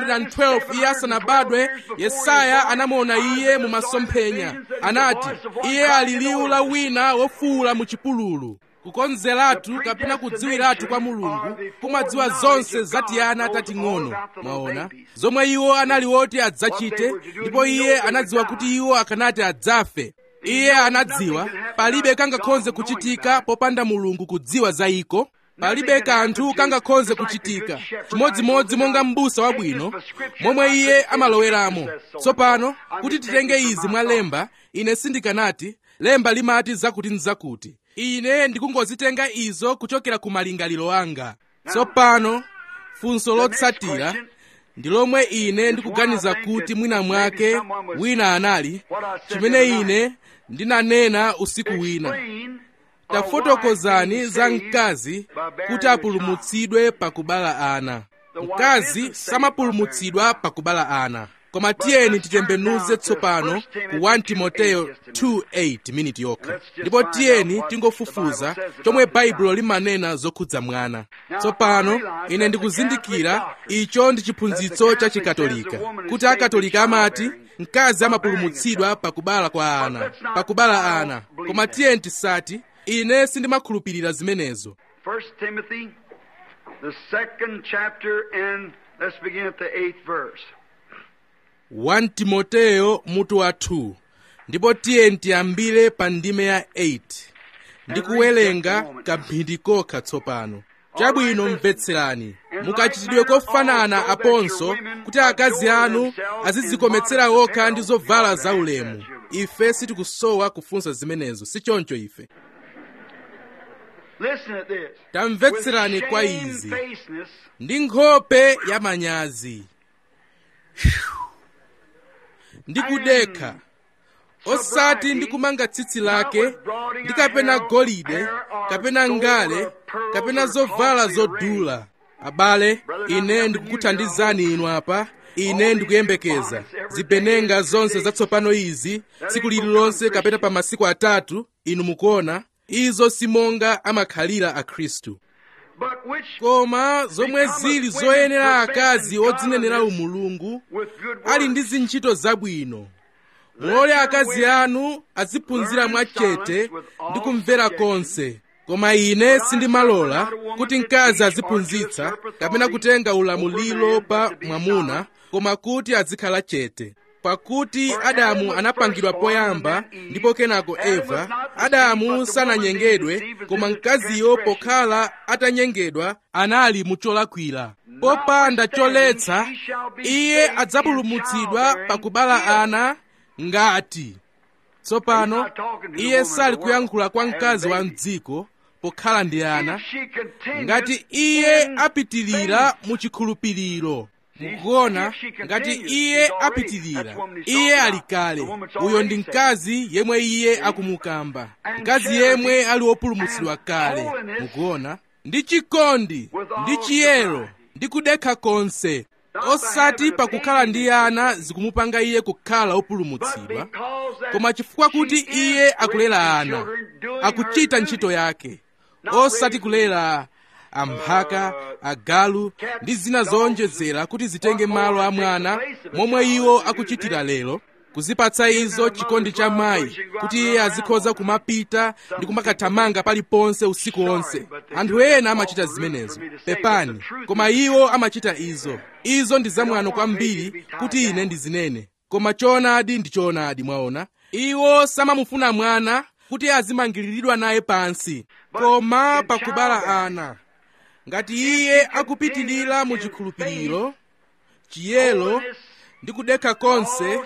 712 iye asanabadwe yesaya anamuona iye mu masomphenya anati iye ali liwu la wina wofuwula mu chipululu kukonzeratu kapena kudziwiratu kwa mulungu kumadziwa zonse za tiyana tating'ono mwaona zomwe iwo anali woti adzachite ndipo iye anadziwa kuti iwo akanati adzafe iye anadziwa palibe kangakhoze kuchitika popanda mulungu kudziwa za iko palibe kanthu kangakhoze kuchitika chimodzimodzi monga m'busa wabwino momwe iye amaloweramo tsopano kuti titenge izi mwa lemba ine sindikanati lemba limati zakuti nzakuti ine ndikungozitenga izo kuchokera ku malingaliro anga tsopano funso lotsatira ndi lomwe ine ndikuganiza kuti mwina mwake wina anali chimene ine ndinanena usiku wina tafotokozani za mkazi kuti apulumutsidwe pakubala ana mkazi samapulumutsidwa pakubala ana koma tiyeni titembenuze tsopano ku 1 timoteyo 2:8 miniti yokha ndipo tiyeni tingofufuza chomwe baibulo limanena zokhudza mwana tsopano ine ndikuzindikira icho ndi chiphunzitso cha chikatolika kuti akatolika amati mkazi amapulumutsidwa pakubala kwa ana pakubala ana koma tiyeni tisati ine sindimakhulupirira zimenezo 1 Timothy, the second chapter, and let's begin at the eighth verse. 1 timoteyo mutu wa 2 ndipo tiyeni tiyambire pa ndime ya 8 ndikuwerenga kamphindi kokha tsopano chabwino mvetserani mukachitidwe kofanana aponso kuti akazi anu azidzikometsera okha ndi zovala zaulemu ife sitikusowa kufunsa zimenezo si choncho ife Listen at this. tamvetserani With kwa izi shamefacedness, ndi nkhope ya manyazi ndi kudekha osati ndi kumanga tsitsi lake ndi kapena golide kapena ngale kapena zovala zodula abale ine ndikukuthandizani inu apa ine ndikuyembekeza zipenenga zonse zatsopano izi tsiku lililonse kapena pa masiku atatu inu mukuona izo simonga amakhalira akhristu but which koma zomwe zili zoyenera akazi odzinenera umulungu with good ali ndi works, zintchito zabwino mulole akazi anu aziphunzira mwachete ndi kumvera konse koma ine sindimalola kuti mkazi aziphunzitsa kapena kutenga ulamuliro pa mwamuna koma kuti azikhala chete pakuti adamu anapangidwa poyamba ndipo kenako eva adamu sananyengedwe koma mkaziyo pokhala atanyengedwa anali mucholakwira popanda choletsa iye adzapulumutsidwa pakubala ana ngati tsopano iye sali kuyankhula kwa mkazi wa mdziko pokhala ndi ana if she continues ngati iye in apitilira mu chikhulupiriro mukuona ngati iye apitilira iye ali kale uyo ndi mkazi yemwe iye akumukamba mkazi yemwe ali wopulumutsidwa kale mukuona ndi chikondi ndi chiyero ndi kudekha konse osati pakukhala ndi ana zikumupanga iye kukhala wopulumutsidwa koma chifukwa kuti iye akulera ana akuchita ntchito yake osati kulera amphaka agalu ndi zina zowonjezera kuti zitenge malo a mwana momwe iwo akuchitira lero kuzipatsa izo chikondi cha mayi kuti iye azikhoza kumapita ndi kumakathamanga paliponse usiku wonse anthu ena amachita zimenezo pepani koma iwo amachita izo izo ndi zamwano kwambiri kuti ine ndizinene koma choonadi ndi choonadi mwaona iwo samamufuna mwana kuti azimangiriridwa naye pansi koma pakubala ana ngati iye akupitilira mu chikhulupiriro chiyero ndi kudekha konse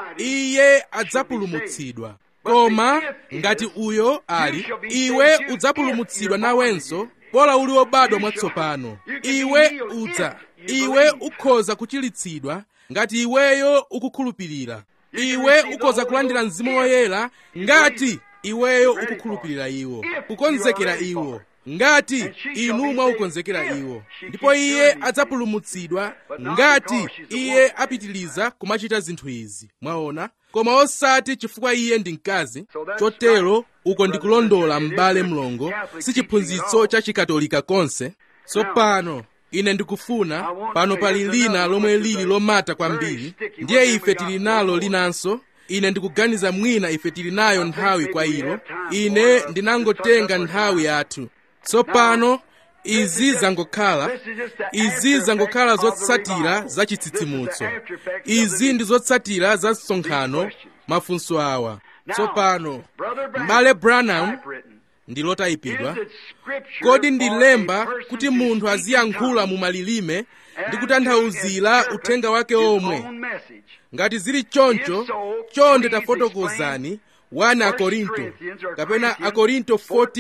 iye adzapulumutsidwa koma ngati uyo ali iwe udzapulumutsidwa nawenso bola uli wobadwa mwatsopano iwe udza iwe ukhoza kuchilitsidwa ngati iweyo ukukhulupirira iwe ukhoza kulandira mzimu woyera ngati iweyo ukukhulupirira iwo kukonzekera iwo ngati inu mwaukonzekera iwo ndipo iye adzapulumutsidwa ngati iye apitiliza kumachita zinthu izi mwaona koma osati chifukwa iye ndi mkazi chotero uko ndikulondola m'bale mlongo si chiphunzitso cha chikatolika konse tsopano ine ndikufuna pano pali lina lomwe lili lomata kwambiri ndiye ife tili nalo linanso ine ndikuganiza mwina ife tili nayo nthawi kwa ilo ine ndinangotenga nthawi yathu tsopano izi zangokhala izi zangokhala zotsatira za chitsitsimutso izi ndi zotsatira za msonkhano mafunso awa tsopano m'bale branham ndi lotayipidwa kodi ndi lemba kuti munthu aziyankhula mu malilime ndi kutanthauzira uthenga wake omwe ngati zili choncho chonde tafotokozani 1 akorinto kapena akorinto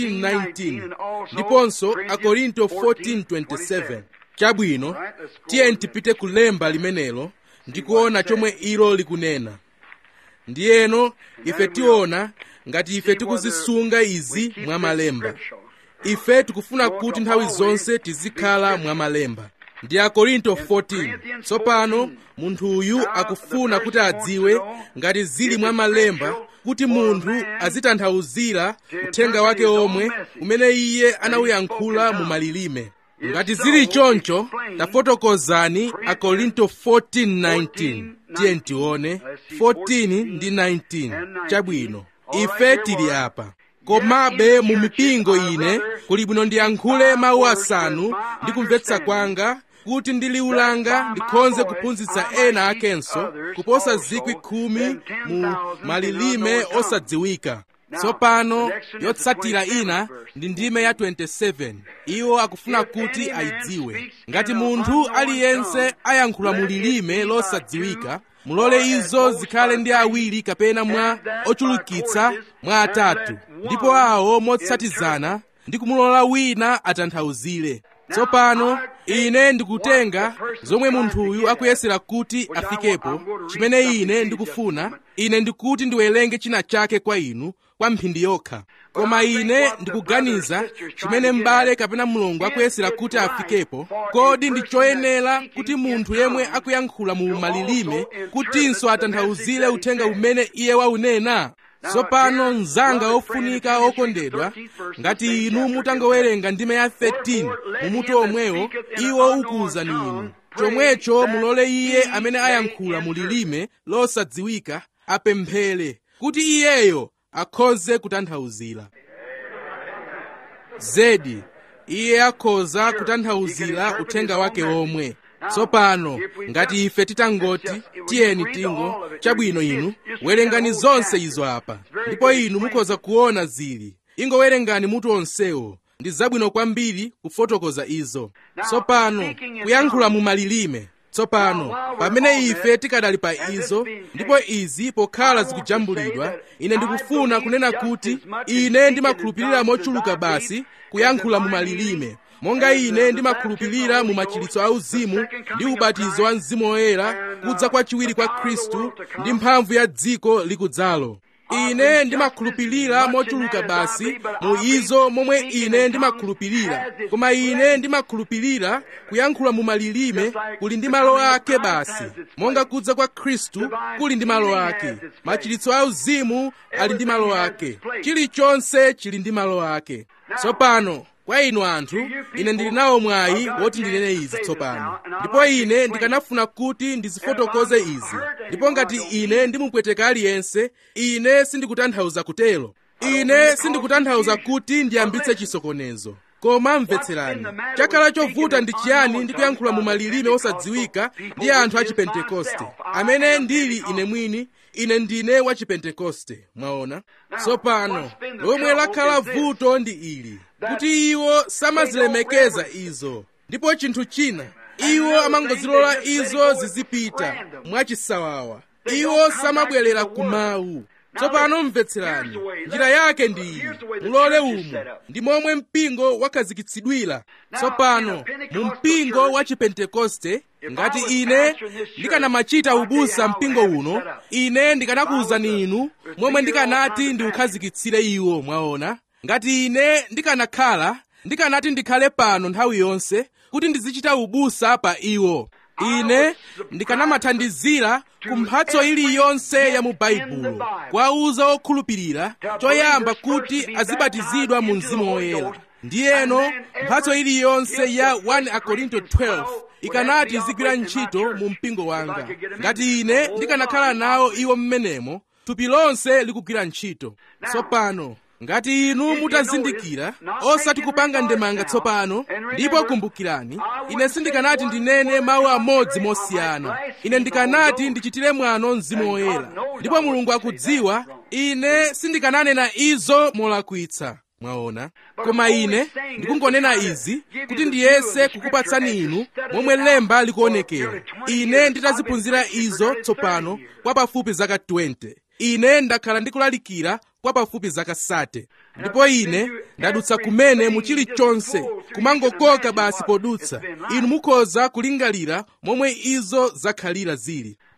14:19 ndiponso akorinto 14:27 chabwino tiye tipite kulemba limenelo ndikuona chomwe ilo likunena ndiyeno ife tiona ngati ife tikuzisunga izi mwa malemba ife tikufuna kuti nthawi zonse tizikhala mwa malemba ndi akorinto 14 tsopano munthu uyu akufuna kuti adziwe ngati zili mwa malemba kuti munthu azitanthauzira uthenga wake omwe umene iye anawuyankhula mu malilime ngati zili choncho tafotokozani akorinto 14:19 tiye ntione 14 ndi 19 chabwino ife tili apa komabe mu mipingo ine kuli bwino ndiyankhule mawu asanu ndi kumvetsa kwanga kuti ndi liwu langa ndikhonze kuphunzitsa ena akenso kuposa zikwi khumi mu malilime osadziwika tsopano yotsatira ina ndi ndime ya 27 iwo akufuna kuti ayidziwe ngati munthu aliyense ayankhula mu lilime losadziwika mulole izo zikhale ndi awiri kapena mwa ochulukitsa mwa atatu ndipo awo motsatizana ndi kumulola wina atanthauzire tsopano ine ndikutenga zomwe munthuyu akuyesera kuti afikepo chimene ine ndikufuna ine ndikuti ndiwerenge china chake kwa inu kwa mphindi yokha koma ine ndikuganiza chimene m'bale kapena mlongo akuyesera kuti afikepo kodi ndi choyenera kuti munthu yemwe akuyankhula mu malilime kutinso atanthauzire uthenga umene iye waunena tsopano mnzanga ofunika okondedwa ngati inu mutangowerenga ndime ya 13 mumutu omwewo iwo ukuwuzani inu chomwecho mulole iye amene ayankhula mu lilime losadziwika apemphere kuti iyeyo akhoze kutanthauzira zedi iye akhoza kutanthauzira uthenga wake omwe tsopano ngati ife titangoti tiyeni tingo chabwino inu werengani zonse izo apa ndipo inu mukhoza kuona zili ingowerengani mutu onsewo ndi zabwino kwambiri kufotokoza izo tsopano kuyankhula mu malilime tsopano pamene ife tikadali pa izo ndipo izi pokhala zikujambulidwa ine ndikufuna kunena kuti ine ndimakhulupirira mochuluka basi kuyankhula mu malilime monga ine ndimakhulupirira mu machiritso auzimu ndi ubatizo wa mzimu woyera kudza kwachiwiri kwa khristu ndi mphamvu ya dziko likudzalo ine ndimakhulupirira mochuluka basi mu izo momwe ine ndimakhulupirira koma ine ndimakhulupirira kuyankhula mu malilime kuli ndi malo ake basi monga kudza kwa khristu kuli ndi malo ake machiritso auzimu ali ndi malo ake chilichonse chili ndi malo ake tsopano kwa inu anthu ine ndili nawo mwayi woti ndinene izi tsopano ndipo ine ndikanafuna kuti ndizifotokoze izi ndipo ngati ine ndimupweteka aliyense ine sindikutanthauza kutero ine sindikutanthauza kuti ndiyambitse chisokonezo koma mvetserani chakhala chovuta ndi chiyani ndi kuyankhula mu malilime osadziwika ndi anthu a chipentekoste amene ndili ine mwini ine ndine wa chipentekoste mwaona tsopano lomwe lakhala vuto ndi ili kuti iwo samazilemekeza izo ndipo chinthu china iwo amangozilola izo zizipita mwachisawawa iwo samabwerera ku mawu tsopano mvetserani njira yake ndi iyi mulole umu ndi momwe mpingo wakhazikitsidwira tsopano mu mpingo wa chipentekoste ngati ine ndikanamachita ubusa mpingo uno ine ndikanakuwuzani inu momwe ndikanati ndiukhazikitsire iwo mwaona ngati ine ndikanakhala ndikanati ndikhale pano nthawi yonse kuti ndizichita ubusa pa iwo ine ndikanamathandizira ku mphatso iliyonse ya mu baibulo kwauza okhulupirira choyamba kuti azibatizidwa mu mzimu woyera ndiyeno mphatso iliyonse ya 1 akorinto 12 ikanati izigwira ntchito mu mpingo wanga ngati ine ndikanakhala nawo iwo mmenemo thupi lonse likugwira ntchito tsopano ngati inu mutazindikira osati kupanga ndemanga tsopano ndipo kumbukirani ine sindikanati ndinene mawu amodzi mosiyana ine ndikanati ndichitire mwano mzimu woyera ndipo mulungu akudziwa ine sindikananena izo molakwitsa mwaona koma ine ndikungonena izi kuti ndiyese kukupatsani inu momwe lemba likuonekera ine nditaziphunzira izo tsopano kwa pafupi zaka 20 ine ndakhala ndikulalikira kwa pafupi zaka sate ndipo ine ndadutsa kumene mu chilichonse kumangokoka basi podutsa inu mukhoza kulingalira momwe izo zakhalira zili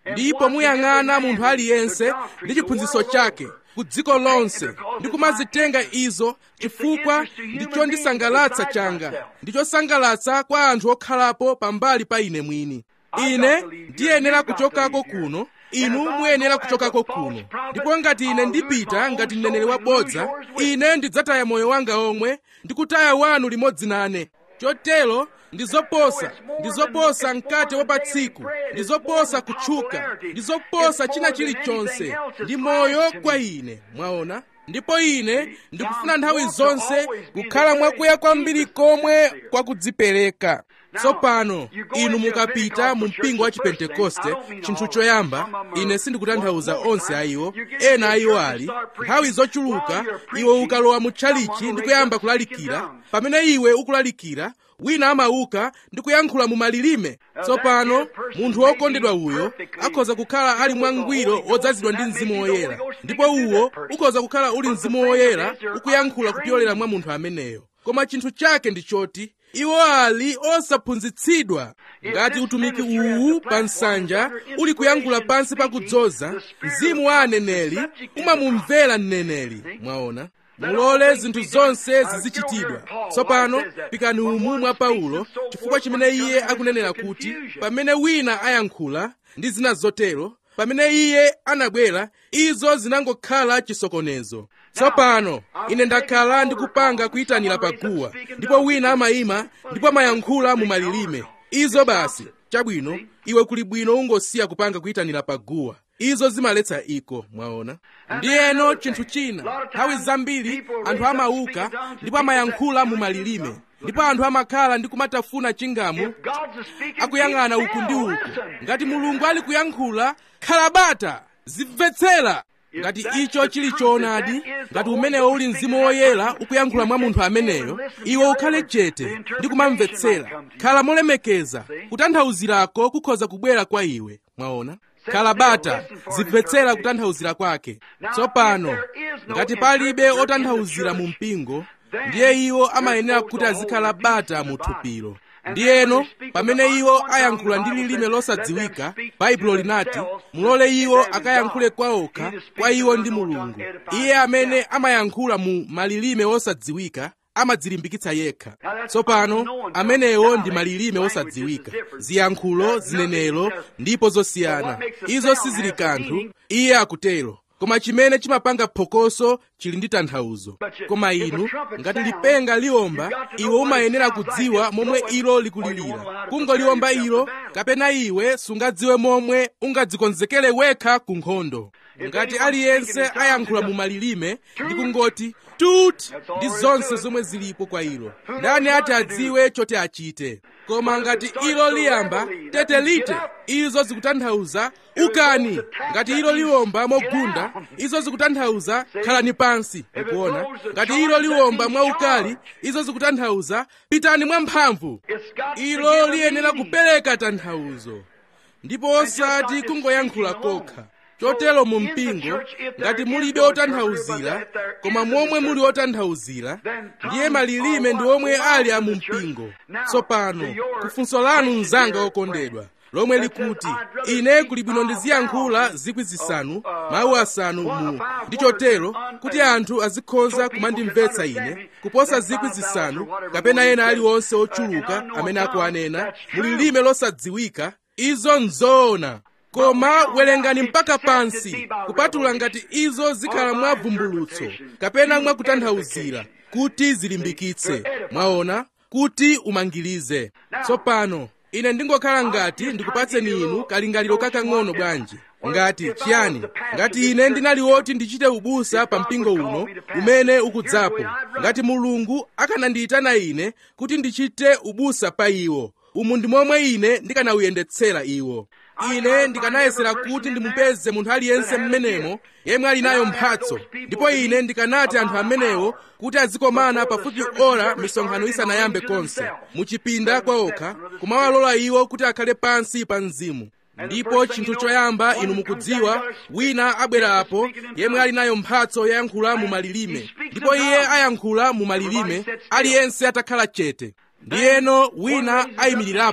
ndipo muyang'ana munthu aliyense ndi chiphunzitso chake ku dziko lonse ndi kumazitenga izo chifukwa ndi chondisangalatsa changa ndi chosangalatsa kwa anthu okhalapo pambali pa ine mwini ine ndiyenera kuchokako kuno inu muyenera kuchokako kuno ndipo ngati ine ndipita ngati mneneri wabodza ine ndidzataya moyo wanga omwe ndi kutaya wanu limodzi nane chotero ndi zoposa ndi zoposa mkate wa pa tsiku ndi zoposa kutchuka ndi zoposa china chilichonse ndi moyo kwa ine mwaona ndipo ine ndikufuna nthawi zonse kukhala mwakuya kwambiri komwe kwakudzipereka tsopano inu mukapita mu mpingo wa chipentekoste chinthu choyamba ine sindikutanthauza onse a iwo ena a iwo ali nthawi zochuluka iwe ukalowa mu tchalichi ndi kuyamba kulalikira pamene iwe ukulalikira wina amauka ndi kuyankhula mu malilime tsopano munthu wokondedwa uyo akhoza kukhala ali mwangwiro wodzazidwa ndi mzimu woyera ndipo uwo ukhoza kukhala uli mzimu woyera ukuyankhula kupyolera mwa munthu ameneyo koma chinthu chake ndi choti iwo ali osaphunzitsidwa ngati utumiki uwu pa nsanja uli kuyankhula pansi pakudzoza mzimu wa aneneri umamumvera mneneri mwaona mulole zinthu zonse zizichitidwa tsopano pikani umu mwa paulo chifukwa chimene iye akunenera kuti pamene wina ayankhula ndi zina zotero pamene iye anabwera izo zinangokhala chisokonezo tsopano ine ndakhala ndikupanga kuyitanira paguwa ndipo wina amayima ndipo amayankhula mu malilime izo basi chabwino iwe kuli bwino ungosiya kupanga kuyitanira paguwa izo zimaletsa iko mwaona ndiyeno chinthu china nthawi zambiri anthu amauka ndipo amayankhula mu malilime ndipo anthu amakhala ndi kumatafuna chingamu akuyang'ana uku ndi uku ngati mulungu ali kuyankhula khalabata zimvetsera ngati icho chili choonadi ngati umenewo uli mzimu woyera ukuyankhula mwa munthu ameneyo iwe ukhale chete ndi kumamvetsera khala molemekeza kutanthauzirako kukhoza kubwera kwa iwe mwaona khalabata zimvetsera kutanthauzira kwake tsopano ngati palibe otanthauzira mu mpingo ndiye iwo amayenera kuti azikhala bata mu thupilo ndiyeno pamene iwo ayankhula ndi lilime losadziwika baibulo linati mulole iwo akayankhule kwaokha kwa iwo ndi mulungu iye amene amayankhula mu malilime osadziwika amadzilimbikitsa yekha tsopano amenewo ndi malilime osadziwika ziyankhulo zinenero ndipo zosiyana izo sizili kanthu iye akutero koma chimene chimapanga phokoso chili ndi tanthauzo koma inu ngati lipenga liwomba iwe umayenera kudziwa momwe ilo likulilira kungoliwomba ilo kapena iwe sungadziwe momwe ungadzikonzekere wekha ku nkhondo ngati aliyense ayankhula mu malilime ndi kungoti tut ndi zonse zomwe zilipo kwa ilo ndani ati adziwe choti achite koma ngati ilo liyamba tetelite izo zikutanthauza ukani ngati ilo liwomba mogunda izo zikutanthauza khalani pansi ukuona ngati ilo liwomba mwaukali izo zikutanthauza pitani mwamphamvu ilo liyenera kupereka tanthauzo ndipo osati kungoyankhula kokha chotero mu mpingo ngati mulibe otanthauzira koma momwe muli otanthauzira ndiye malilime ndi omwe ali a mu mpingo tsopano kufunso lanu mnzanga okondedwa lomwe likuti ine kuli bwino ndiziyankhula zikwi zisanu mawu asanu mu ndi chotero kuti anthu azikhoza kumandimvetsa ine kuposa zikwi zisanu kapena ena aliwonse ochuluka amene akuanena mulilime losadziwika izo nzoona koma werengani mpaka pansi kupatula ngati izo zikhala mwa vumbulutso kapena mwa kutanthauzira kuti zilimbikitse mwaona kuti umangirize tsopano ine ndingokhala ngati ndikupatseni inu kalingaliro kakang'ono bwanji ngati chiyani ngati ine ndinali woti ndichite ubusa pa mpingo uno umene ukudzapo ngati mulungu akanandiyitana ine kuti ndichite ubusa pa iwo umu ndi momwe ine ndikanawuyendetsera iwo ine ndikanayesera kuti ndimupeze munthu aliyense mmenemo yemwe ali nayo mphatso ndipo ine ndikanati anthu amenewo kuti azikomana pafupi ora misonkhano isanayambe konse muchipinda kwaokha kumawalola iwo kuti akhale pansi pa mzimu ndipo chinthu choyamba inu mukudziwa wina abwerapo yemwe ali nayo mphatso yoyankhula mu malilime ndipo iye ayankhula mu malilime aliyense atakhala chete ndiyeno wina ayimirirapo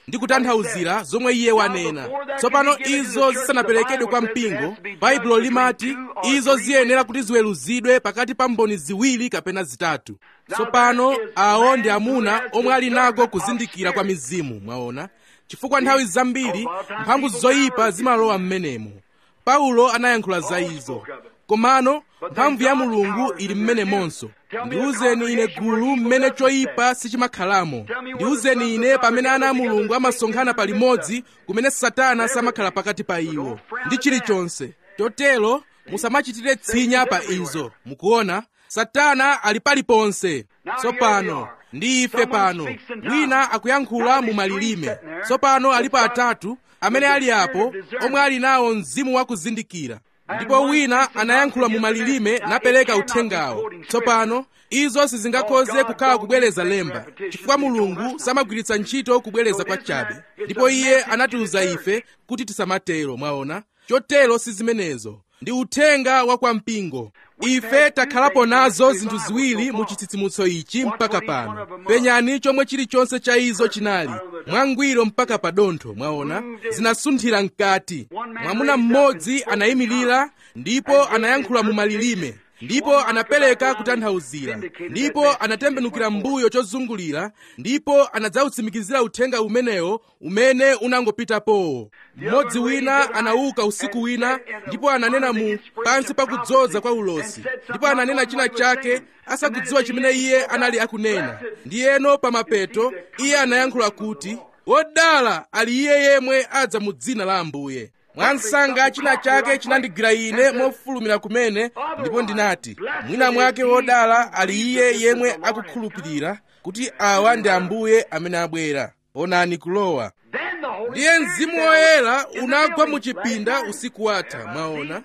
ndi kutanthauzira zomwe iye wanena tsopano izo zisanaperekedwe kwa mpingo baibulo limati izo ziyenera kuti ziweruzidwe pakati pa mboni ziwiri kapena zitatu tsopano awo ndi amuna omwe ali nako kuzindikira kwa mizimu mwaona chifukwa nthawi zambiri mphamvu zoyipa zimalowa m'menemo paulo anayankhula za izo komano mphamvu ya mulungu ili mmenemonso ndiwuzeni ine gulu mmene choyipa sichimakhalamo ndiwuzeni ine pamene ana a mulungu amasonkhana palimodzi kumene satana samakhala pakati pa iwo ndi chilichonse chotero musamachitire tsinya pa izo mukuona satana ali paliponse tsopano ndi ife pano wina akuyankhula mu malilime tsopano alipo atatu amene ali apo omwe ali nawo mzimu wakuzindikira ndipo wina anayankhula mu malilime napereka uthengawo tsopano izo sizingakhoze kukhala kubwereza lemba chifukwa mulungu samagwiritsa ntchito kubwereza kwa chabe ndipo iye anatiuza ife kuti tisamatero mwaona chotero si zimenezo ndi uthenga wa kwa mpingo ife takhalapo nazo zinthu ziwiri mu chitsitsimutso ichi mpaka pano penyani chomwe chilichonse cha izo chinali mwangwiro mpaka pa dontho mwaona zinasunthira mkati mwamuna mmodzi anayimirira ndipo anayankhula mu malilime ndipo anapereka kutanthauzira ndipo anatembenukira mbuyo chozungulira ndipo anadzawutsimikizira uthenga umenewo umene unangopitapowo mmodzi wina anauka usiku wina ndipo ananena mu pansi pakudzoza kwa ulosi ndipo ananena china chake asakudziwa chimene iye anali akunena ndiyeno pamapeto iye anayankhula kuti wodala ali iye yemwe adza mu dzina la ambuye mwansanga china chake chinandigwira ine mofulumira kumene ndipo ndinati mwina mwake wodala ali iye yemwe akukhulupirira kuti awa ndi ambuye amene abwera onani kulowa ndiye mzimu woyera unagwa mu chipinda usiku watha mwaona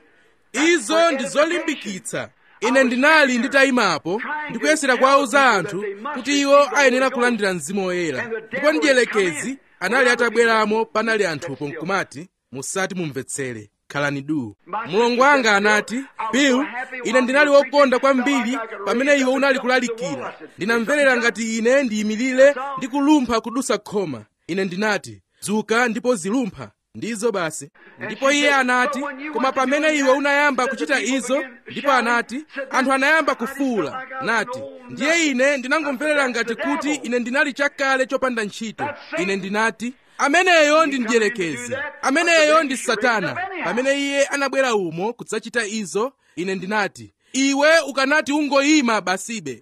izo ndi zolimbikitsa ine ndinali nditayimapo ndikuyesera kuwauza anthu kuti iwo ayenera kulandira mzimu woyera ndipo mdierekezi anali atabweramo panali anthupo nkumati musati mumvetsere khalani duu mulongo wanga anati bill ine ndinali wokonda kwambiri pamene iwe unali kulalikira ndinamverera ngati ine ndiyimirire ndi kulumpha kudusa khoma ine ndinati dzuka ndipo zilumpha ndizo basi ndipo iye anati koma pamene iwe unayamba kuchita izo ndipo anati anthu anayamba kufuwula nati ndiye ine ndinangomverera ngati kuti ine ndinali chakale chopanda ntchito ine ndinati ameneyo ndi mdierekezi ameneyo ndi satana pamene iye anabwera umo kudzachita izo ine ndinati iwe ukanati ungoyima basibe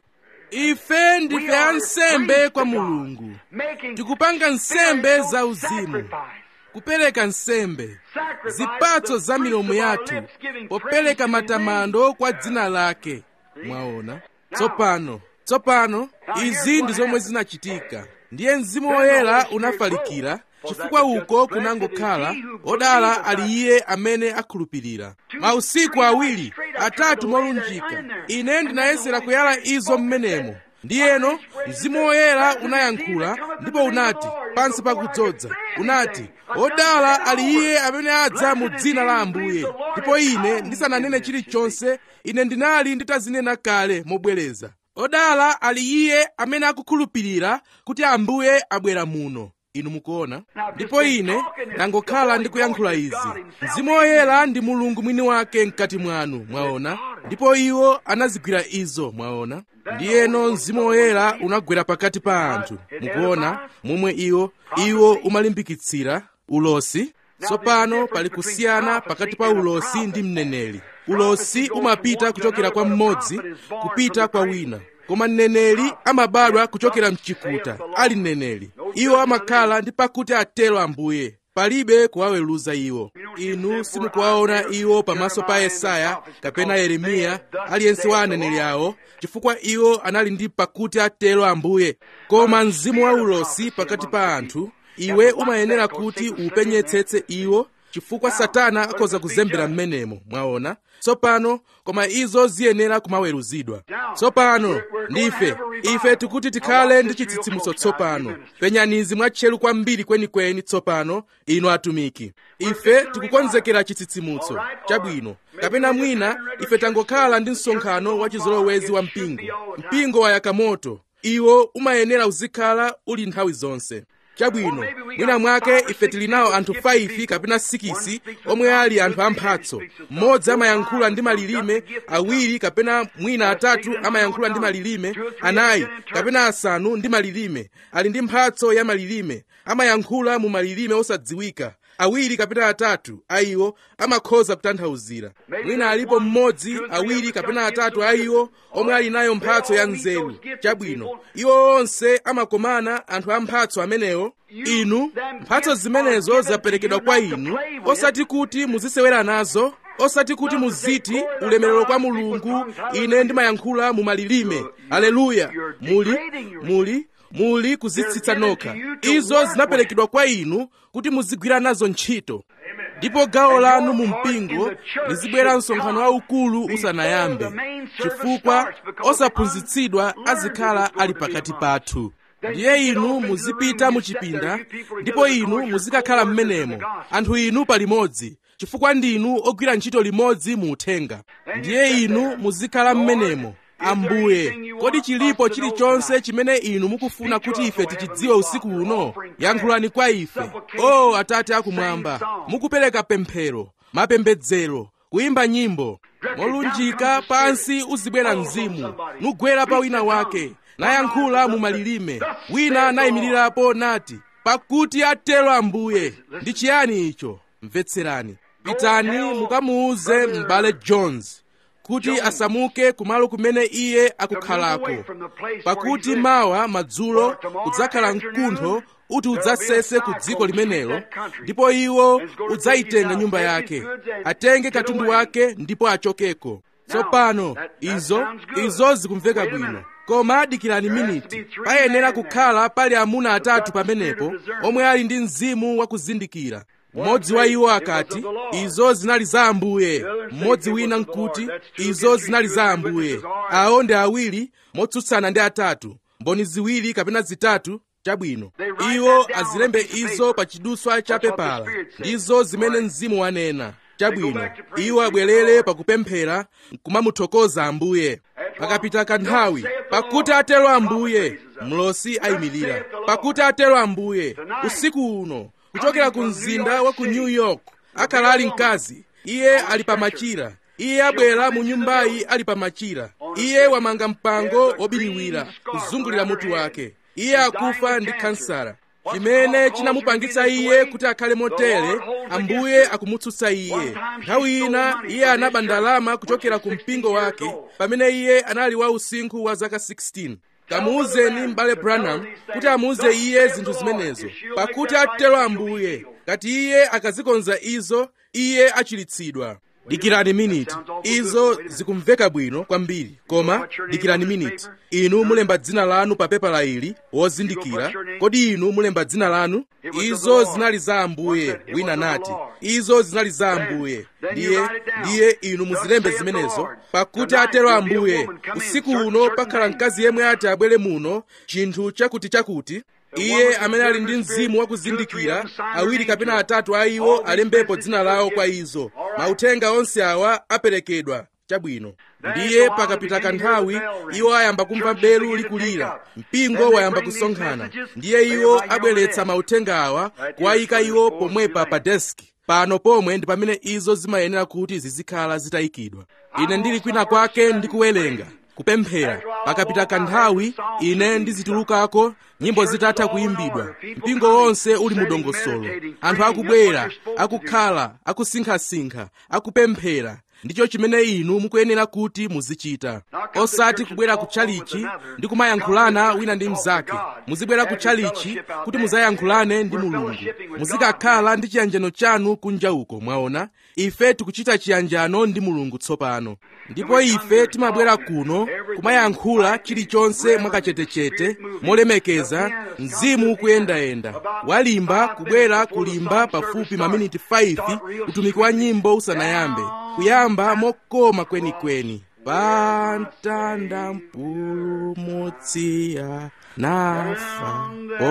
ife ndife ansembe kwa mulungu tikupanga nsembe za uzimu kupereka nsembe zipatso za milomo yathu popereka matamando kwa dzina lake mwaona tsopano tsopano izi ndi zomwe zinachitika ndiye mzimu woyera unafalikira chifukwa uko kunangokhala odala ali iye amene akhulupirira mausiku awiri atatu molunjika ine ndinayesera kuyala izo mmenemo ndiyeno mzimu woyera unayankhula ndipo unati pansi pakudzodza unati odala ali iye amene adza mu dzina la ambuye ndipo ine ndisananene chilichonse ine ndinali nditazinena kale mobwereza odala ali iye amene akukhulupirira kuti ambuye abwera muno inu mukuona ndipo ine ndangokhala ndikuyankhula izi mzimu woyera ndi mulungu mwini wake mkati mwanu mwaona ndipo iwo anazigwira izo mwaona ndiyeno mzimu woyera unagwera pakati pa anthu mukuona momwe iwo iwo umalimbikitsira ulosi tsopano pali kusiyana pakati pa ulosi ndi mneneri ulosi umapita kuchokera kwa mmodzi kupita kwa wina koma mneneri amabadwa kuchokera mchikuta ali mneneri iwo amakhala ndi pakuti atero ambuye palibe kuwaweruza iwo inu simukuwaona iwo pamaso pa yesaya kapena yeremiya aliyense wa aneneri awo chifukwa iwo anali ndi pakuti atero ambuye koma mzimu wa ulosi pakati pa anthu iwe umayenera kuti upenyetsetse iwo chifukwa satana akhoza kuzembera m'menemo mwaona tsopano koma izo ziyenera kumaweruzidwa tsopano ndife ife tikuti tikhale ndi chitsitsimutso tsopano penyanizi mwatcheru kwambiri kwenikweni tsopano inu atumiki ife tikukonzekera chitsitsimutso chabwino kapena mwina ife tangokhala ndi msonkhano wa chizolowezi wa mpingo mpingo wayaka moto iwo umayenera uzikhala uli nthawi zonse chabwino mwina mwake ife tili nawo anthu 5 kapena 6 omwe ali anthu amphatso mmodzi amayankhula ndi malilime awiri kapena mwina atatu amayankhula ndi malilime anayi kapena asanu ndi malilime ali ndi mphatso ya malilime amayankhula mu malilime osadziwika awiri kapena atatu ayiwo amakhoza kutanthauzira mwina alipo mmodzi awiri kapena atatu ayiwo omwe ali nayo mphatso ya nzeru chabwino iwo onse amakomana anthu a mphatso amenewo inu mphatso zimenezo zaperekedwa kwa inu osati kuti muzisewera nazo osati kuti muziti ulemerero kwa mulungu ine ndimayankhula mu malilime aleluya muli muli muli kuzitsitsa nokha izo zinaperekedwa kwa inu kuti muzigwira nazo ntchito ndipo gawo lanu mu mpingo lizibwera msonkhano waukulu usanayambe chifukwa osaphunzitsidwa azikhala ali pakati pathu ndiye inu muzipita muchipinda ndipo inu muzikakhala m'menemo anthu inu palimodzi chifukwa ndinu ogwira ntchito limodzi mu uthenga ndiye inu muzikhala m'menemo ambuye kodi chilipo chilichonse chimene inu mukufuna kuti ife tichidziwe usiku uno yankhulani kwa ife o oh, atate akumwamba mukupereka pemphero mapembedzero kuyimba nyimbo molunjika pansi uzibwera mzimu nugwera pa wina wake nayankhula mu malilime wina nayimirirapo nati pakuti atero ambuye ndi chiyani icho mvetserani pitani mukamuuze m'bale jones kuti asamuke kumalo kumene iye akukhalako pakuti mawa madzulo kudzakhala mkuntho uti udzasese ku dziko limenelo ndipo iwo udzayitenga nyumba yake atenge katundu wake ndipo achokeko tsopano izo izo zikumveka bwino koma dikirani miniti payenera kukhala pali amuna atatu pamenepo omwe ali ndi mzimu wakuzindikira mmodzi wa iwo akati izo zinali za ambuye mmodzi wina nkuti izo zinali za ambuye awo ndi awiri motsutsana ndi atatu mboni ziwiri kapena zitatu chabwino iwo azilembe izo pa chiduswa cha pepala ndizo zimene mzimu wanena chabwino iwo abwerere pakupemphera nkumamuthokoza ambuye pakapita kanthawi pakuti atero ambuye mlosi ayimirira pakuti atero ambuye usiku uno kuchokera ku mzinda wa ku new york akhala ali mkazi iye ali pamachira iye abwera mu nyumbayi ali pamachira iye wamanga mpango wobiriwira kuzungulira mutu wake iye akufa ndi kansara chimene chinamupangitsa iye kuti akhale motere ambuye akumutsutsa iye nthawi ina iye anaba ndalama kuchokera ku mpingo wake pamene iye anali wa usinkhu wa zaka 16 kamuuzeni m'bale branham kuti amuuze iye zinthu zimenezo pakuti atero ambuye ngati iye akazikonza izo iye achiritsidwa dikirani miniti izo zikumveka bwino kwambiri koma dikirani miniti inu mulemba dzina lanu pa pepala ili wozindikira kodi inu mulemba dzina lanu izo zinali za ambuye wina nati izo zinali za ambuye ndiye ndiye inu muzilembe zimenezo pakuti atero ambuye usiku uno pakhala mkazi yemwe ati abwere muno chinthu chakuti chakuti iye amene ali ndi mzimu wakuzindikira awiri kapena atatu a iwo alembepo dzina lawo kwa izo mauthenga onse awa aperekedwa chabwino ndiye pakapita kanthawi iwo ayamba kumva belu likulira mpingo wayamba kusonkhana ndiye iwo abweretsa mauthenga awa kuwayika iwo pomwepa pa deski pano pomwe ndi pamene izo zimayenera kuti zizikhala zitayikidwa ine ndili kwina kwake ndikuwerenga kupemphera pakapita kanthawi ine ndizitulukako nyimbo zitatha kuyimbidwa mpingo wonse uli mu dongosolo anthu akubwera akukhala akusinkhasinkha akupemphera ndicho chimene inu mukuyenera kuti muzichita osati kubwera ku tchalichi ndi kumayankhulana wina ndi mnzake muzibwera ku tchalichi kuti muzayankhulane ndi mulungu muzikakhala ndi chiyanjano chanu kunja uko mwaona ife tikuchita chiyanjano ndi mulungu tsopano ndipo ife timabwera kuno kumayankhula chilichonse mwakachetechete molemekeza mzimu ukuyendayenda walimba kubwera kulimba pafupi maminiti 5 utumiki wa nyimbo usanayambe kuyamba mokoma kwenikweni pantanda mpulumutsiya nafa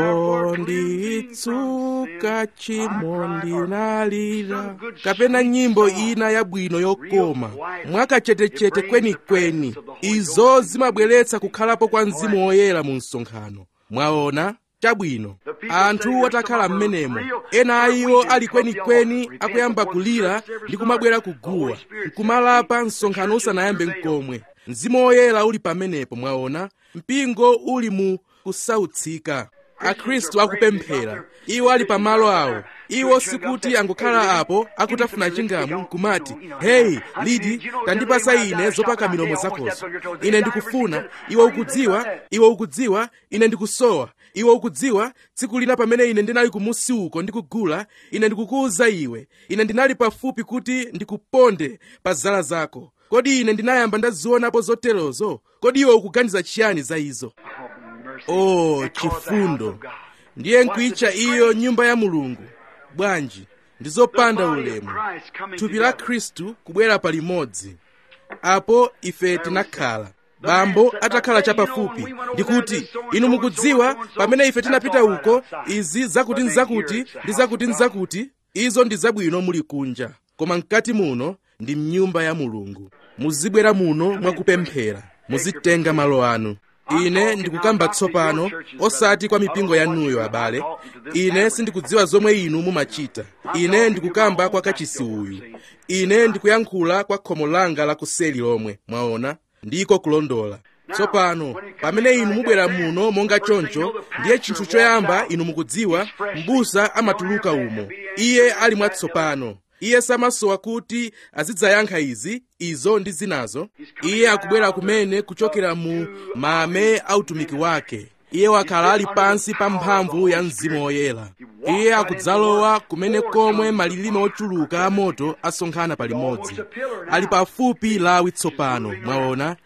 ponditsuka chimo ndinalira kapena nyimbo ina yabwino yokoma mwakachetechete kwenikweni izo zimabweretsa kukhalapo kwa mzimu woyera mu msonkhano mwaona chabwino anthu atakhala m'menemo ena a iwo ali kwenikweni akuyamba kulira ndi kumabwera kuguwa nkumalapa msonkhano usanayambe mkomwe mzimu woyera uli pamenepo mwaona mpingo uli mu kusautsika akhristu akupemphera iwo ali pamalo awo iwo sikuti angokhala apo akutafuna chingamu nkumati heyi lidi tandipasa ine zopaka milomo zakozo ine ndikufuna iwe ukudziwa iwe ukudziwa ine ndikusowa iwe ukudziwa tsiku lina pamene ine ndinali kumusi uko ndikugula ine ndikukuwuza iwe ine ndinali pafupi kuti ndikuponde pa zala zako kodi ine ndinayamba ndazionapo zoterozo kodi iwe ukuganiza chiyani za izo oh chifundo ndiye nkuitcha iyo nyumba ya mulungu bwanji ndizopanda ulemu thupi la khristu kubwera palimodzi apo ife tinakhala bambo atakhala chapafupi ndikuti inu mukudziwa pamene ife tinapita uko izi zakuti nzakuti ndi zakuti nzakuti izo ndi zabwino muli kunja koma mkati muno ndi mnyumba ya mulungu muzibwera muno mwakupemphera muzitenga malo anu ine ndikukamba tsopano osati kwa mipingo yanuyo abale ine sindikudziwa zomwe inu mumachita ine ndikukamba kwa kachisi uyu ine ndikuyankhula kwa khomo langa lakuseli lomwe mwaona ndiko kulondola tsopano pamene inu mubwera muno monga choncho ndiye chinthu choyamba inu mukudziwa m'busa amatuluka umo iye ali mwatsopano iye samasowa kuti azidzayankha izi izo ndi zinazo iye akubwera kumene kuchokera mu mame autumiki wake iye wakhala ali pansi pa mphamvu ya mzimu woyera iye akudzalowa kumene komwe malilime ochuluka amoto asonkhana palimodzi ali pafupi lawi tsopano mwaona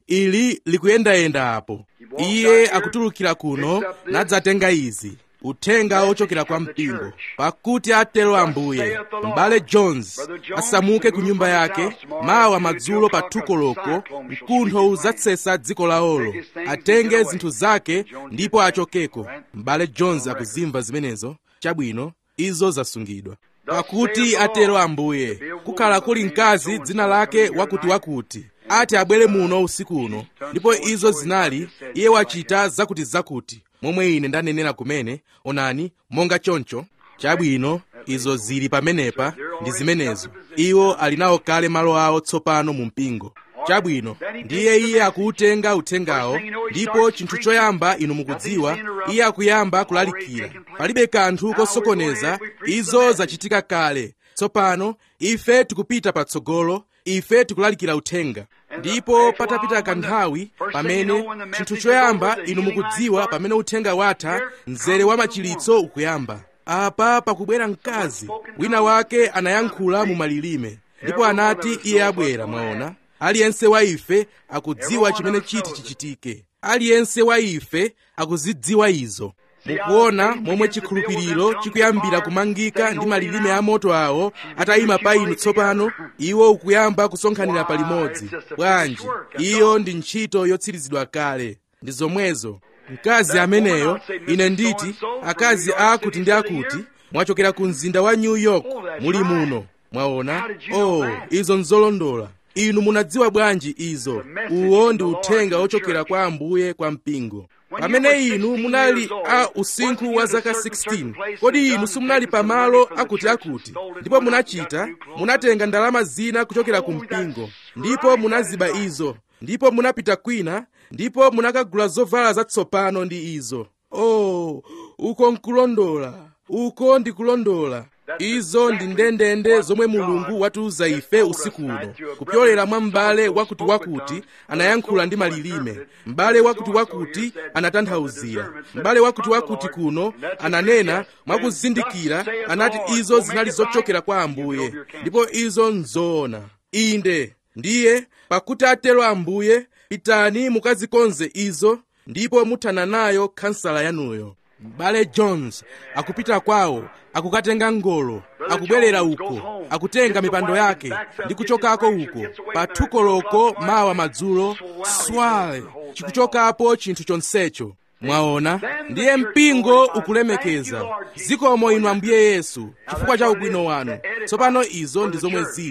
ili likuyendayenda apo iye akutulukira kuno nadzatenga izi uthenga ochokera kwa mpingo pakuti atero ambuye m'bale jones asamuke ku nyumba yake mawa madzulo pa thukoloko mkuntho udzatsesa dziko lawolo atenge zinthu zake ndipo achokeko m'bale jones akuzimva zimenezo chabwino izo zasungidwa pakuti atero ambuye kukhala kuli mkazi dzina lake wakutiwakuti ati abwere muno usiku uno ndipo izo zinali iye wachita zakutizakuti momwe ine ndanenera kumene onani monga choncho chabwino izo zili pamenepa ndi zimenezo iwo ali nawo kale malo awo tsopano mu mpingo chabwino ndiye iye akuutenga uthengawo ndipo chinthu choyamba inu mukudziwa iye akuyamba kulalikira palibe kanthu kosokoneza izo zachitika kale tsopano ife tikupita patsogolo ife tikulalikira uthenga ndipo patapita kanthawi pamene chinthu choyamba inu mukudziwa pamene uthenga watha mzere wa machilitso ukuyamba apa pakubwera mkazi wina wake anayankhula mu malilime ndipo anati iye abwera mwaona aliyense wa ife akudziwa chimene chiti chichitike aliyense wa ife akuzidziwa izo mukuona momwe chikhulupiriro chikuyambira kumangika ndi malilime a moto awo atayima pa inu tsopano iwo ukuyamba kusonkhanira palimodzi bwanji iyo ndi ntchito yotsirizidwa kale ndi zomwezo mkazi ameneyo ine nditi akazi akuti ndi akuti mwachokera ku mzinda wa new york muli muno mwaona oh izo nzolondola inu munadziwa bwanji izo uwo ndi uthenga ochokera kwa ambuye kwa mpingo pamene inu munali a usinkhu wa zaka 16 kodi inu simunali pamalo akutiakuti ndipo munachita munatenga ndalama zina kuchokera ku mpingo ndipo munaziba izo ndipo munapita kwina ndipo munakagula zovala zatsopano ndi izo oh uko nkulondola uko ndikulondola izo ndi ndendende zomwe mulungu watiuza ife usiku uno kupyolera mwa m'bale wakutiwakuti anayankhula ndi malilime m'bale wakutiwakuti anatanthauzira m'bale wakutiwakuti kuno ananena mwakuzindikira anati izo zinali zochokera kwa ambuye ndipo izo nzoona inde ndiye pakuti atero ambuye pitani mukazikonze izo ndipo muthana nayo khansala yanuyo m'bale jones akupita kwawo akukatenga ngolo akubwerera uko akutenga mipando yake ndi kuchokako uko pathukoloko mawa madzulo swale chikuchokapo chinthu chonsecho mwaona ndiye mpingo ukulemekeza zikomo inu ambuye yesu chifukwa cha ubwino wanu tsopano izo ndi zomwe zili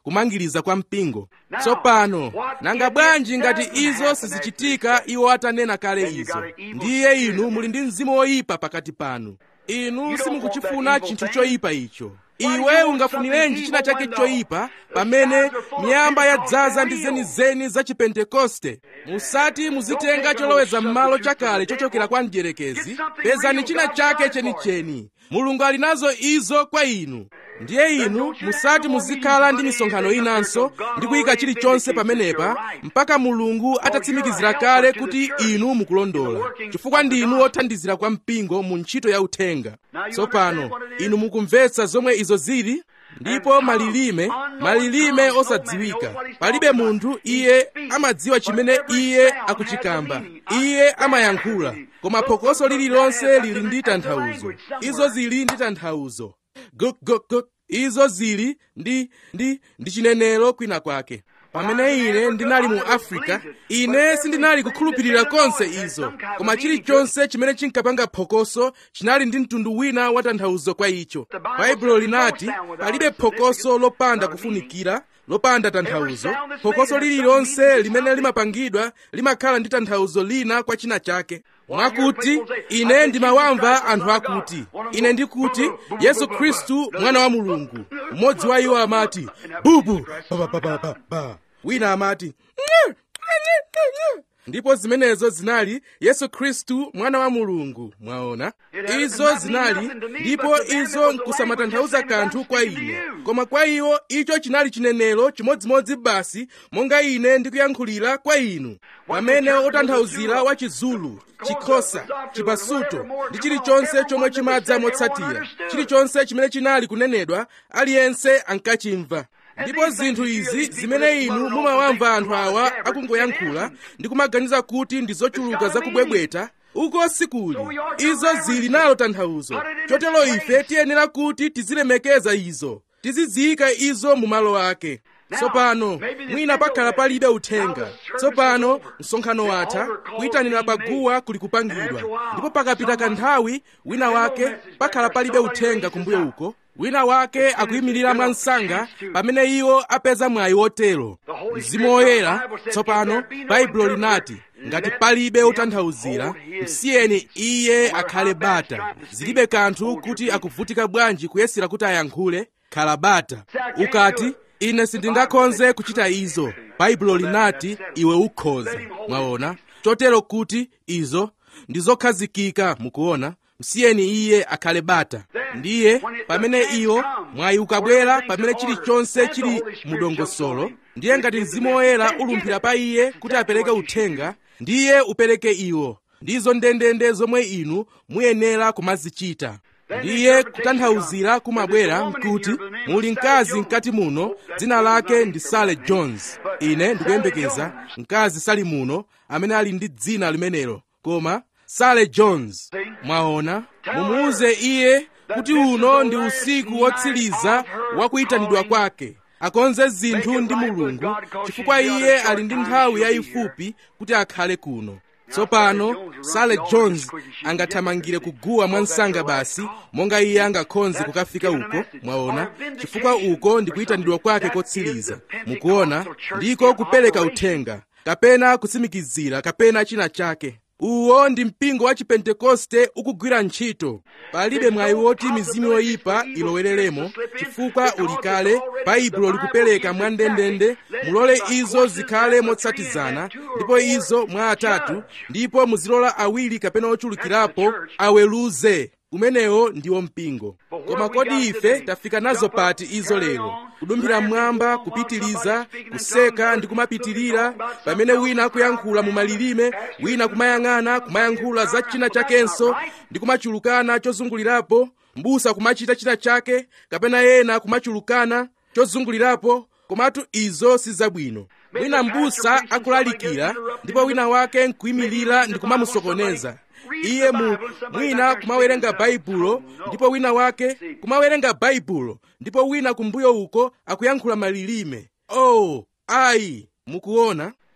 kumangiriza kwa mpingo tsopano nanga bwanji ngati izo sizichitika iwo atanena kale izo ndiye inu muli ndi mzimu woyipa pakati panu inu simukuchifuna chinthu choyipa icho iwe ungafunirenji china chake choyipa pamene miyamba yadzaza ndi zenizeni za chipentekoste musati muzitenga choloweza m'malo chakale chochokera kwa mdierekezi pezani china chake chenicheni mulungu ali nazo izo kwa inu ndiye inu musati muzikhala ndi misonkhano inanso ndi kuyika chilichonse pamenepa mpaka mulungu atatsimikizira kale kuti inu mukulondola chifukwa ndinu othandizira kwa mpingo mu ntchito ya uthenga tsopano inu mukumvetsa zomwe izo zili ndipo malilime malilime osadziwika palibe munthu iye amadziwa chimene iye akuchikamba iye amayankhula koma phokoso lililonse lili ndi tanthauzo izo zili ndi tanthauzo gugugug izo zili ndi ndi ndi chinenero kwina kwake pamene ine ndinali mu africa ine sindinali kukhulupirira konse izo koma chilichonse chimene chinkapanga phokoso chinali ndi mtundu wina wa tanthauzo kwa icho baibulo linati palibe phokoso lopanda kufunikira lopanda tanthauzo phokoso lililonse limene limapangidwa limakhala ndi tanthauzo lina kwa china chake mwakuti ine ndimawamva anthu akuti ine ndikuti yesu khristu mwana wa mulungu mmodzi wa iwo amati bubu bababababa wina amati ndipo zimenezo zinali yesu khristu mwana wa mulungu mwaona izo zinali ndipo izo nkusamatanthauza kanthu kwa ine koma kwa iwo icho chinali chinenero chimodzimodzi basi monga ine ndikuyankhulira kwa inu pamene otanthauzira wa chizulu chikhosa chipasuto ndi chilichonse chomwe chimadza motsatira chilichonse chimene chinali kunenedwa aliyense ankachimva ndipo zinthu izi zimene inu mumawamva anthu awa akungoyankhula ndi kumaganiza kuti ndi zochuluka zakubwebweta uko sikuli izo zili nalo tanthauzo chotero ife tiyenera kuti tizilemekeza izo tiziziyika izo mu malo ake tsopano mwina pakhala palibe uthenga tsopano msonkhano watha kuyitanira paguwa kuli kupangidwa ndipo pakapita kanthawi wina wake pakhala palibe uthenga kumbuyo uko wina wake akuyimirira mwansanga pamene iwo apeza mwayi wotero mzimu woyera tsopano baibulo linati ngati palibe otanthauzira msiyeni iye akhale bata zilibe kanthu kuti akuvutika bwanji kuyesera kuti ayankhule khala bata ukati ine sindingakhonze kuchita izo baibulo linati iwe ukhoza mwaona chotero kuti izo ndizokhazikika mukuona msiyeni iye akhale bata ndiye pamene iwo mwayi ukabwera pamene chilichonse chili mudongosolo ndiye ngati mzimu woyera ulumphira pa iye kuti apereke uthenga ndiye upereke iwo ndizo ndendende zomwe inu muyenera kumazichita ndiye kutanthauzira kumabwera nkuti muli mkazi mkati muno dzina lake ndi sale jones ine ndikuyembekeza mkazi sali muno amene ali ndi dzina limenelo koma sale jones mwaona mumuuze iye kuti uno ndi usiku wotsiriza wa kuyitanidwa kwake akonze zinthu ndi mulungu chifukwa iye ali ndi nthawi yayifupi kuti akhale kuno tsopano sale jones angathamangire kuguwa mwansanga basi monga iye angakhonze kukafika uko mwaona chifukwa uko ndi kuyitanidwa kwake kotsiriza mukuona ndiko kupereka uthenga kapena kutsimikizira kapena china chake uwo ndi mpingo wa chipentekoste ukugwira ntchito palibe mwayi woti mizimu yoyipa ilowereremo chifukwa ulikale baibulo likupereka mwandendende mulole izo zikhale motsatizana ndipo izo mwa atatu ndipo muzilola awiri kapena ochulukirapo aweruze umenewo ndiwo mpingo koma kodi ife tafika nazo pati izo lero kudumphira mmwamba kupitiliza kuseka ndi kumapitirira pamene wina akuyankhula mu malilime wina kumayang'ana kumayankhula za china chakenso ndi kumachulukana chozungulirapo mbusa kumachita china chake kapena ena kumachulukana chozungulirapo komatu izo si zabwino wina mbusa akulalikira ndipo wina wake nkuyimirira ndi kumamusokoneza iye mu mwina kumawerenga baibulo ndipo wina wake kumawerenga baibulo ndipo wina kumbuyo uko akuyankhula malilime oh ayi mukuona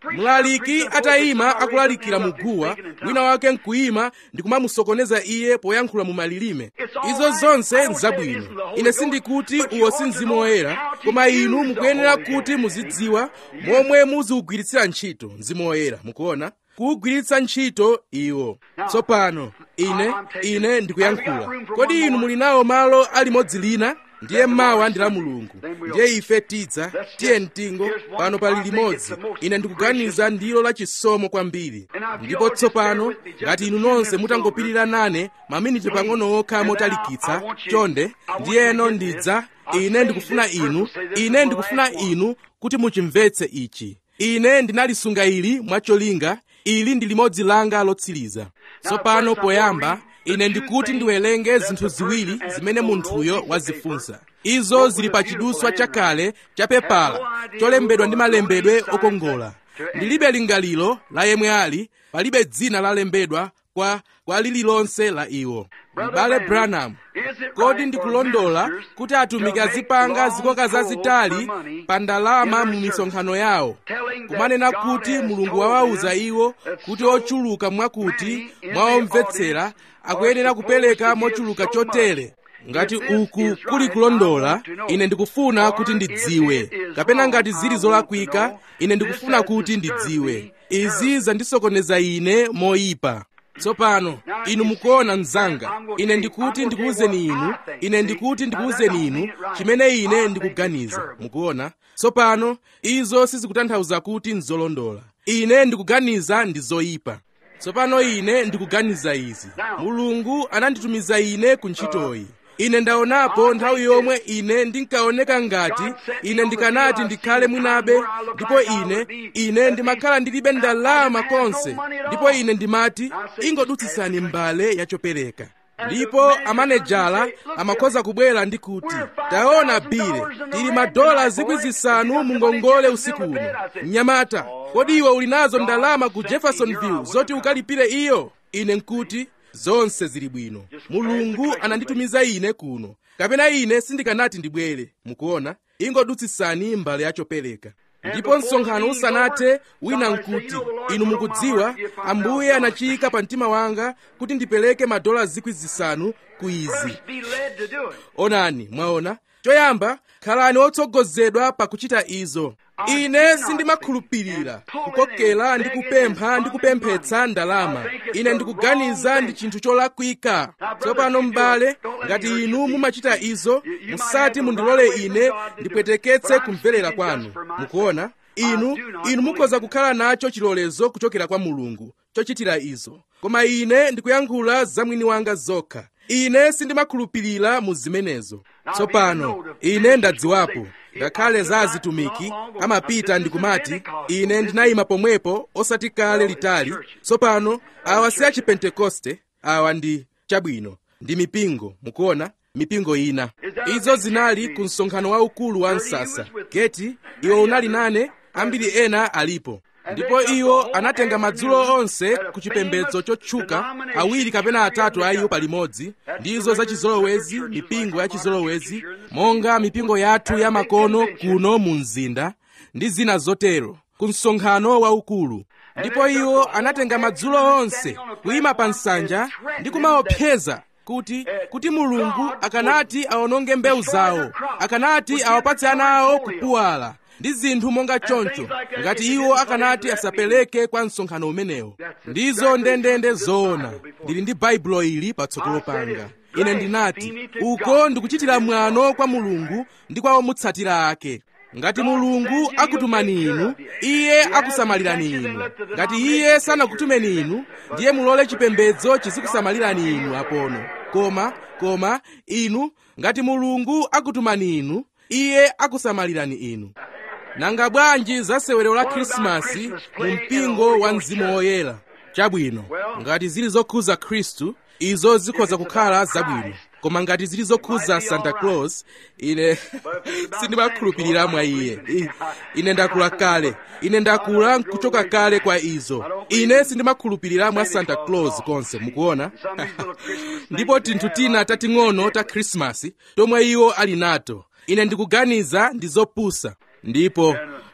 mlaliki atayima akulalikira muguwa wina wake nkuyima ndi kumamusokoneza iye poyankhula mu malilime izo zonse nzabwino ine sindikuti uwo si mzimu woyera koma inu mukuyenera kuti muzidziwa momwe muziwugwiritsira ntchito mzimu woyera mukuona kuwugwiritsa ntchito iwo tsopano ine ine ndikuyankhula kodi inu muli nawo malo alimodzi lina ndiye mawa ndi la mulungu ndiye ife tidza tiye mtingo pano pali limodzi ine ndikuganiza ndilo la chisomo kwambiri ndipo tsopano ngati inu nonse mutangopirira nane maminiti pang'ono okha motalikitsa chonde ndiyeno ndidza ine ndikufuna inu ine ndikufuna inu kuti muchimvetse ichi ine ndinalisunga ili mwacholinga ili ndi limodzi langa lotsiriza tsopano poyamba ine ndikuti ndiwerenge zinthu ziwiri zimene munthuyo wazifunsa izo zili pa chiduswa chakale cha pepala cholembedwa ndi malembedwe okongola ndilibe lingaliro la yemwe ali palibe dzina lalembedwa kwa kwa lililonse la iwo m'bale branham kodi ndikulondola kuti atumiki azipanga zikoka zazitali pa ndalama mu misonkhano yawo kumanena kuti mulungu wawawuza iwo kuti ochuluka mwakuti mwaomvetsera akuyenera kupereka mochuluka chotere ngati uku kuli kulondola ine ndikufuna kuti ndidziwe kapena ngati zili zolakwika ine ndikufuna kuti ndidziwe izi zandisokoneza ine moyipa tsopano inu mukuona mnzanga ine ndikuti ndikuwuzeni inu ine ndikuti ndikuwuzeni inu chimene ine ndikuganiza mukuona tsopano izo sizikutanthauza kuti nzolondola ine ndikuganiza ndi zoyipa tsopano ine ndikuganiza izi mulungu ananditumiza ine ku ntchitoyi ine ndaonapo nthawi yomwe ine ndinkaoneka ngati ine ndikanati ndikhale mwinabe ndipo ine ine ndimakhala ndilibe ndalama konse ndipo ine ndimati ingodutsitsani mbale yachopereka ndipo amanejala amakhoza kubwera ndi kuti taona bile tili madola zikwi zisanu mungongole usiku uno mnyamata kodi iwe uli nazo ndalama ku jeffersonville zoti ukalipire iyo ine nkuti zonse zili bwino mulungu ananditumiza ine kuno kapena ine sindikanati ndibwere mukuona ingodutsitsani mbale yachopereka ndipo msonkhano usanathe wina nkuti inu mukudziwa ambuye anachiyika pa mtima wanga kuti ndipereke madola zikwi zisanu ku izi onani mwaona choyamba khalani otsogozedwa pakuchita izo ine sindimakhulupirira kukokera ndi kupempha ndi kupemphetsa ndalama ine ndikuganiza ndi chinthu cholakwika tsopano m'bale ngati inu mumachita izo musati mundilole ine ndipweteketse kumverera kwanu mukuona inu inu mukhoza kukhala nacho chilolezo kuchokera kwa mulungu chochitira izo koma ine ndikuyankhula za mwini wanga zokha ine sindimakhulupirira mu zimenezo tsopano ine ndadziwapo ngakhale za azitumiki amapita ndikumati ine ndinayima pomwepo osati kale litali tsopano awa si achipentekoste awa ndi chabwino ndi mipingo mukuona mipingo ina izo zinali ku msonkhano waukulu wa msasa geti iwo unali nane ambiri ena alipo ndipo iwo anatenga madzulo onse ku chipembedzo chotchuka awiri kapena atatu a iwo palimodzi ndizo za chizolowezi mipingo ya chizolowezi monga mipingo yathu ya makono kuno mu mzinda ndi zina zotero ku msonkhano waukulu ndipo iwo anatenga madzulo onse kuyima pa nsanja ndi kumaopseza kuti kuti mulungu akanati awononge mbewu zawo akanati awapatse ana awo kupuwala ndi zinthu monga choncho ngati iwo akanati asapereke kwa msonkhano umenewo ndizo ndendende zoona ndili ndi baibulo ili patsogolo panga ine ndinati uko ndikuchitira mwano kwa mulungu ndi kwa omutsatira ake ngati mulungu akutumani inu iye akusamalirani inu ngati iye sanakutumeni inu ndiye mulole chipembedzo chizikusamalirani inu apono koma koma inu ngati mulungu akutumani inu iye akusamalirani inu nanga bwanji za sewero la khrisimasi mu mpingo wa mzimu woyera chabwino ngati zili zokhuza khristu izo zikhoza kukhala zabwino koma ngati zili zokhuza santa claus ine sindimakhulupirira mwa iye ine ndakula kale ine ndakula nkuchoka kale kwa izo ine sindimakhulupirira mwa santa claus konse mukuona ndipo tinthu tina tating'ono ta khrisimasi tomwe iwo ali nato ine ndikuganiza ndi zopusa ndipo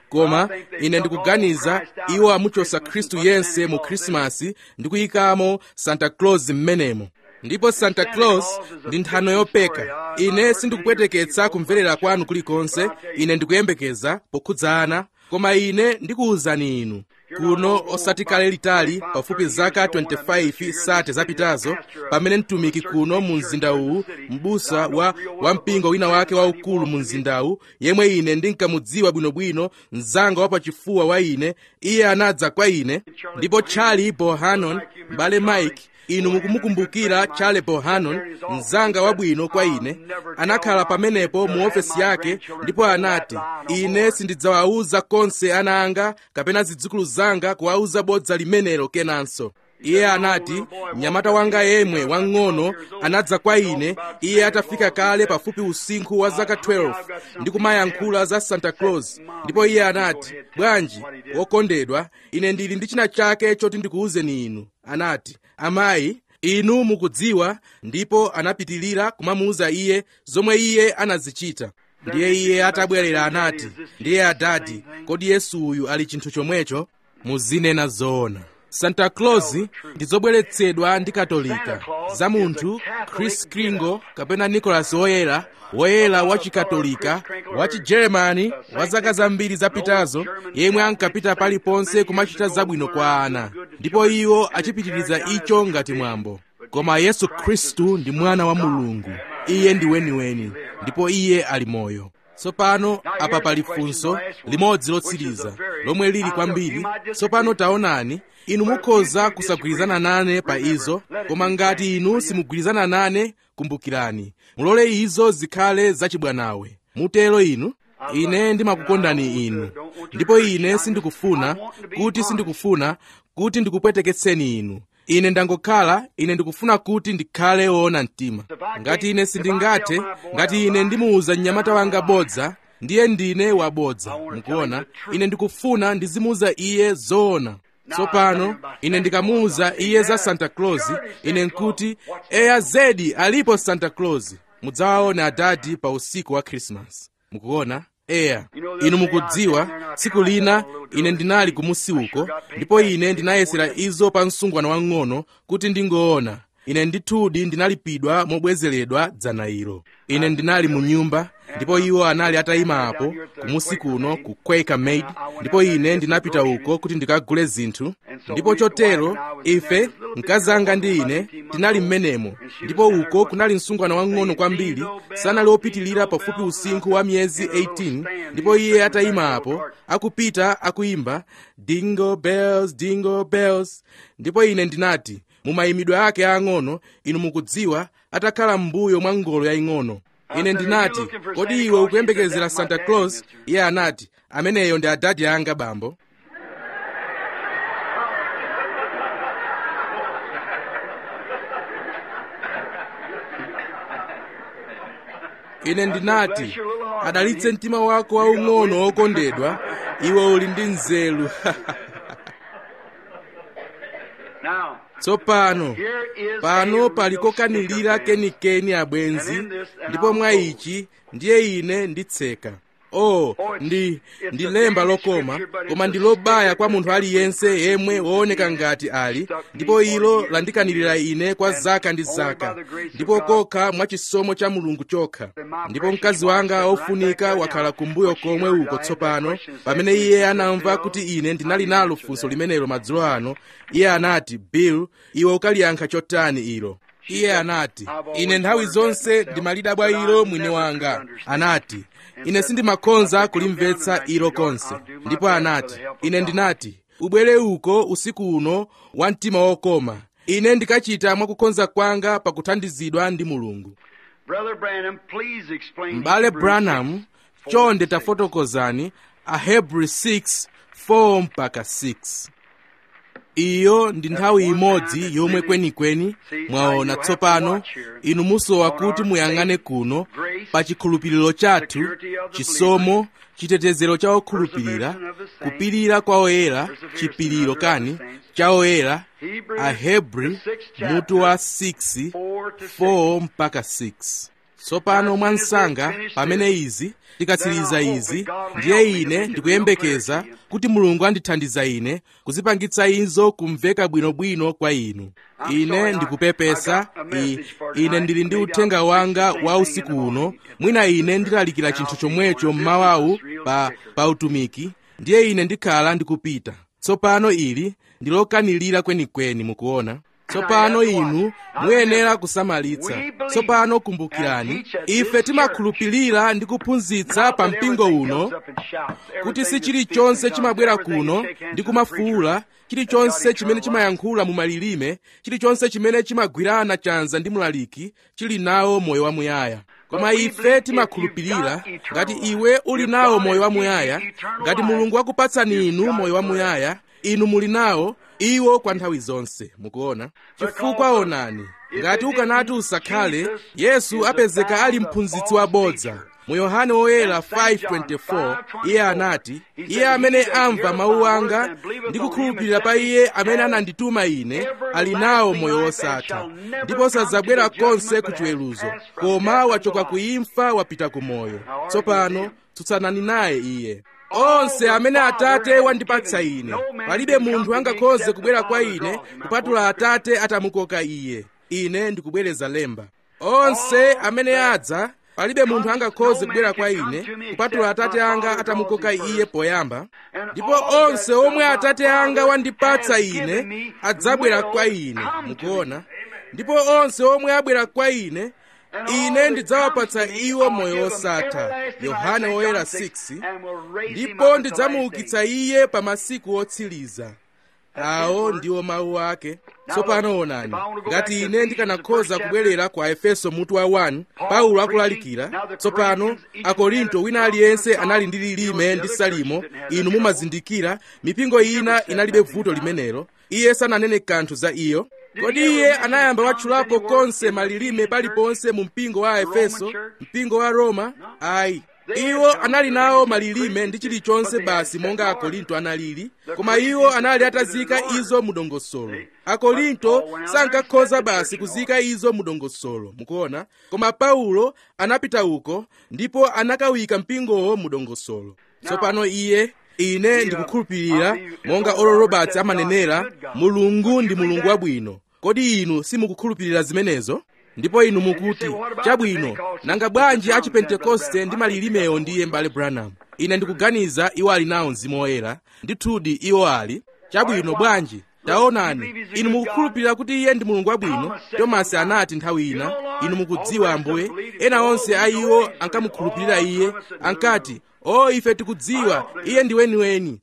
koma ine ndikuganiza iwo amuchosa khristu yense mu khrisimasi ndi kuyikamo santa claus m'menemo ndipo santa claus ndi nthano yopeka ine sindikupweteketsa kumverera kwanu kulikonse ine ndikuyembekeza pokhudza ana koma ine ndikuwuzani inu kuno osati kale litali pafupi zaka 25 sate zapitazo pamene mtumiki kuno mu mzinda uwu m'busa wa wampingo wina wake waukulu mu mzindawu yemwe ine ndinkamudziwa bwinobwino mzanga wapachifuwa wa ine iye anadza kwa ine ndipo charlie bohannon m'bale mike inu mukumukumbukira charlie bohannon mzanga wabwino kwa ine anakhala pamenepo mu ofesi yake ndipo anati ine sindidzawawuza konse ana anga kapena zidzukulu zanga kuwawuza bodza limenelo kenanso iye anati mnyamata wanga yemwe wang'ono anadza kwa ine iye atafika kale pafupi usinkhu wa zaka 12 ndi kumayankhula za santa claus ndipo iye anati bwanji wokondedwa ine ndili ndi china chake choti ndikuwuzeni inu anati amayi inu mukudziwa ndipo anapitilira kumamuwuza iye zomwe iye anazichita ndiye iye atabwerera anati ndiye adati kodi yesu uyu ali chinthu chomwecho muzinena zoona santa claus ndi zobweretsedwa ndi katolika za munthu chris kringle kapena nicholas woyera woyera wa chikatolika wa chigeremani wa zaka zambiri zapitazo yemwe ankapita paliponse kumachita zabwino kwa ana ndipo iwo achipitiriza icho ngati mwambo koma yesu khristu ndi mwana wa mulungu iye ndi weniweni ndipo iye ali moyo tsopano apa pali funso limodzi lotsiriza lomwe lili kwambiri tsopano taonani inu mukhoza kusagwirizana nane pa izo koma ngati inu simugwirizana nane kumbukirani mulole izo zikhale zachibwanawe mutero inu ine ndimakukondani inu ndipo ine sindikufuna kuti sindikufuna kuti ndikupweteketseni inu ine ndangokhala ine ndikufuna kuti ndikhale woona mtima ngati ine sindingathe ngati ine ndimuwuza mnyamata wanga bodza ndiye ndine wabodza mukuona ine ndikufuna ndizimuwuza iye zoona tsopano ine ndikamuwuza iye za santa claus ine nkuti eya zedi alipo santa claus mudzawaone adadi pa usiku wa krismasi mukuona eya inu mukudziwa tsiku lina ine ndinali kumusi uko ndipo ine ndinayesera izo pa msungwana wang'ono kuti ndingoona ine ndithudi ndinalipidwa mobwezeredwa dzana ilo ine ndinali mu nyumba ndipo iwo anali atayima apo kumusi kuno ku quaker maid ndipo ine ndinapita uko kuti ndikagule zinthu ndipo chotero ife mkazi anga ndi ine tinali mmenemo ndipo uko kunali msungwana wang'ono kwambiri sanali wopitilira pafupi usinkhu wa miyezi 18 ndipo iye atayima apo akupita akuyimba dingle bells dingle bells ndipo ine ndinati mu mayimidwe ake ang'ono inu mukudziwa atakhala m'mbuyo mwa ngolo yaying'ono ine ndinati kodi iwe ukuyembekezera santa claus iye anati ameneyo ndi adadi anga bambo ine ndinati adalitse mtima wako waung'ono wokondedwa iwe uli ndi nzeru tsopano pano pali kokanilira kenikeni abwenzi ndipo mwa ichi ndiye ine nditseka oh ndi ndi lemba lokoma koma ndi lobaya kwa munthu aliyense yemwe wooneka ngati ali ndipo ilo landikanirira ine kwa zaka ndi zaka ndipo kokha mwa chisomo cha mulungu chokha ndipo mkazi wanga ofunika wakhala kumbuyo komwe uko tsopano pamene iye anamva kuti ine ndinali nalo funso limenelo madzulo ano iye anati bill iwe ukaliyankha chotani ilo iye anati ine nthawi zonse ndimalidabwa ilo mwini wanga anati ine sindimakhonza kulimvetsa ilo konse ndipo anati ine ndinati ubwere uko usiku uno wa mtima wokoma ine ndikachita mwakukhonza kwanga pakuthandizidwa ndi mulungu m'bale branham chonde tafotokozani ahebrew 6 4 mpaka 6 iyo ndi nthawi imodzi yomwe kwenikweni mwaona tsopano inu musowa kuti muyang'ane kuno pa chikhulupiriro chathu chisomo chitetezero cha okhulupirira kupirira kwa oyera chipiriro kani cha oyera ahebri mutu wa 6 4 mpaka 6 tsopano mwansanga pamene izi tikatsiriza izi ndiye ine ndikuyembekeza kuti mulungu andithandiza ine kuzipangitsa izo kumveka bwinobwino kwa inu ine ndikupepesa I, ine ndili ndi uthenga wanga wa usiku uno mwina ine ndilalikira chinthu chomwecho mmawawu pa, pa utumiki ndiye ine ndikhala ndikupita tsopano ili ndi lokanilira kwenikweni mukuona tsopano inu muyenera kusamalitsa tsopano kumbukirani ife timakhulupirira ndi kuphunzitsa pa mpingo uno kuti si chilichonse chimabwera kuno ndi kumafuula chilichonse chimene chimayankhula mu malilime chilichonse chimene chimagwirana chanza ndi mlaliki chili nawo moyo wamuyaya koma ife timakhulupirira ngati iwe uli nawo moyo wamuyaya ngati mulungu akupatsani inu moyo wamuyaya inu muli nawo iwo kwa nthawi zonse mukuona chifukwa onani ngati ukanati usakhale yesu apezeka ali mphunzitsi wabodza mu yohane woyera 5:24 iye anati iye amene amva mawu anga ndi kukhulupirira pa iye amene anandituma ine ali nawo moyo wosatha ndipo sadzabwera konse ku chiweruzo koma wachoka ku imfa wapita ku moyo tsopano tsutsanani naye iye onse amene atate wandipatsa ine palibe munthu angakhoze kubwera kwa ine kupatula atate atamukoka iye ine ndikubwereza lemba onse amene adza palibe munthu angakhoze kubwera kwa ine kupatula atate anga atamukoka iye poyamba ndipo onse omwe atate anga wandipatsa ine adzabwera kwa ine mukuona ndipo onse omwe abwera kwa ine ine ndidzawapatsa iwo moyo wosatha yohane woyera 6 ndipo ndidzamuukitsa iye pa masiku otsiriza awo ndiwo mawu ake tsopano onani ngati ine ndikanakhoza kubwerera kwa efeso mutu wa 1 paulo akulalikira tsopano akorinto wina aliyense anali ndi lilime ndi salimo inu mumazindikira mipingo ina inalibe vuto limenelo iye sananene kanthu za iyo kodi iye anayamba watchulapo konse malilime paliponse mu mpingo wa efeso mpingo wa roma ayi iwo anali nawo malilime ndi chilichonse basi monga akorinto analili koma iwo anali atazika izo mu dongosolo akorinto sankakhoza basi kuzika izo mu dongosolo mukuona koma paulo anapita uko ndipo anakawika mpingowo mu dongosolo tsopano iye ine ndikukhulupirira monga oral roberts amanenera mulungu ndi mulungu wabwino kodi inu simukukhulupirira zimenezo ndipo inu mukuti chabwino nanga bwanji a chipentekoste ndi malilimewo ndiye mbale branham ine ndikuganiza iwo ali nawo mzimu woyera ndithudi iwo ali chabwino bwanji taonani inu mukukhulupirira kuti iye ndi mulungu wabwino tomasi anati nthawi ina inu mukudziwa ambuye ena onse a iwo ankamukhulupirira iye ankati o ife tikudziwa iye ndi weniweni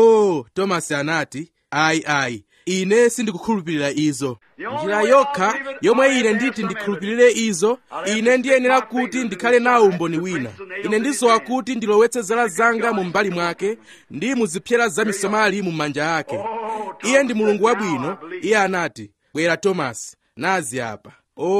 o tomasi anati ayi ayi ine sindikukhulupirira izo njira yokha yomwe ine nditi ndikhulupirire izo ine ndiyenera kuti ndikhale nawo umboni wina ine ndisowa kuti ndilowetse zala zanga mu mbali mwake ndi muzipyera za misomali mu manja ake iye ndi mulungu wabwino iye anati bwera tomasi nazi apa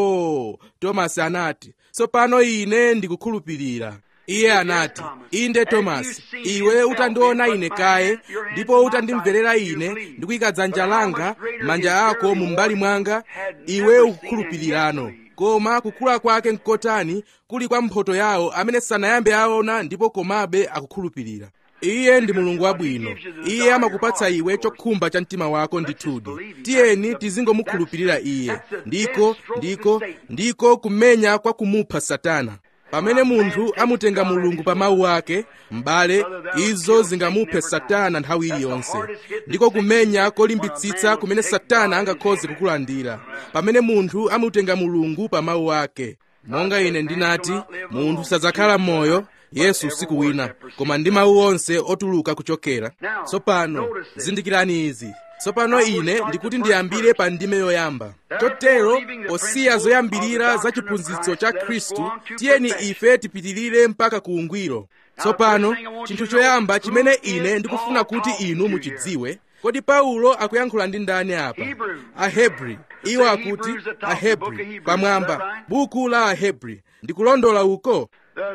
o tomasi anati tsopano ine ndikukhulupirira iye anati inde tomasi iwe utandiona ine kaye ndipo utandimverera ine ndikuyika dzanja langa manja ako mu mbali mwanga iwe ukukhulupirirano koma kukula kwake nkotani kuli kwa mphoto yawo amene sanayambe aona ndipo komabe akukhulupirira iye ndi mulungu wabwino iye amakupatsa iwe chokhumba cha mtima wako ndithudi tiyeni tizingomukhulupirira iye ndiko ndiko ndiko kumenya kwa kumupha satana pamene munthu amutenga mulungu pa mawu ake m'bale izo zingamuphe satana nthawi iliyonse ndiko kumenya kolimbitsitsa kumene satana angakhoze kukulandira pamene munthu amutenga mulungu pa mawu ake monga ine ndinati munthu sadzakhala m'moyo yesu usiku wina koma ndi mawu onse otuluka kuchokera tsopano zindikirani izi tsopano ine ndikuti ndiyambire pa ndime yoyamba chotero posiya zoyambirira za chiphunzitso cha khristu tiyeni ife tipitirire mpaka ku ungwiro tsopano chinthu choyamba chimene ine ndikufuna kuti inu muchidziwe kodi paulo akuyankhula ndi ndani apa ahebri iwo akuti ahebri pamwamba buku la ahebri ndikulondola uko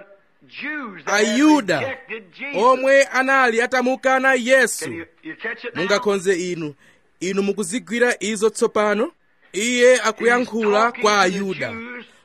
ayuda omwe anali atamukana yesu mungakhonze inu inu mukuzigwira izo tsopano iye akuyankhula kwa ayuda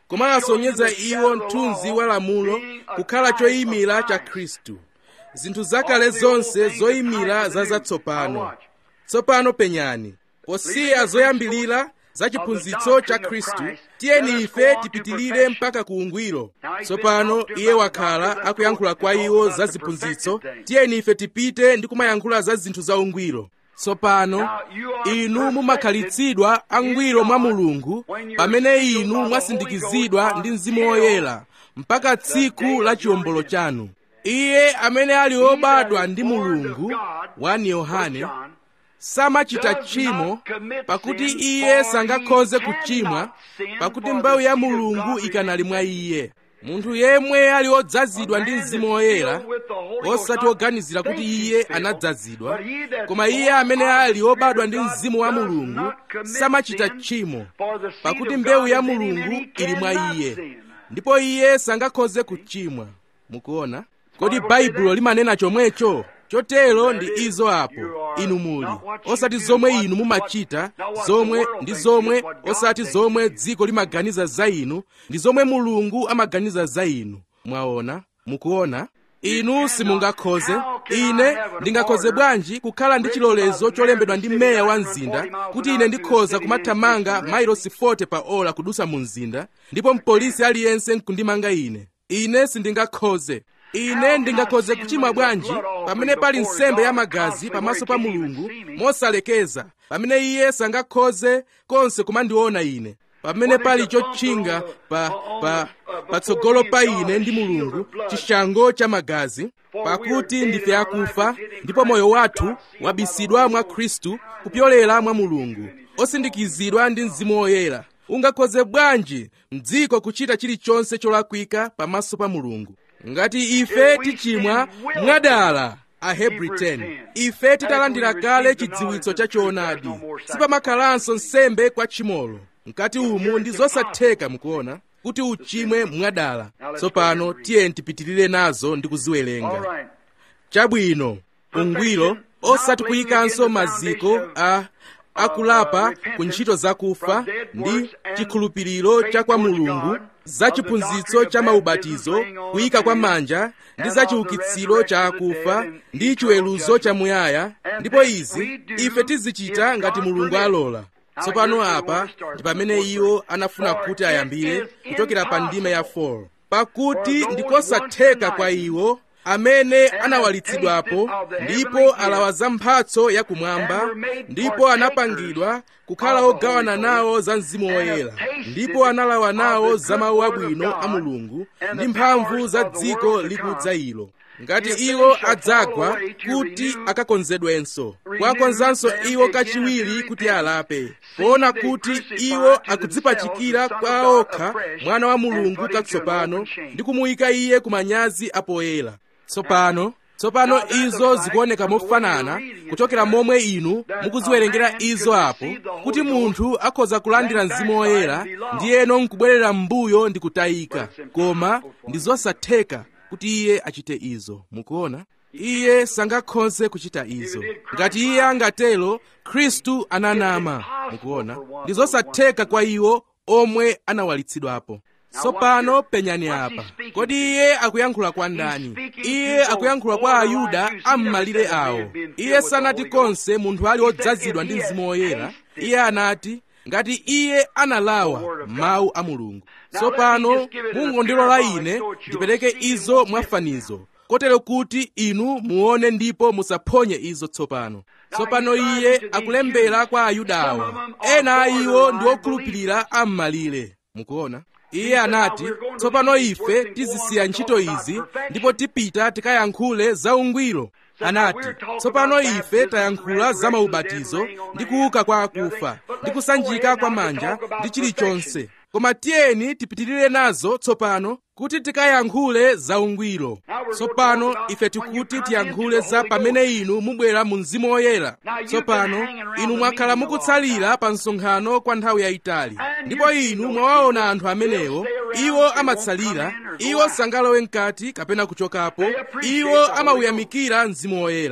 koma asonyeza iwo mthunzi wa lamulo kukhala choyimira cha khristu zinthu zakale zonse zoyimira za zatsopano tsopano penyani posiya zoyambilira za chiphunzitso cha khristu tiyeni ife tipitilire mpaka ku ungwiro tsopano iye wakhala akuyankhula kwa iwo za ziphunzitso tiyeni ife tipite ndi kumayankhula za zinthu za ungwiro tsopano inu mumakhalitsidwa angwiro mwa mulungu pamene inu mwasindikizidwa ndi mzimu woyera mpaka tsiku la chiwombolo chanu iye amene ali obadwa ndi mulungu 1 yohane samachita tchimo pakuti iye sangakhoze kuchimwa pakuti mbewu ya mulungu ikanali mwa iye munthu yemwe ali odzazidwa ndi mzimu woyera osati oganizira kuti iye anadzazidwa koma iye amene ali obadwa ndi mzimu wa mulungu samachita tchimo pakuti mbewu ya mulungu ili mwa iye ndipo iye sangakhoze kuchimwa mukuona kodi baibulo limanena chomwecho chotero ndi izo apo inu muli osati zomwe inu mumachita zomwe ndi zomwe osati zomwe dziko limaganiza za inu ndi zomwe mulungu amaganiza za inu mwaona mukuona inu simungakhoze ine ndingakhoze bwanji kukhala ndi chilolezo cholembedwa ndi meya wa mzinda kuti ine ndikhoza kumathamanga mailosi 40 pa ola kudusa mu mzinda ndipo mpolisi aliyense nkundimanga ine ine sindingakhoze ine ndingakhoze kuchimwa bwanji pamene pali nsembe ya magazi pamaso pa mulungu mosalekeza pamene iye sangakhoze konse kumandiona ine pamene pali chotchinga pa pa patsogolo pa ine ndi mulungu chishango cha magazi pakuti ndife akufa ndipo moyo wathu wabisidwa mwa khristu kupyolera mwa mulungu osindikizidwa ndi mzimu woyera ungakhoze bwanji mdziko kuchita chilichonse cholakwika pamaso pa mulungu ngati ife tichimwa mwadala ahebri 10 ife titalandira kale chidziwitso cha choonadi sipamakhalanso nsembe kwa tchimolo mkati umu ndi zosatheka mukuona kuti uchimwe mwadala tsopano tiyeni tipitirire nazo ndi kuziwerenga chabwino ungwiro osati kuyikanso maziko a akulapa ku ntchito zakufa ndi chikhulupiriro cha kwa mulungu za chiphunzitso cha maubatizo kuyika kwa manja ndi za chiukitsiro cha akufa ndi chiweruzo cha muyaya ndipo izi ife tizichita ngati mulungu alola tsopano apa ndi pamene iwo anafuna kuti ayambire kuchokera pa ndime ya 4 pakuti ndikosatheka kwa iwo amene anawalitsidwapo ndipo alawa za mphatso yakumwamba ndipo anapangidwa kukhala ogawana nawo za mzimu woyera ndipo analawa nawo za mawu abwino a mulungu ndi mphamvu za dziko likudza ilo ngati iwo adzagwa kuti akakonzedwenso kwakonzanso iwo kachiwiri kuti alape poona kuti iwo akudzipachikira kwa okha mwana wa mulungu katsopano ndi kumuyika iye ku manyazi apoyera tsopano tsopano izo zikuoneka mofanana kuchokera momwe inu mukuziwerengera izo apo kuti munthu akhoza kulandira mzimu woyera ndiyeno nkubwerera m'mbuyo ndi kutayika koma ndi zosatheka kuti iye achite izo mukuona iye sangakhoze kuchita izo ngati iye angatero khristu ananama mukuona ndi zosatheka kwa iwo omwe anawalitsidwapo tsopano penyani apa kodi iye akuyankhula kwa ndani iye akuyankhula kwa ayuda am'malire awo iye sanati konse munthu ali odzazidwa ndi mzimu woyera iye anati ngati iye analawa mawu a mulungu tsopano mungondilola ine ndipereke izo mwafanizo kotero kuti inu muone ndipo musaphonye izo tsopano tsopano iye akulembera kwa ayuda awa ena a iwo ndi okhulupirira am'malire mukuona iye anati tsopano ife tizisiya ntchito izi ndipo tipita tikayankhule za ungwiro anati tsopano ife tayankhula za maubatizo ndi kuuka kwa akufa ndi kusanjika kwa manja ndi chilichonse koma tiyeni tipitirire nazo tsopano kuti tikayankhule za ungwiro tsopano ife tikuti tiyankhule za pamene inu mubwera mu mzimu woyera tsopano inu mwakhala mukutsalira pa msonkhano kwa nthawi yayitali ndipo inu mwawaona anthu amenewo iwo amatsalira iwo sangalowe mkati kapena kuchokapo iwo amauyamikira mzimu woyera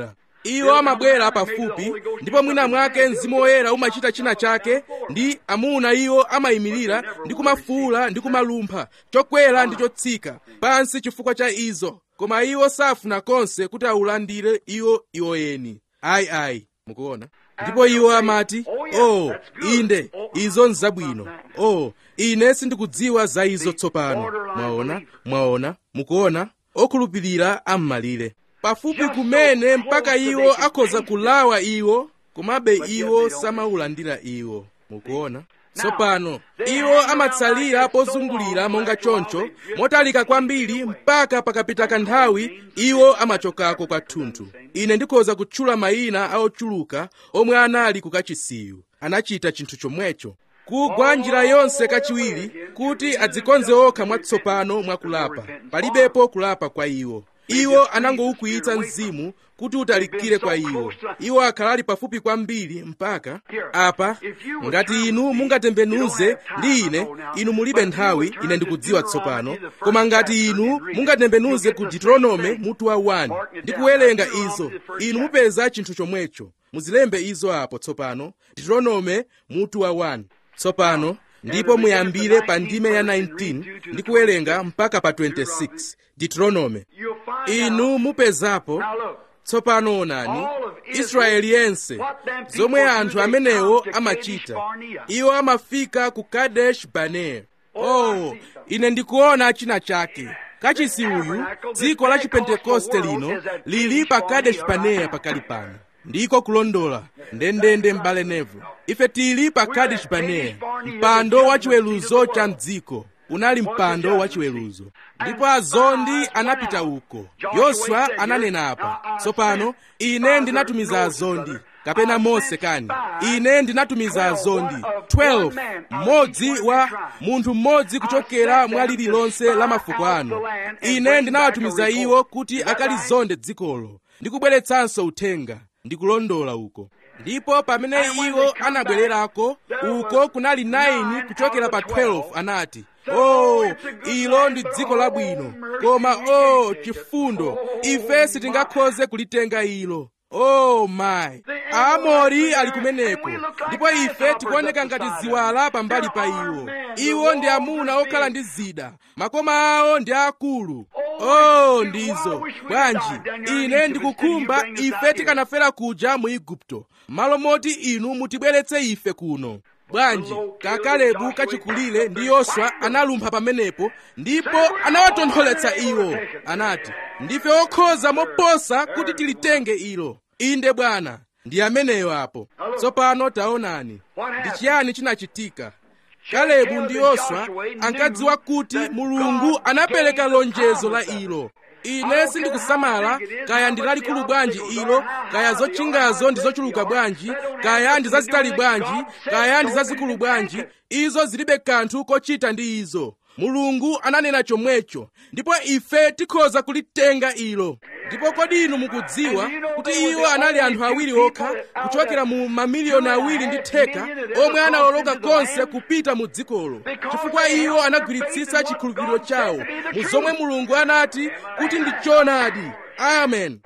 iwo amabwera pafupi ndipo mwina mwake mzimu woyera umachita china chake ndi amuna iwo amayimirira ndi kumafuula ndi kumalumpha chokwera ndi chotsika pansi chifukwa cha izo koma iwo safuna konse kuti awulandire iwo iwo eni ayi ayi mukuona ndipo iwo amati oh inde izo nzabwino oh ine sindikudziwa za izo tsopano mwaona mwaona mukuona okhulupirira am'malire pafupi kumene mpaka iwo akhoza kulawa iwo komabe iwo samawulandira iwo mukuona tsopano iwo amatsalira pozungulira monga choncho motalika kwambiri mpaka pakapita kanthawi iwo amachokako kwathunthu ine ndikhoza kutchula mayina a ochuluka omwe anali ku kachisiyu anachita chinthu chomwecho kugwa njira yonse kachiwiri kuti adzikonze okha mwatsopano mwakulapa palibepo kulapa kwa iwo iwo anangoukwiyitsa mzimu kuti utalikire kwa iwo iwo akhalali pafupi kwambiri mpaka apa ngati inu mungatembenuze ndi ine inu mulibe nthawi ine ndikudziwa tsopano koma ngati inu mungatembenuze ku deuteronome mutu wa 1 ndi kuwerenga izo inu mupeza chinthu chomwecho muzilembe izo apo tsopano deuteronome mutu wa 1 tsopano ndipo muyambire pa ndime ya 19 ndi kuwerenga mpaka pa 26 deuteronome inu mupezapo tsopano onani israeli yense zomwe anthu amenewo amachita iwo amafika ku kadesh barnea oh ine ndikuona china chake kachisi uyu dziko la chipentekoste lino lili pa kadesh barnea pakali pano ndiko kulondola ndendende m'bale nevu ife tili pa kadesh barnea mpando wa chiweruzo cha mdziko unali mpando wa chiweruzo ndipo azondi anapita uko yoswa ananena apa tsopano ine ndinatumiza azondi kapena mose kani ine ndinatumiza azondi 12 mmodzi wa munthu mmodzi kuchokera mwa lililonse la mafuko anu ine ndinawatumiza iwo kuti akalizonde dzikolo ndikubweretsanso uthenga ndikulondola uko ndipo pamene iwo anabwererako uko kunali 9 kuchokera pa 12 anati oh ilo ndi dziko labwino koma oh chifundo ife sitingakhoze kulitenga ilo oh my aamori ali kumeneko ndipo ife tikuoneka ngati ziwala pambali pa iwo iwo ndi amuna okhala ndi zida makoma awo ndi akulu oh ndizo bwanji ine ndikukhumba ife tikanafera kuja mu igupto malo moti inu mutibweretse ife kuno bwanji kakalebu kachikulire ndi yoswa analumpha pamenepo ndipo anawatontholetsa iwo anati ndife okhoza moposa kuti tilitenge ilo inde bwana ndi ameneyo apo tsopano taonani ndi chiyani chinachitika kalebu ndi yoswa ankadziwa kuti mulungu anapereka lonjezo la ilo ine sindikusamala kaya ndi lalikulu bwanji ilo kaya zotchingazo ndi zochuluka bwanji kaya ndi zazitali bwanji kaya ndi zazikulu bwanji izo zilibe kanthu kochita ndi izo mulungu ananena chomwecho ndipo ife tikhoza kulitenga ilo ndipo kodi inu mukudziwa kuti iwo anali anthu awiri okha kuchokera mu mamiliyoni awiri ndi theka omwe anawoloka konse kupita mu dzikolo chifukwa iwo anagwiritsitsa chikhulupiriro chawo mu zomwe mulungu anati kuti ndi choonadi amen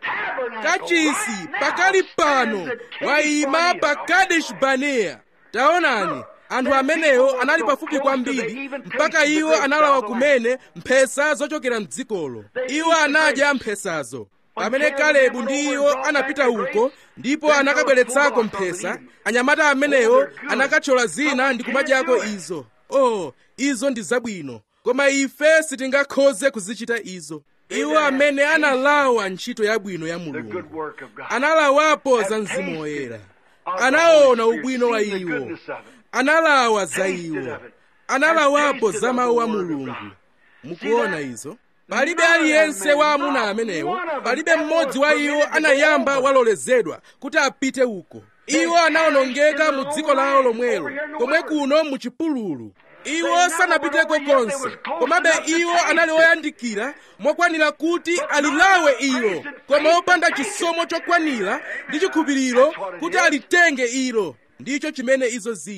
kachisi pakali pano wayima pa kadesh barnea taonani anthu amenewo anali pafupi kwambiri mpaka iwo analawa kumene mphesa zochokera mdzikolo iwo anadya mphesazo pamene kalebu ndi iwo anapita uko ndipo anakabweretsako mphesa anyamata amenewo anakathyola zina ndi kumadyako izo oh izo ndi zabwino koma ife sitingakhoze kuzichita izo iwo amene analawa ntchito yabwino ya mulungu analawapo za mzimu woyera anaona ubwino wa iwo analawa za iwo analawapo za mawu a mulungu mukuona izo palibe aliyense wa amuna amenewo palibe mmodzi wa iwo anayamba walolezedwa kuti apite uko iwo anawonongeka mu dziko lawo lomwelo komwe kuno mu chipululu iwo sanapiteko konse komabe iwo anali oyandikira mokwanira kuti alilawe ilo koma opanda chisomo chokwanira ndi chikhulupiriro kuti alitenge ilo ndicho chimene izo zili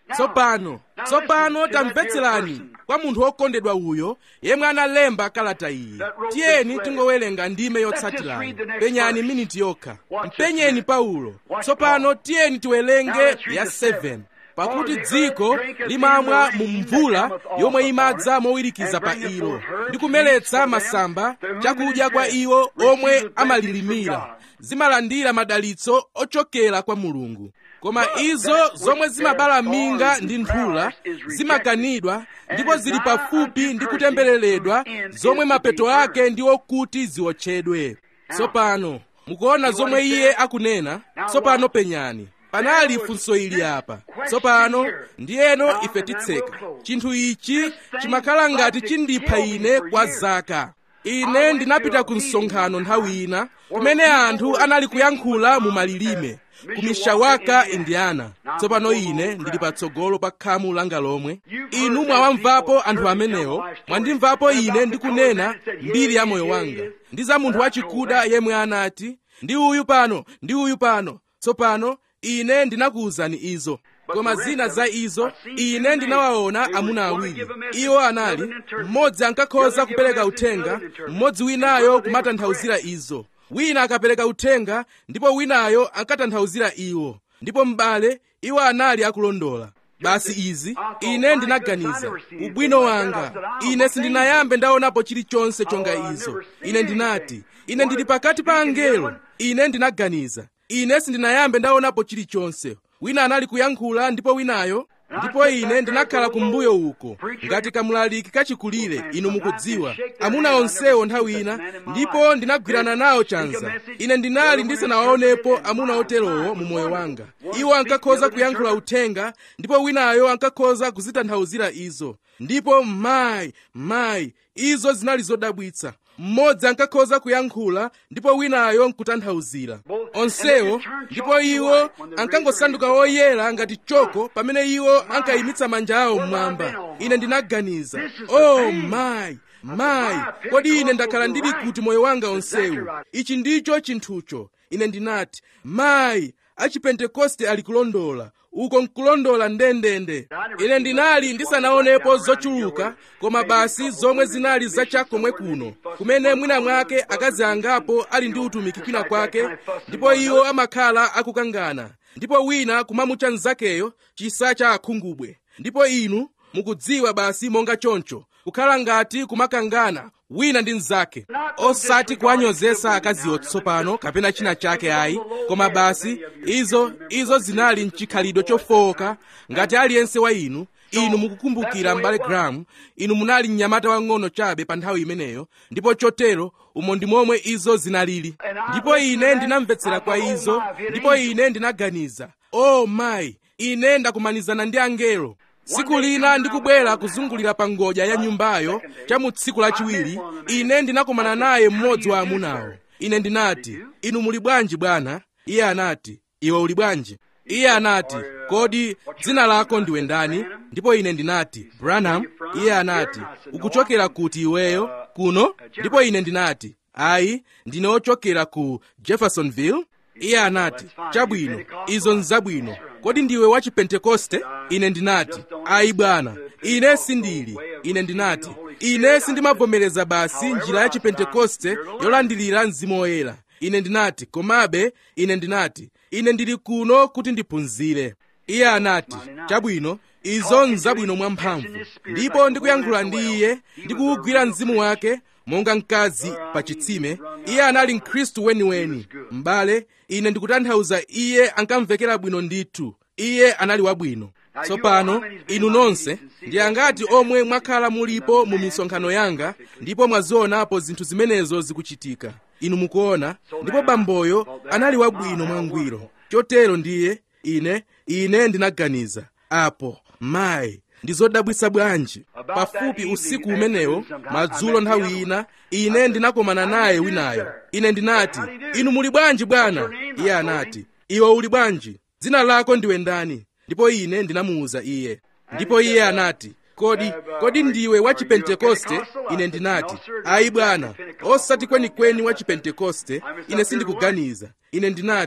tsopano tsopano tamvetserani kwa munthu wokondedwa uyo yemwe analemba kalata iyi tiyeni tingowerenga ndime yotsatirayi penyani miniti yokha mpenyeni paulo tsopano tiyeni tiwerenge ya 7 pakuti dziko limamwa mu mvula yomwe imadza mowirikiza pa ilo ndi kumeletsa masamba chakudya kwa iwo omwe amalilimira zimalandira madalitso ochokera kwa mulungu koma izo zomwe zimabala minga ndi nthula zimakanidwa ndipo zili pafupi ndi kutembereredwa zomwe mapeto ake ndi okuti ziwotchedwe tsopano mukuona zomwe iye akunena tsopano penyani panali funso ili apa tsopano ndiyeno ife titseka chinthu ichi chimakhala ngati chindipha ine kwa zaka ine ndinapita ku msonkhano nthawi ina kumene anthu anali kuyankhula mu malilime ku mishawaka indiana tsopano ine ndili patsogolo pa khamu langa lomwe inu mwawamvapo anthu amenewo mwandimvapo ine ndikunena mbiri ya moyo wanga ndi za munthu wachikuda yemwe anati ndi uyu pano ndi uyu pano tsopano ine ndinakuwuzani izo koma zina za izo ine ndinawaona amuna awiri iwo anali mmodzi ankakhoza kupereka uthenga mmodzi winayo kumatanthauzira izo wina akapereka uthenga ndipo winayo ankatanthauzira iwo ndipo m'bale iwo anali akulondola basi izi ine ndinaganiza ubwino wanga ine sindinayambe ndaonapo chilichonse chonga izo ine ndinati ine ndili pakati pa angelo ine ndinaganiza ine sindinayambe ndaonapo chilichonse wina anali kuyankhula ndipo winayo ndipo ine ndinakhala kumbuyo uko ngati kamulaliki kachikulire inu mukudziwa amuna onsewo nthawi ina ndipo ndinagwirana nawo chanza ine ndinali ndisanawaonepo amuna oterowo mu moyo wanga iwo ankakhoza kuyankhula uthenga ndipo winayo ankakhoza kuzitanthauzira izo ndipo mayi mayi izo zinali zodabwitsa mmodzi ankakhoza kuyankhula ndipo winayo nkutanthauzira onsewo ndipo iwo ankangosanduka oyera ngati choko pamene iwo ankayimitsa manja awo mmwamba ine ndinaganiza oh mayi mayi kodi ine ndakhala ndili kuti moyo wanga onsewu ichi ndicho chinthucho ine ndinati mayi achipentekoste ali kulondola uko nkulondola ndendende ine ndinali ndisanaonepo zochuluka koma basi zomwe zinali zachakomwe kuno kumene mwina mwake akazi angapo ali ndi utumiki kwina kwake ndipo iwo amakhala akukangana ndipo wina kumamutcha mnzakeyo chisa cha akhungubwe ndipo inu mukudziwa basi monga choncho kukhala ngati kumakangana wina ndi mnzake osati kuwanyozesa akaziwo tsopano kapena china chake ayi koma basi izo izo zinali mchikhalidwe chofowoka ngati aliyense wa inu inu mukukumbukira m'bale Graham inu munali mnyamata wang'ono chabe pa nthawi imeneyo ndipo chotero umo ndi momwe izo zinalili ndipo ine ndinamvetsera kwa izo ndipo ine ndinaganiza oh mayi ine ndakumanizana ndi angelo tsiku lina ndikubwera kuzungulira pa ngodya ya nyumbayo cha mu tsiku lachiwiri ine ndinakumana naye mmodzi wa amunawo ine ndinati inu muli bwanji bwana iye anati iwe uli bwanji iye anati kodi dzina lako ndiwe ndani ndipo ine ndinati branham iye anati ukuchokera kuti iweyo kuno ndipo ine ndinati ayi ndine ochokera ku jeffersonville iye anati chabwino izo nzabwino kodi ndiwe wa chipentekoste ine ndinati ayi bwana ine sindili ine ndinati ine sindimavomereza basi njira ya chipentekoste yolandilira mzimu woyera ine ndinati komabe ine ndinati ine ndili kuno kuti ndiphunzire iye anati chabwino izo nzabwino mwamphamvu ndipo ndikuyankhula ndi iye ndikuwugwira mzimu wake monga mkazi pa chitsime iye anali mkhristu weniweni m'bale ine ndikutanthauza iye ankamvekera bwino ndithu iye anali wabwino tsopano inu nonse ndi angati omwe mwakhala mulipo mu misonkhano yanga ndipo mwazionapo zinthu zimenezo zikuchitika inu mukuona ndipo bamboyo anali wabwino mwangwiro chotero ndiye ine ine ndinaganiza apo mayi ndi zodabwitsa bwanji pafupi usiku umenewo madzulo nthawi ina ine ndinakomana naye winayo ine ndinati inu muli bwanji bwana iye anati iwe uli bwanji dzina lako ndiwe ndani ndipo ine ndinamuwuza iye ndipo iye anati kodi kodi ndiwe wa chipentekoste ine ndinati ayi bwana osati kwenikweni wa chipentekoste ine sindikuganiza ine ndinati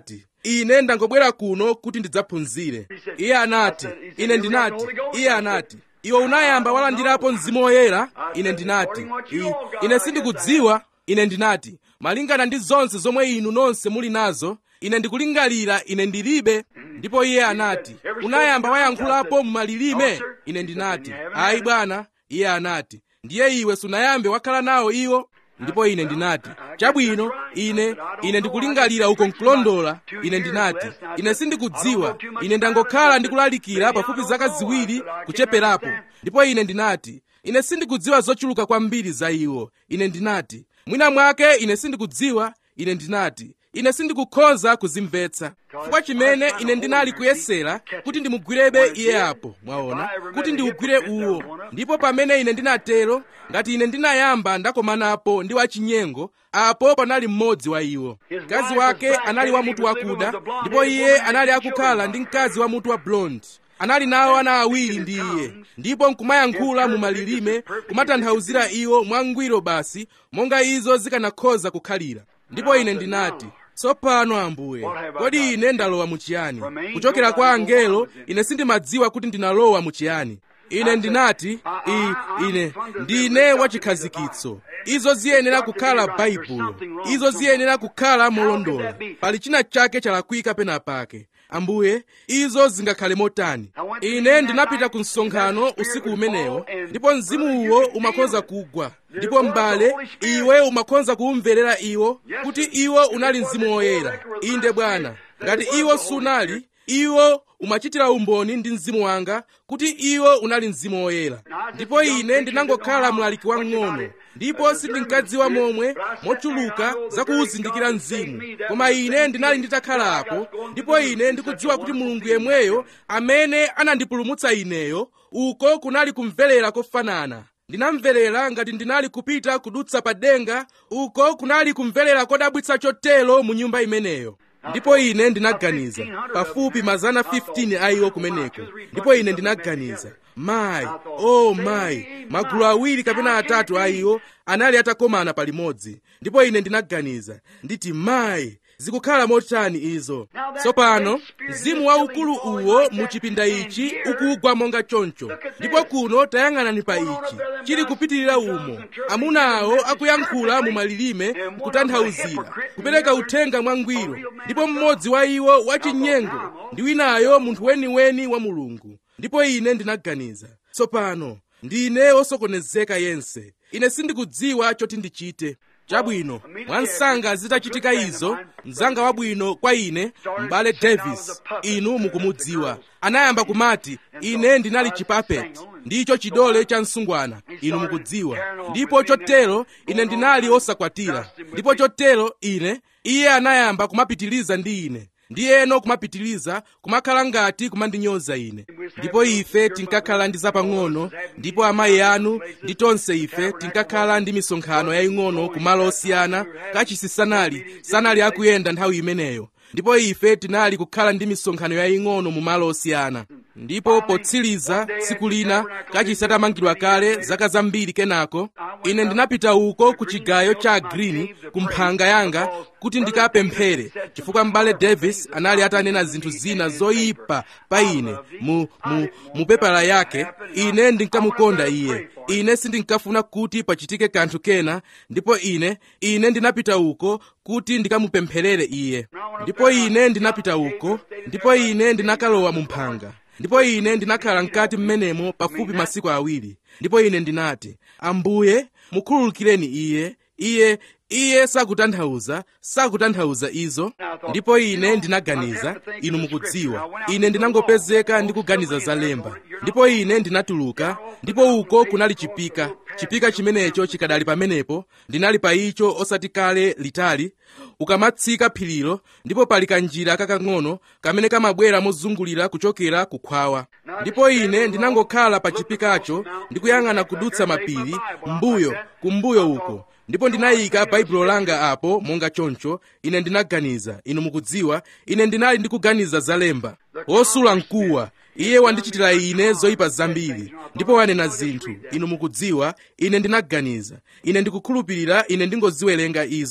ine ndangobwera kuno kuti ndidzaphunzire iye anati ine ndinati iye anati iwe unayamba walandirapo mzimu woyera ine ndinati "I- ine sindikudziwa ine ndinati malingana ndi zonse zomwe inu nonse muli nazo ine ndikulingalira ine ndilibe ndipo iye anati unayamba wayankhulapo mumalilime ine ndinati ayi bwana iye anati ndiye iwe sunayambe wakhala nawo iwo ndipo ine ndinati chabwino ine ine ndikulingalira uko nkulondola ine ndinati ine sindikudziwa ine ndangokhala ndikulalikira pafupi zaka ziwiri kucheperapo ndipo ine ndinati ine sindikudziwa zochuluka kwambiri za iwo ine ndinati mwina mwake ine sindikudziwa ine ndinati ine sindikukhoza kuzimvetsa chifukwa chimene ine ndinali kuyesera kuti ndimugwirebe iye apo mwaona kuti ndiugwire uwo ndipo pamene ine ndinatero ngati ine ndinayamba ndakomanapo ndi wachinyengo apo panali mmodzi wa iwo mkazi wake anali wa mutu wakuda ndipo iye anali akukhala ndi mkazi wa mutu wa blonde anali nawo ana awiri ndi iye ndipo nkumayankhula mu malilime kumatanthauzira iwo mwangwiro basi monga izo zikanakhoza kukhalira ndipo ine ndinati tsopano ambuye kodi ine ndalowa muchiyani kuchokera kwa angelo ine sindimadziwa kuti ndinalowa muchiyani ine ndinati i ine ndine wachikhazikitso izo ziyenera kukhala baibulo izo ziyenera kukhala molondola pali china chake chalakwika pena pake ambuye izo zingakhale motani ine ndinapita ku msonkhano usiku umenewo ndipo mzimuwo umakhoza kugwa ndipo m'bale iwe umakhoza kuwumverera iwo kuti iwo unali mzimu woyera inde bwana ngati iwo sunali iwo umachitira umboni ndi mzimu wanga kuti iwo unali mzimu woyera ndipo ine ndinangokhala mlaliki wang'ono ndipo sindinkadziwa momwe mochuluka zakuwuzindikira mzimu koma ine ndinali nditakhala apo ndipo ine ndikudziwa kuti mulungu yemweyo amene anandipulumutsa ineyo uko kunali kumverera kofanana ndinamverera ngati ndinali kupita kudutsa pa denga uko kunali kumverera kodabwitsa chotero mu nyumba imeneyo ndipo ine ndinaganiza pafupi mazana 15 a iwo kumeneko ndipo ine ndinaganiza mayi oh mayi magulu awiri kapena atatu a iwo anali atakomana palimodzi ndipo ine ndinaganiza nditi mayi zikukhala motani izo tsopano mzimu waukulu uwo mu chipinda ichi ukugwa monga choncho ndipo kuno tayang'anani pa ichi chili kupitirira umo amuna awo akuyankhula mu malilime kutanthauzira kupereka uthenga mwangwiro ndipo mmodzi wa iwo wachinyengo ndi winayo munthu weniweni wa mulungu ndipo ine ndinaganiza tsopano ndine wosokonezeka yense ine sindikudziwa choti ndichite chabwino mwansanga zitachitika izo mzanga wabwino kwa ine m'bale davis inu mukumudziwa anayamba kumati ine ndinali chipapeti ndicho chidole cha msungwana inu mukudziwa ndipo chotero ine ndinali osakwatira ndipo chotero ine iye anayamba kumapitiliza ndi ine ndiyeno kumapitiliza kumakhala ngati kumandinyoza ine ndipo ife tinkakhala ndi zapang'ono ndipo amayi anu ndi tonse ife tinkakhala ndi misonkhano yaying'ono kumalo osiyana kachisi sanali sanali akuyenda nthawi imeneyo ndipo ife tinali kukhala ndi misonkhano yaying'ono mu malo osiyana ndipo potsiriza tsiku lina kachisi atamangidwa kale zaka zambiri kenako ine ndinapita uko ku chigayo cha green ku mphanga yanga kuti ndikapemphere chifukwa m'bale davis anali atanena zinthu zina zoyipa pa ine mu, mu, mu pepala yake ine ndinkamukonda iye ine sindinkafuna kuti pachitike kanthu kena ndipo ine ine ndinapita uko kuti ndikamupempherere iye ndipo ine ndinapita uko ndipo ine ndinakalowa mu mphanga ndipo ine ndinakhala mkati mmenemo pafupi masiku awiri ndipo ine ndinati ambuye mukhululukireni iye iye iye sakutanthauza sakutanthauza izo ndipo ine ndinaganiza inu mukudziwa ine ndinangopezeka ndikuganiza za lemba ndipo ine ndinatuluka ndipo uko kunali chipika chipika chimenecho chikadali pamenepo ndinali pa icho osati kale litali ukamatsika phirilo ndipo pali kanjira kakang'ono kamene kamabwera mozungulira kuchokera kukhwawa ndipo ine ndinangokhala pa chipikacho ndikuyang'ana kudutsa mapiri mbuyo kumbuyo uko ndipo ndinayika baibulo langa apo monga choncho ine ndinaganiza inu mukudziwa ine ndinali ndikuganiza za lemba wosula mkuwa iye wandichitira ine zoyipa zambiri ndipo wanena zinthu inu mukudziwa ine ndinaganiza ine ndikukhulupirira ine ndingoziwerenga izo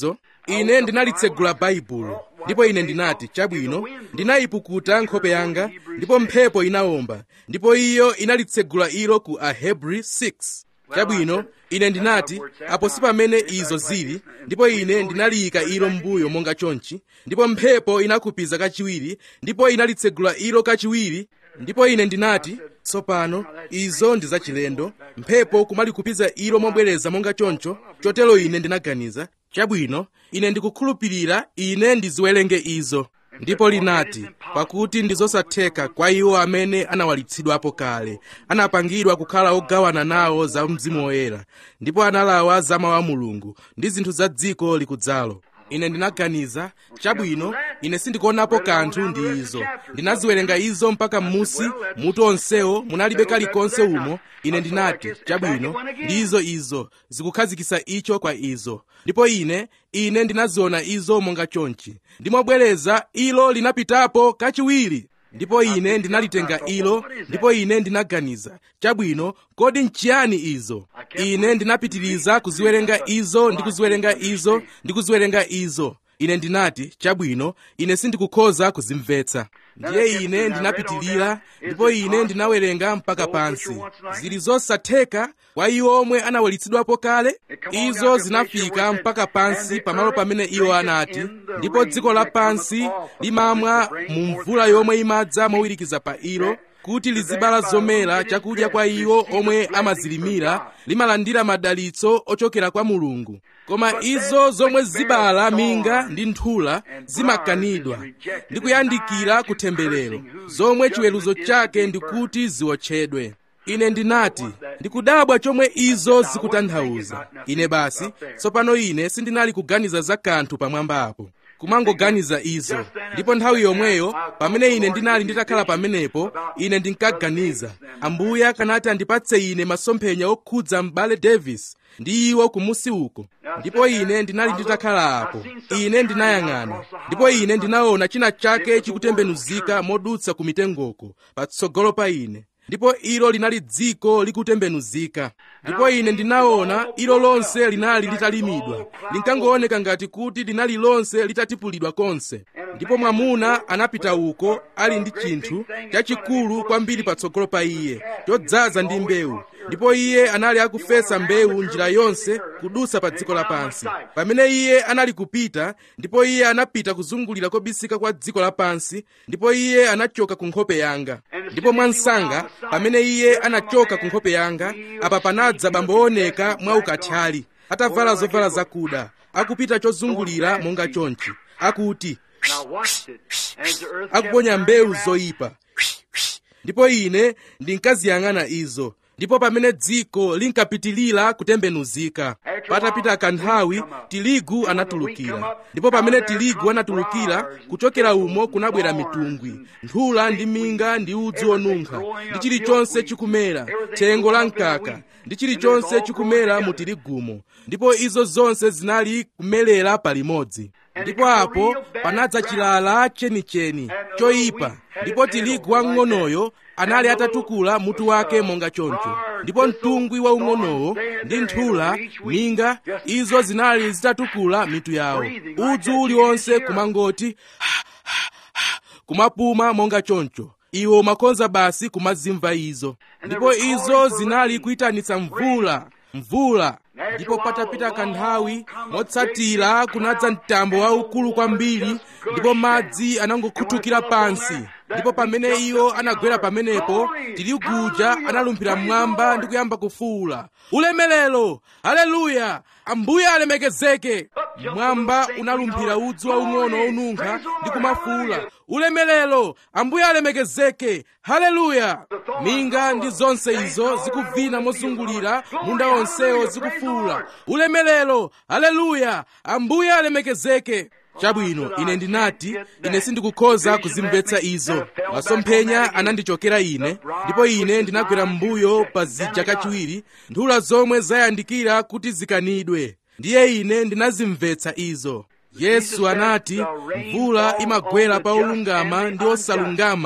ine ndinalitsegula baibulo ndipo ine ndinati chabwino ndinayipukuta nkhope yanga ndipo mphepo inawomba ndipo iyo inalitsegula ilo ku ahebri 6 chabwino ine ndinati apo si pamene izo zili ndipo ine ndinaliyika ilo mbuyo monga chonchi ndipo mphepo inakhupiza kachiwiri ndipo inalitsegula ilo kachiwiri ndipo ine ndinati tsopano izo ndi zachilendo mphepo kumalikhupiza ilo mobwereza monga choncho chotero ine ndinaganiza chabwino ine ndikukhulupirira ine ndiziwerenge izo ndipo linati pakuti ndi zosatheka kwa iwo amene anawalitsidwapo kale anapangidwa kukhala ogawana nawo za mzimu woyera ndipo analawa za mawu a mulungu ndi zinthu za dziko likudzalo ine ndinaganiza chabwino ine sindikuonapo kanthu ndi izo ndinaziwerenga izo mpaka m'musi mutu onsewo munalibe kalikonse umo ine ndinati chabwino ndizo izo zikukhazikitsa icho kwa izo ndipo ine ine ndinaziona izo monga chonchi ndimobwereza ilo linapitapo kachiwiri ndipo ine ndinalitenga ilo ndipo ine ndinaganiza chabwino kodi nchiyani izo ine ndinapitiriza kuziwerenga izo ndi kuziwerenga izo ndi kuziwerenga izo ine ndinati chabwino ine sindikukhoza kuzimvetsa ndiye ine ndinapitirira ndipo ine ndinawerenga mpaka pansi zili zosatheka kwa iwo omwe anawalitsidwapo kale izo zinafika mpaka pansi pamalo pamene iwo anati ndipo dziko lapansi limamwa mu mvula yomwe imadza mowirikiza pa ilo kuti lizibala zomera chakudya kwa iwo omwe amazilimira limalandira madalitso ochokera kwa mulungu koma izo zomwe zibala minga ndi nthula zimakanidwa ndi kuyandikira kutemberero zomwe chiweruzo chake ndi kuti ziwotchedwe ine ndinati ndikudabwa chomwe izo zikutanthauza ine basi tsopano ine sindinali kuganiza za kanthu pamwamba apo kumangoganiza izo ndipo nthawi yomweyo pamene ine ndinali nditakhala pamenepo ine ndinkaganiza ambuye akanati andipatse ine masomphenya okhudza m'bale davis ndi iwo kumusi uko ndipo ine ndinali nditakhala apo ine ndinayang'ana ndipo ine ndinaona china chake chikutembenuzika modutsa ku mitengoko patsogolo pa ine ndipo ilo linali dziko likutembenuzika ndipo ine ndinaona ilo lonse linali litalimidwa linkangooneka ngati kuti linali lonse litatipulidwa konse ndipo mwamuna anapita uko ali ndi chinthu chachikulu kwambiri patsogolo pa iye chodzaza ndi mbewu ndipo iye anali akufesa mbewu njira yonse kudutsa pa dziko lapansi pamene iye anali kupita ndipo iye anapita kuzungulira kobisika kwa dziko lapansi ndipo iye anachoka ku nkhope yanga ndipo mwansanga pamene iye anachoka ku nkhope yanga apa panadza bambo wooneka mwa ukathyali atavala zovala zakuda akupita chozungulira monga chonchi akuti akuponya mbewu zoyipa ndipo ine ndinkaziyang'ana izo ndipo pamene dziko linkapitilira kutembenuzika patapita kanthawi tiligu anatulukira ndipo pamene tiligu anatulukira kuchokera umo kunabwera mitungwi nthula ndi minga ndi udzu onunkha ndi chilichonse chikumera thengo la mkaka ndi chilichonse chikumera mu tiligumo ndipo izo zonse zinali kumelera palimodzi ndipo apo panadza chilala chenicheni choyipa ndipo tiligu wamng'onoyo anali atatukula mutu wake monga choncho ndipo mtungwi waung'onowo ndi nthula minga izo zinali zitatukula mitu yawo udzu uliwonse kumangoti kumapuma monga choncho iwo umakonza basi kumazimva izo ndipo izo zinali kuyitanitsa mvula mvula ndipo patapita kanthawi motsatira kunadza mtambo waukulu kwambiri ndipo madzi anangokhuthukira pansi ndipo pamene iwo anagwera pamenepo tiliguja analumphira mmwamba ndi kuyamba kufuwula ulemelero haleluya ambuye alemekezeke mwamba unalumphira udzu waung'ono wonunkha ndi kumafuwula ulemelero ambuye alemekezeke haleluya minga ndi zonse izo zikuvina mozungulira munda wonsewo zikufuwula ulemelero haleluya ambuye alemekezeke chabwino ine ndinati ine sindikukhoza kuzimvetsa izo masomphenya anandichokera ine ndipo ine ndinagwera m'mbuyo pa zija kachiwiri nthula zomwe zayandikira kuti zikanidwe ndiye ine ndinazimvetsa izo yesu anati mvula imagwera pa olungama ndi osalungama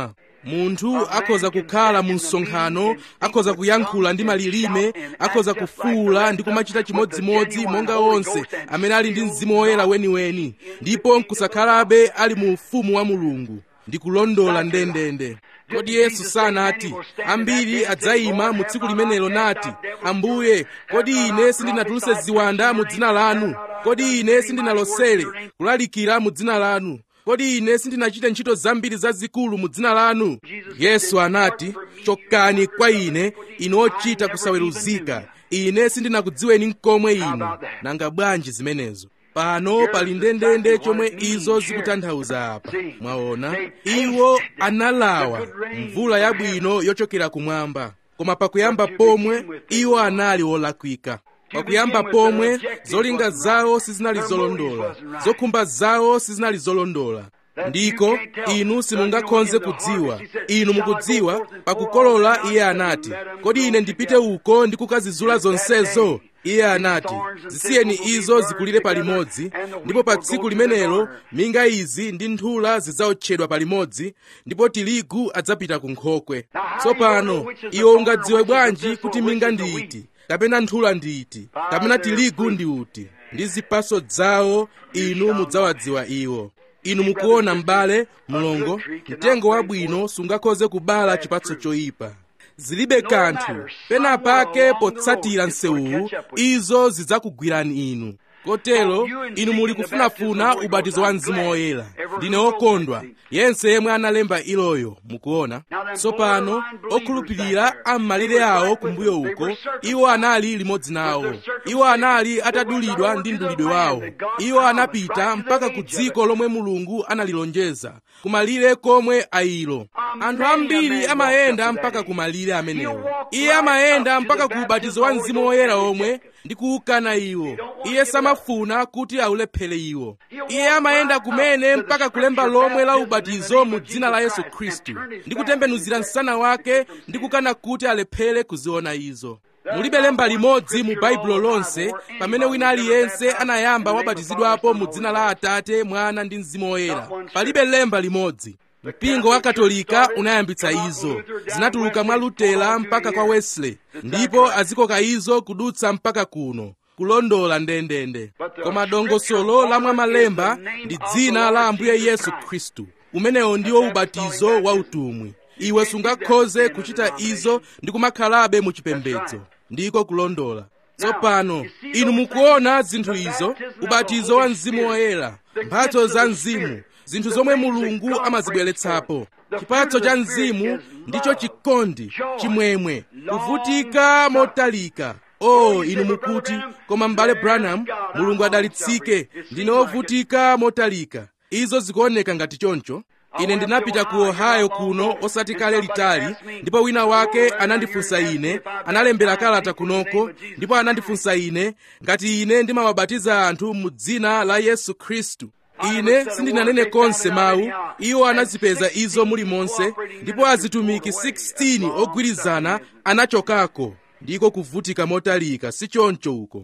munthu akhoza kukhala mu msonkhano akhoza kuyankhula ndi malilime akhoza kufuula ndi kumachita chimodzimodzi monga onse amene ali ndi mzimu woyera weniweni ndipo nkusakhalabe ali mu ufumu wa mulungu ndikulondola ndendende kodi yesu sanati ambiri adzayima mu tsiku limenelo nati ambuye kodi ine sindinatulutse ziwanda mu dzina lanu kodi ine sindinalosere kulalikira mu dzina lanu kodi ine sindinachite ntchito zambiri zazikulu mu dzina lanu yesu anati chokani kwa ine inu ochita kusaweruzika ine sindinakudziweni nkomwe inu nanga bwanji zimenezo pano pali ndendende chomwe izo zikutanthauza apa mwaona iwo analawa mvula yabwino yochokera kumwamba koma pakuyamba pomwe iwo anali olakwika pakuyamba pomwe zolinga zawo sizinali zolondola zokhumba zawo sizinali zolondola ndiko inu simungakhoze kudziwa inu mukudziwa pakukolola iye anati kodi ine ndipite uko ndi kukazizula zonsezo iye anati zisiyeni izo zikulire palimodzi ndipo pa tsiku limenelo minga izi ndi nthula zidzaotchedwa palimodzi ndipo tirigu adzapita ku nkhokwe tsopano iwe ungadziwe bwanji kuti minga ndi iti kapena nthula ndi iti kapena tirigu ndi uti ndi zipaso zawo inu mudzawadziwa iwo inu mukuona m'bale mlongo mtengo wabwino sungakhoze kubala chipatso choyipa zilibe kanthu pena pake potsatira msewuwu izo zidzakugwirani inu kotero inu muli kufunafuna ubatizo wa mzimu woyera ndine wokondwa yense yemwe analemba iloyo mukuona tsopano okhulupirira am'malire awo kumbuyo uko iwo anali limodzi nawo iwo anali atadulidwa ndi mdulidwe wawo iwo anapita mpaka ku dziko lomwe mulungu analilonjeza kumalire komwe ayilo anthu ambiri amayenda mpaka kumalire amenewo iye amayenda mpaka ku ubatizo wa mzimu woyera omwe ndi kuukana iwo iye samafuna kuti aulephera iwo iye amayenda kumene mpaka kulemba lomwe la ubatizo mu dzina la yesu khristu ndi kutembenuzira msana wake ndi kukana kuti alephere kuziona izo mulibe lemba limodzi mu baibulo lonse pamene wina aliyense anayamba wabatizidwapo mu dzina la atate mwana ndi mzimu woyera palibe lemba limodzi mpingo wa katolika unayambitsa izo zinatuluka mwa lutera mpaka kwa wesley ndipo azikoka izo kudutsa mpaka kuno kulondola ndendende koma dongosolo la mwamalemba ndi dzina la ambuye yesu khristu umenewo ndiwo ubatizo wa utumwi iwe sungakhoze kuchita izo ndi kumakhalabe mu chipembedzo ndiko kulondola tsopano inu mukuona zinthu izo ubatizo wa mzimu woyera mphatso za mzimu zinthu zomwe mulungu amazibweretsapo chipatso cha mzimu ndicho chikondi chimwemwe kuvutika motalika oh inu mukuti koma m'bale branham mulungu adalitsike ndine wovutika motalika izo zikuoneka ngati choncho ine ndinapita ku ohio kuno osati kale litali ndipo wina wake anandifunsa ine analembera kalata kunoko ndipo anandifunsa ine ngati ine ndimawabatiza anthu mu dzina la yesu khristu ine sindinanene konse mawu iwo anazipeza izo mulimonse ndipo azitumiki 16 ogwirizana anachokako ndiko kuvutika motalika si choncho uko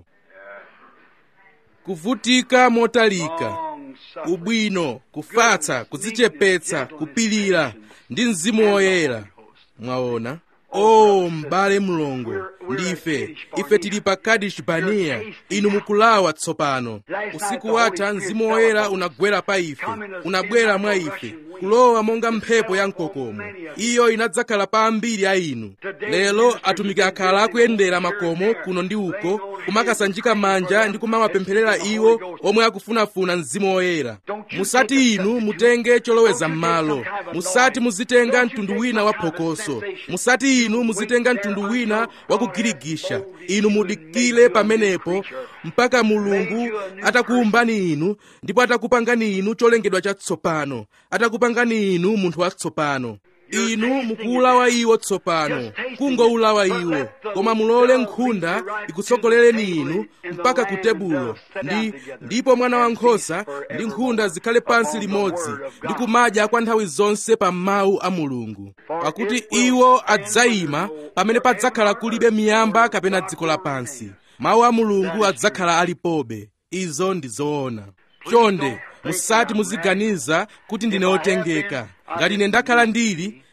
kuvutika motalika ubwino kufatsa kudzichepetsa kupilira ndi mzimu woyera mwaona o oh, m'bale mlongo ndife ife tili pa kadesh barnea inu mukulawa tsopano usiku watha mzimu woyera unagwera pa ife unabwera mwa ife kulowa monga mphepo ya mkokomo iyo inadzakhala pa ambiri a inu lero atumiki akhala akuyendera makomo kuno ndi uko kumakasanjika manja ndi kumawapempherera iwo omwe akufunafuna mzimu woyera musati inu mutenge choloweza m'malo musati muzitenga mtundu wina wa phokoso musati inu muzitenga mtundu wina wa kugirigisha inu mudikile pamenepo mpaka mulungu atakuumbani inu ndipo atakupangani inu cholengedwa chatsopano atakupangani inu munthu watsopano inu mukuulawa iwo tsopano kungoulawa iwo koma mulole nkhunda ikutsogolereni inu mpaka ku tebulo ndi ndipo mwana wankhosa ndi nkhunda zikhale pansi limodzi ndi kumadya kwa nthawi zonse pa mawu a mulungu pakuti iwo adzayima pamene padzakhala kulibe miyamba kapena dziko lapansi mawu a mulungu adzakhala alipobe izo ndi zoona chonde musati muziganiza kuti ndine otengeka ngati ine ndakhala ndili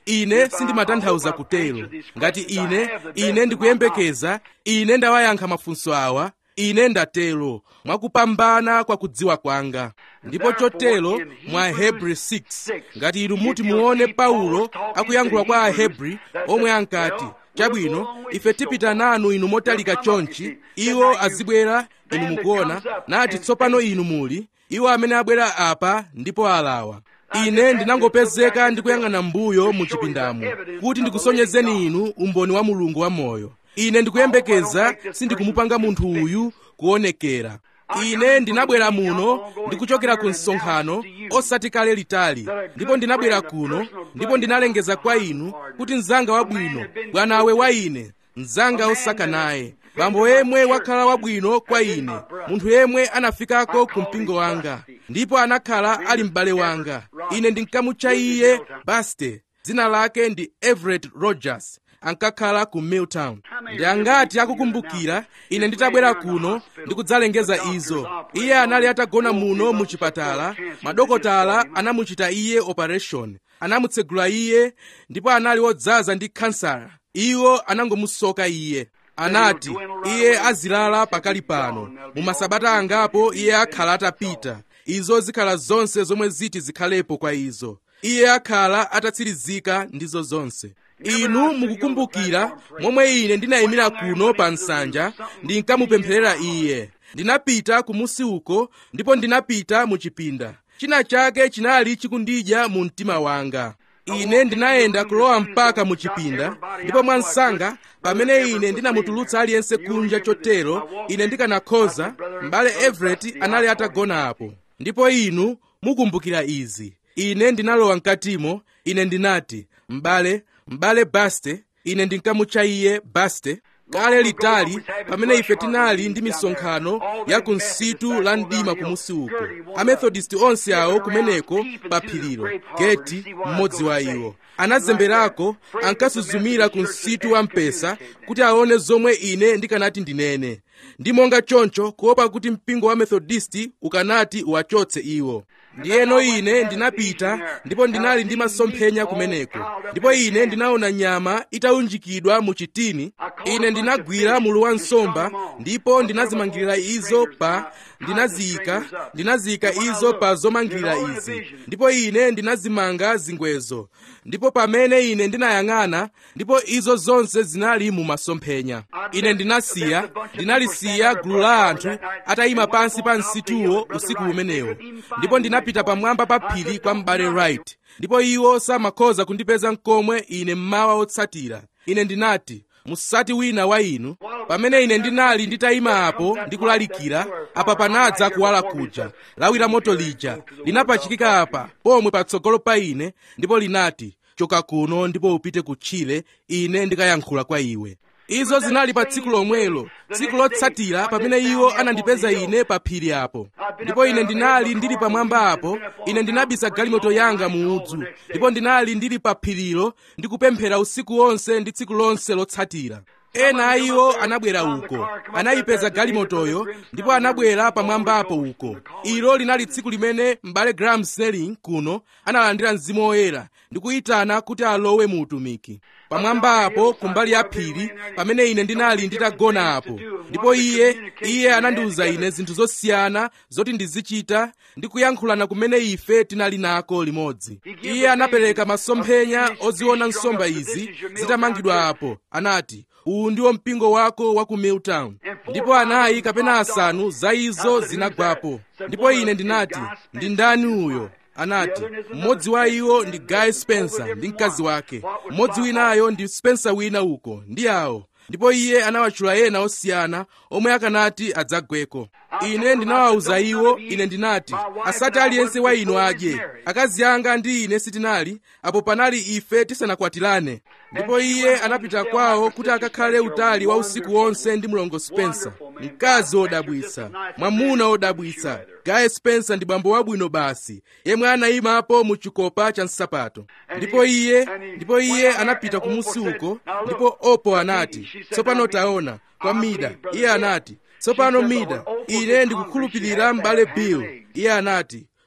ine sindimatanthauza kutero ngati ine ine ndikuyembekeza ine ndawayankha mafunso awa ine ndatero mwakupambana kwa kudziwa kwanga ndipo chotero mwa ahebri 6 ngati inu muti muone paulo akuyankhula kwa ahebri omwe ankati chabwino ife tipita nanu inu motalika chonchi iwo azibwera inu mukuona nati tsopano inu muli iwo amene abwera apa ndipo alawa ine ndinangopezeka ndikuyang'ana mbuyo mu chipindamu kuti ndikusonyezeni inu umboni wa mulungu wamoyo ine ndikuyembekeza sindikumupanga munthu uyu kuonekera ine ndinabwera muno ndikuchokera ku msonkhano osati kale litali ndipo ndinabwera kuno ndipo ndinalengeza kwa inu kuti mzanga wabwino bwanawe wa ine mzanga osaka naye bambo yemwe wakhala wabwino kwa ine munthu yemwe anafikako ku mpingo wanga ndipo anakhala ali m'bale wanga ine ndinkamutcha iye baste dzina lake ndi everett rogers ankakhala ku milltown ndi angati akukumbukira ine nditabwera kuno ndikudzalengeza izo iye anali atagona muno mu chipatala madokotala anamuchita iye operation anamutsegula iye ndipo anali wodzaza ndi kansala iwo anangomusoka iye anati iye azilala pakali pano mu masabata angapo iye akhala atapita izo zikhala zonse zomwe ziti zikhalepo kwa izo iye akhala atatsirizika ndizo zonse inu mukukumbukira momwe ine ndinayimira kuno pa nsanja ndinkamupempherera iye ndinapita kumusi uko ndipo ndinapita mu chipinda china chake chinali chikundidya mu mtima wanga ine ndinayenda kulowa mpaka mu chipinda ndipo mwansanga pamene ine ndinamutulutsa aliyense kunja chotero ine ndikanakhoza m'bale everett anali atagona apo ndipo inu mukumbukira izi ine ndinalowa mkatimo ine ndinati m'bale m'bale baste ine ndinkamutcha iye baste kale litali pamene ife tinali ndi misonkhano ya ku nsitu la mdima kumusi uko amethodist onse awo kumeneko pa phirilo geti mmodzi wa iwo anazemberako ankasuzumira ku nsitu wa mpesa kuti aone zomwe ine ndikanati ndinene ndi monga choncho kuopa kuti mpingo wa methodisti ukanati uwachotse iwo ndiyeno ine ndinapita ndipo ndinali ndi masomphenya kumeneko ndipo ine ndinaona nyama itaunjikidwa mu chitini ine ndinagwira mulu wa nsomba ndipo ndinazimangirira izo pa ndinaziyika ndinaziyika izo pa zomangirira izi ndipo ine ndinazimanga zingwezo ndipo pamene ine ndinayang'ana ndipo izo zonse zinali mu masomphenya ine ndinasiya ndinalisiya gulu la anthu atayima pansi pa nsituwo usiku umenewo ndipo ndinapita pamwamba pa phiri kwa m'bale right ndipo iwo samakhoza kundipeza mkomwe ine mmawa otsatira ine ndinati musati wina wa inu pamene ine ndinali nditayima apo ndikulalikira apa panadza kuwala kuja lawi la moto lija linapachikika apa pomwe patsogolo pa ine ndipo linati choka kuno ndipo upite kutchire ine ndikayankhula kwa iwe izo zinali pa tsiku lomwelo tsiku lotsatira pamene iwo anandipeza ine pa phiri apo ndipo ine ndinali ndili pamwamba apo ine ndinabisa galimoto yanga mu udzu ndipo ndinali ndili pa phirilo ndikupemphera usiku wonse ndi tsiku lonse lotsatira ena a iwo anabwera uko anayipeza galimotoyo ndipo anabwera pamwambapo uko ilo linali tsiku limene m'bale graham snelling kuno analandira mzimu woyera ndikuyitana kuti alowe mu utumiki pamwamba apo kumbali ya phiri pamene ine ndinali nditagona apo ndipo iye iye anandiwuza ine zinthu zosiyana zoti ndizichita ndi kuyankhulana kumene ife tinali nako limodzi iye anapereka masomphenya oziona nsomba izi zitamangidwa apo anati uwu ndiwo mpingo wako wa ku milltown ndipo anayi kapena asanu za izo zinagwapo ndipo ine ndinati ndi ndani uyo anati mmodzi wa iwo ndi guy spencer ndi mkazi wake mmodzi winayo ndi spencer wina uko ndi awo ndipo iye anawatchula ena osiyana omwe akanati adzagweko ine ndinawawuza iwo ine ndinati asati aliyense wa inu adye akazi anga ndi ine sitinali apo panali ife tisanakwatirane ndipo iye anapita kwawo kuti akakhale utali wa usiku wonse ndi mlongo spencer mkazi wodabwitsa mwamuna wodabwitsa gaye spencer ndi bambo wabwino basi yemwe anayimapo mu chikopa cha nsapato ndipo iye ndipo iye anapita kumusi uko ndipo opo anati tsopano taona kwa mida iye anati tsopano mida ine ndikukhulupirira m'bale bill iye anati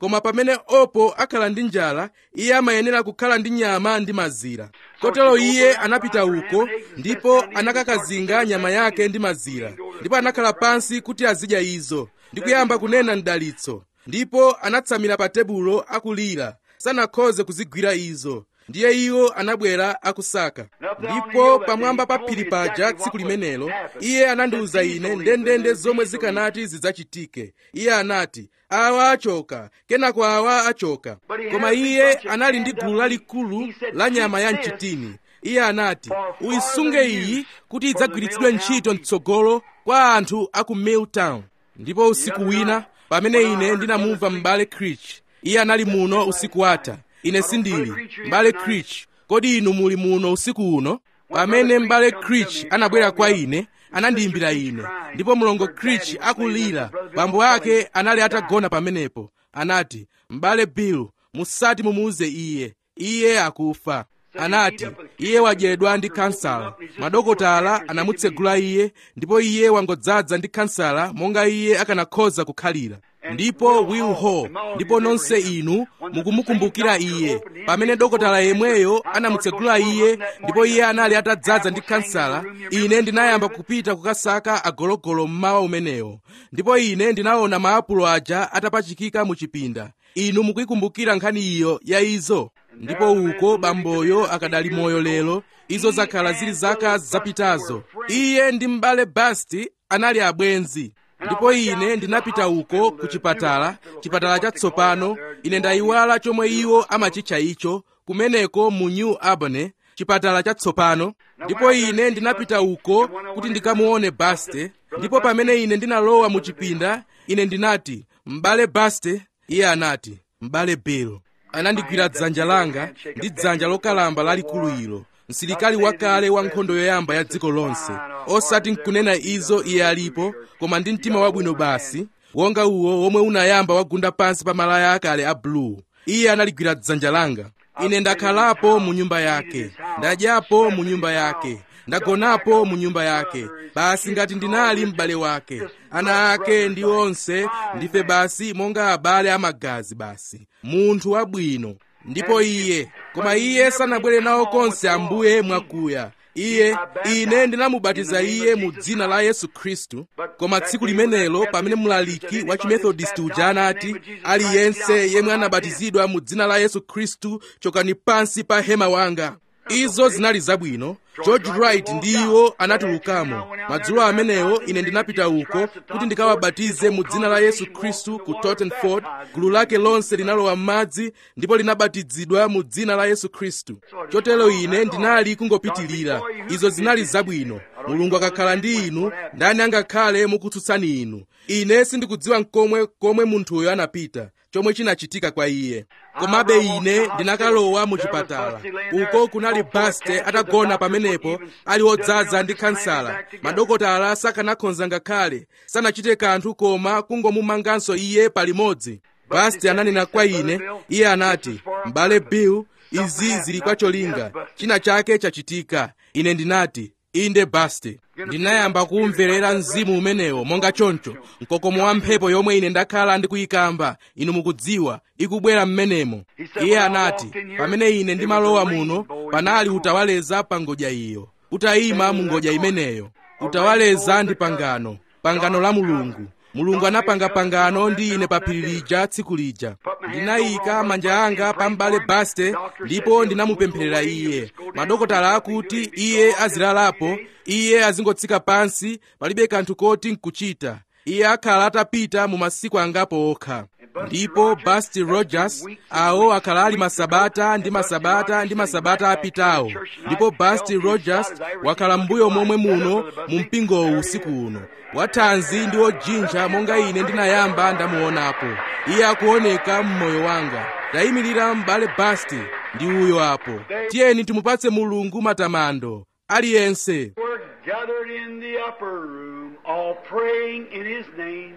koma pamene opo akhala ndi njala iye amayenera kukhala ndi nyama ndi mazira kotero iye anapita uko ndipo anakakazinga nyama yake ndi mazira ndipo anakhala pansi kuti azidya izo ndi kuyamba kunena mdalitso ndipo anatsamira pa tebulo akulira sanakhoze kuzigwira izo ndiye iwo anabwera akusaka ndipo pamwamba pa phiri paja tsiku limenelo iye anandiwuza ine ndendende zomwe zikanati zidzachitike iye anati awa achoka kenako awa achoka koma iye anali ndi gulu lalikulu la nyama ya mchitini iye anati uyisunge iyi kuti idzagwiritsidwe ntchito mtsogolo kwa anthu a ku milltown ndipo usiku wina pamene ine ndinamumva m'bale crich iye anali muno usiku watha ine sindili m'bale crich kodi inu muli muno usiku uno pamene m'bale crich anabwera kwa ine anandiyimbira ine ndipo mlongo crich akulira bambo ake anali atagona pamenepo anati m'bale bill musati mumuuze iye iye akufa anati iye wadyedwa ndi kansala madokotala anamutsegula iye ndipo iye wangodzaza ndi kansala monga iye akanakhoza kukhalira ndipo will hall ndipo nonse inu mukumukumbukira iye pamene dokotala yemweyo anamutsegula iye ndipo iye anali atadzaza ndi kansala ine ndinayamba kupita kukasaka agologolo mmawa umenewo ndipo ine ndinaona maapulo aja atapachikika mu chipinda inu mukuyikumbukira nkhani iyo ya izo ndipo uko bamboyo akadali moyo lero izo zakhala zili zaka zapitazo iye ndi m'bale basti anali abwenzi ndipo ine ndinapita uko ku chipatala chipatala chatsopano ine ndayiwala chomwe iwo amachitcha icho kumeneko mu new albany chipatala chatsopano ndipo ine ndinapita uko kuti ndikamuone baste ndipo pamene ine ndinalowa mu chipinda ine ndinati m'bale baste iye anati m'bale bill anandigwira dzanja langa ndi dzanja lokalamba lalikulu ilo msilikali wakale wa nkhondo yoyamba ya dziko lonse osati nkunena izo iye alipo koma ndi mtima wabwino basi wonga uwo womwe unayamba wagunda pansi pa malaya akale a blue iye analigwira dzanja langa ine ndakhalapo mu nyumba yake ndadyapo mu nyumba yake ndagonapo mu nyumba yake basi ngati ndinali m'bale wake ana ake ndi onse ndife basi monga abale amagazi basi munthu wabwino ndipo iye koma iye sanabwere nawo konse ambuye mwakuya iye ine ndinamubatiza iye mu dzina la yesu khristu koma tsiku limenelo pamene mlaliki wa chimethodist uja anati aliyense yemwe anabatizidwa mu dzina la yesu khristu chokani pansi pa hema wanga izo zinali zabwino george wright ndi iwo anatulukamo madzulo amenewo ine ndinapita uko kuti ndikawabatize mu dzina la yesu khristu ku tottenford gulu lake lonse linalowa m'madzi ndipo linabatizidwa mu dzina la yesu khristu chotero ine ndinali kungopitilira izo zinali zabwino mulungu akakhala ndi inu ndani angakhale mukutsutsani inu ine sindikudziwa nkomwe komwe munthuyo anapita chomwe chinachitika kwa iye komabe ine ndinakalowa mu chipatala uko kunali baste atagona pamenepo ali odzaza ndi kansala madokotala sakanakhonza ngakhale sanachite kanthu koma kungomumanganso iye palimodzi baste ananena kwa ine iye anati m'bale bill izi zili kwa cholinga china chake chachitika ine ndinati inde baste ndinayamba kumverera mzimu umenewo monga choncho mkokomo wa mphepo yomwe ine ndakhala ndikuyikamba inu mukudziwa ikubwera m'menemo iye anati pamene ine ndimalowa muno panali utawaleza pa ngodya iyo utayima mu ngodya imeneyo utawaleza ndi pangano pangano la mulungu mulungu anapanga pangano ndi ine pa phiri lija tsiku lija ndinayika manja anga pa m'bale baste ndipo ndinamupempherera iye madokotala akuti iye azilalapo iye azingotsika pansi palibe kanthu koti nkuchita iye akhala atapita mu masiku angapo okha ndipo basti rogers awo akhala ali masabata ndi masabata ndi masabata apitawo ndipo basti rogers wakhala mbuyo momwe muno mu mpingowu usiku uno wathanzi ndi wojinja monga ine ndinayamba ndamuonapo iye akuoneka m'moyo wanga ndayimirira m'bale basti ndi uyo apo tiyeni timupatse mulungu matamando aliyense We're gathered in the upper room, all praying in His name,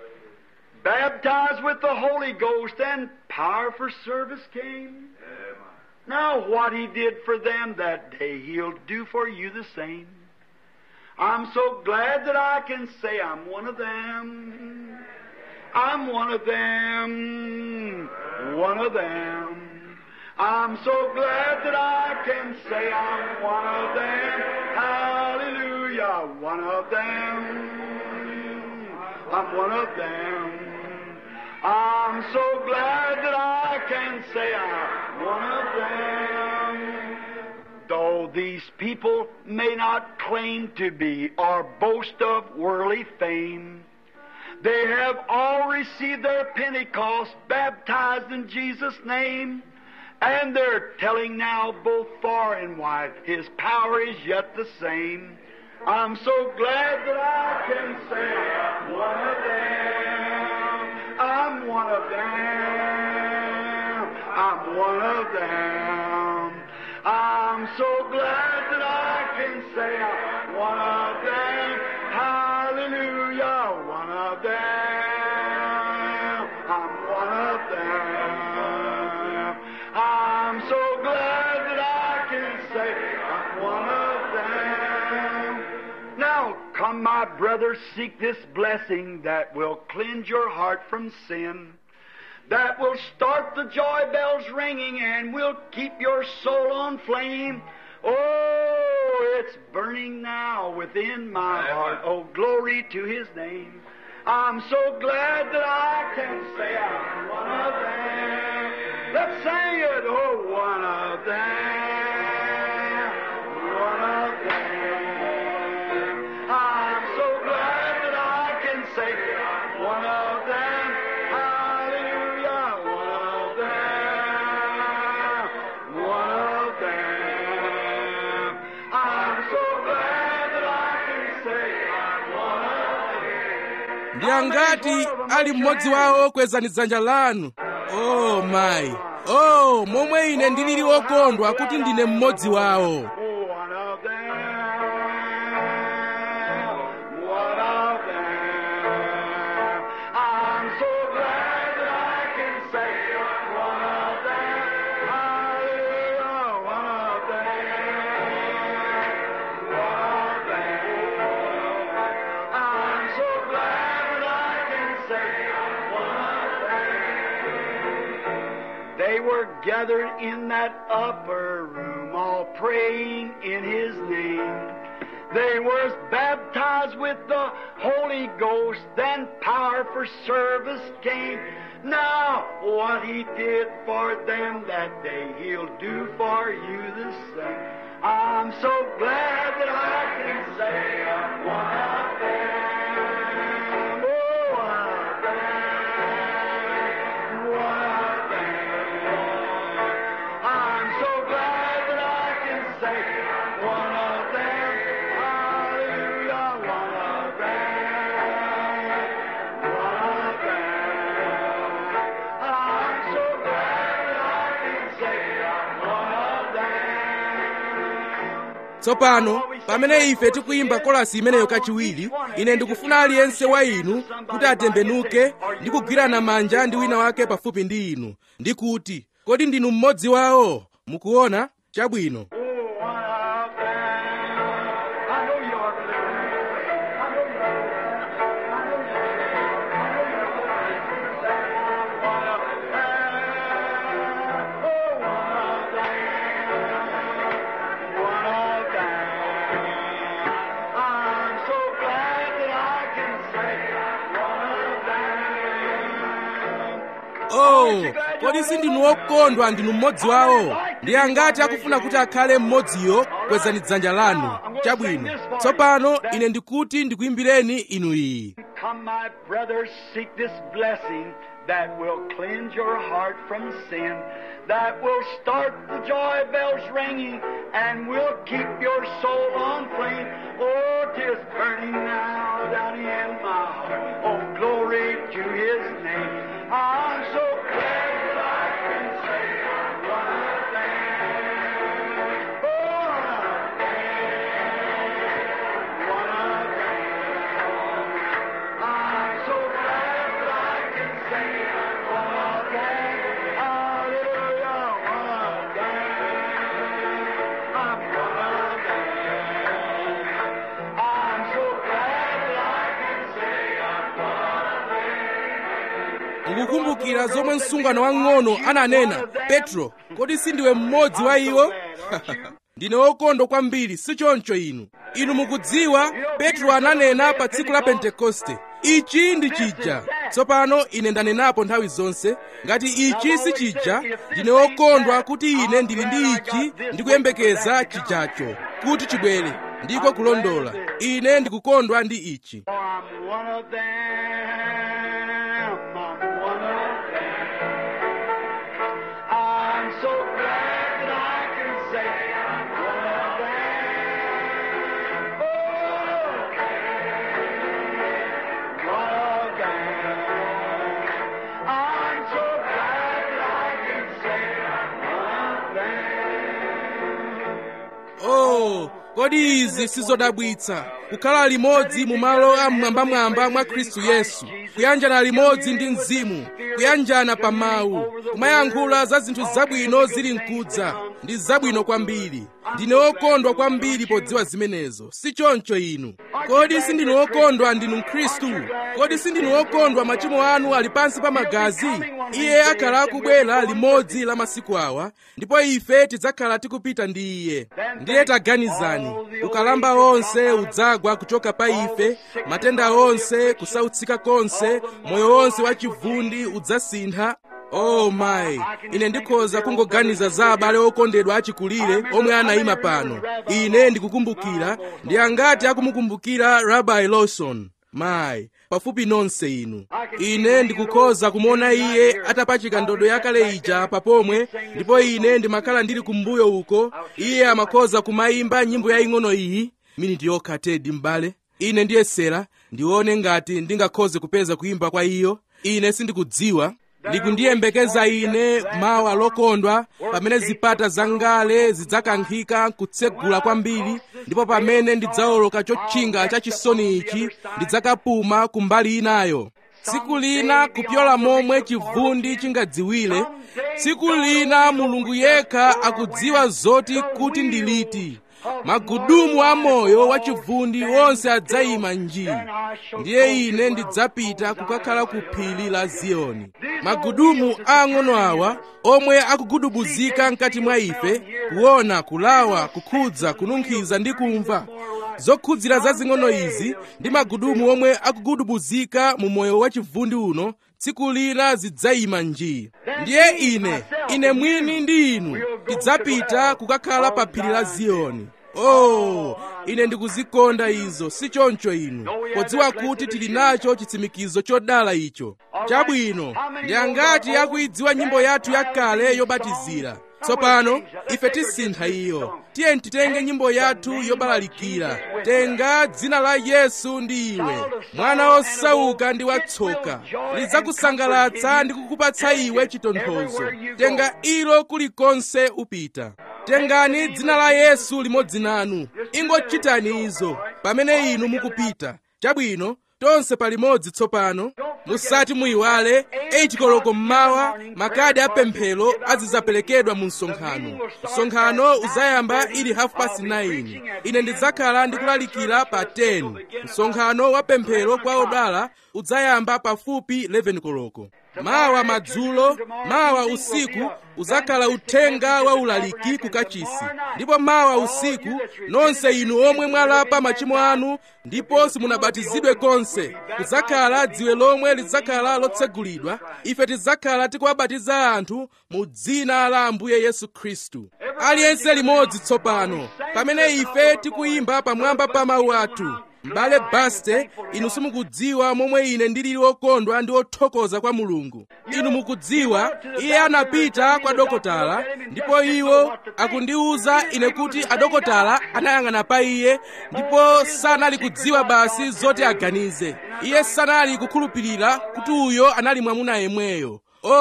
baptized with the Holy Ghost, and power for service came. Now, what He did for them that day, He'll do for you the same. I'm so glad that I can say I'm one of them. I'm one of them. one of them. I'm so glad that I can say I'm one of them. Hallelujah, one of them. I'm one of them. I'm so glad that I can say I'm one of them. Though these people may not claim to be or boast of worldly fame, they have all received their Pentecost, baptized in Jesus' name, and they're telling now both far and wide His power is yet the same. I'm so glad that I can say I'm one of them. I'm one of them. I'm one of them. I'm so glad that I can say I'm one of them. Hallelujah, one of them. I'm one of them. I'm so glad that I can say I'm one of them. Now, come, my brothers, seek this blessing that will cleanse your heart from sin that will start the joy bells ringing and will keep your soul on flame. Oh, it's burning now within my heart. Oh, glory to His name. I'm so glad that I can say I'm one of them. Let's sing it. Oh, one of them. One of them. I'm so glad that I can say I'm one of them. Hallelujah. One of them. One of them. I'm so glad that I can say I'm one of them. ndi angati ali mmodzi wawo kwezani dzanja lanu oh mayi oh momwe ine ndilili wokondwa kuti ndine mmodzi wawo One of them, one of them. I'm so glad that I can say one of them. Hallelujah, one of them, one of them. I'm so glad that I can say one of them. They were gathered in that upper room, all praying in His name. They were baptized with the Holy Ghost, then power for service came. Now, what He did for them that day, He'll do for you the same. I'm so glad that I can say I'm one of them. Oh, one of them. One of them. I'm so glad that I can say I'm one of them. Hallelujah, one of them. One of them. I'm so glad that I can say I'm one of them. tsopano pamene ife tikuyimba kolasi imeneyo kachiwiri ine ndikufuna aliyense wa inu kuti atembenuke ndi kugwirana manja ndi wina wake pafupi ndi inu ndi kuti kodi ndinu mmodzi wawo mukuona chabwino Oh, one of them. I know you are. I know you are. I know you are. I know you are. One of them. Oh, one of them. One of them. I'm so glad that I can say one of them. oh kodi sindinu wokondwa ndinu mmodzi wawo ndi angati akufuna kuti akhale mmodziyo kwezani dzanja lanu chabwino tsopano ine ndikuti ndikuyimbireni inu iyi Come, my brothers, seek this blessing that will cleanse your heart from sin, that will start the joy bells ringing, and will keep your soul on flame. Oh, 'tis burning now down in my heart. Oh, glory to His name. I'm so glad that I can say I'm one of them. Oh, one of them. I'm so glad that I can say I'm one of them. Hallelujah, one of them. I'm one of them. I'm so glad that I can say I'm one of them. mukukumbukira zomwe msungwana wang'ono ananena petro kodi sindiwe mmodzi wa iwo ndine wokondwa kwambiri si choncho inu inu mukudziwa petro ananena pa tsiku la pentekoste ichi ndi chija tsopano ine ndanenapo nthawi zonse ngati ichi si chija ndine wokondwa kuti ine ndili ndi ichi ndikuyembekeza chijacho kuti chibwere ndiko kulondola ine ndikukondwa ndi ichi For I'm one of them. I'm one of them. I'm so glad that I can say I'm one of them. Oh, one of them. I'm so glad that I can say I'm one of them. oh kodi izi sizodabwitsa kukhala limodzi mu malo amwambamwamba mwa khristu yesu kuyanjana limodzi ndi mzimu kuyanjana pa mawu kumayankhula za zinthu zabwino zili mkudza ndi zabwino kwambiri ndine wokondwa kwambiri podziwa zimenezo si choncho inu kodi sindinu wokondwa ndinu mkhristu kodi sindinu wokondwa machimo anu ali pansi pa magazi iye akhala akubwera limodzi la masiku awa ndipo ife tidzakhala tikupita ndi iye ndiye taganizani ukalamba wonse udzagwa kuchoka pa ife matenda onse kusautsika konse moyo wonse wachivundi udzasintha oh mayi ine ndikhoza kungoganiza za abale okondedwa achikulire omwe anayima pano ine ndikukumbukira ndi angati akumukumbukira rabai lawson mayi pafupi nonse inu ine ndikukhoza kumuona iye atapachika ndodo yakale ija papomwe ndipo ine ndimakhala ndili kumbuyo uko iye amakhoza kumayimba nyimbo yaying'ono iyi miniti yokha tedi m'bale ine ndiyesera ndione ngati ndingakhoze kupeza kuyimba kwa iyo ine sindikudziwa ndikundiyembekeza ine mawa lokondwa pamene zipata zangale zidzakankhika kutsegula kwambiri ndipo pamene ndidzawoloka chotchinga cha chisoni ichi ndidzakapuma kumbali inayo tsiku lina kupyola momwe chivundi chingadziwire tsiku lina mulungu yekha akudziwa zoti kuti ndi liti magudumu a moyo wa chivundi wonse adzayima njii ndiye ine ndidzapita kukakhala ku phiri la ziyoni magudumu ang'ono awa omwe akugudubuzika mkati mwa ife kuona kulawa kukhudza kununkhiza ndi kumva zokhudzira zazing'ono izi ndi magudumu omwe akugudubuzika mu moyo wa chivundi uno tsiku lina zidzayima njii ndiye ine ine mwini ndi inu tidzapita kukakhala pa phiri la ziyoni oh ine ndikuzikonda izo si choncho inu podziwa kuti tili nacho chitsimikizo chodala icho chabwino ndi angati akuidziwa nyimbo yathu yakale yobatizira tsopano ife tisintha iyo tiye titenge nyimbo yathu yobalalikira tenga dzina la yesu ndi iwe mwana osauka ndi watsoka lidzakusangalatsa ndi kukupatsa iwe chitonthozo tenga ilo kulikonse upita tengani dzina la yesu limodzi nanu ingochitani izo pamene inu mukupita chabwino tonse palimodzi tsopano musati muyiwale 8 koloko mmawa makadi apemphero azidzaperekedwa mu msonkhano msonkhano uzayamba ili half past 9 ine ndidzakhala ndikulalikira pa 10 msonkhano wa pemphero kwa odala udzayamba pafupi 11 koloko mawa madzulo mawa usiku uzakhala uthenga wa ulaliki ku kachisi ndipo mawa usiku nonse inu omwe mwalapa machimo anu ndipo simunabatizidwe konse kuzakhala dziwe lomwe lidzakhala lotsegulidwa ife tidzakhala tikuwabatiza anthu mu dzina la ambuye yesu khristu aliyense limodzi tsopano pamene ife tikuyimba pamwamba pa mawu athu m'bale baste inu simukudziwa momwe ine ndilili wokondwa ndi wothokoza kwa mulungu inu mukudziwa iye anapita kwa dokotala ndipo iwo akundiwuza ine kuti adokotala anayang'ana pa iye ndipo sanali kudziwa basi zoti aganize iye sanali kukhulupirira kuti uyo anali mwamuna yemweyo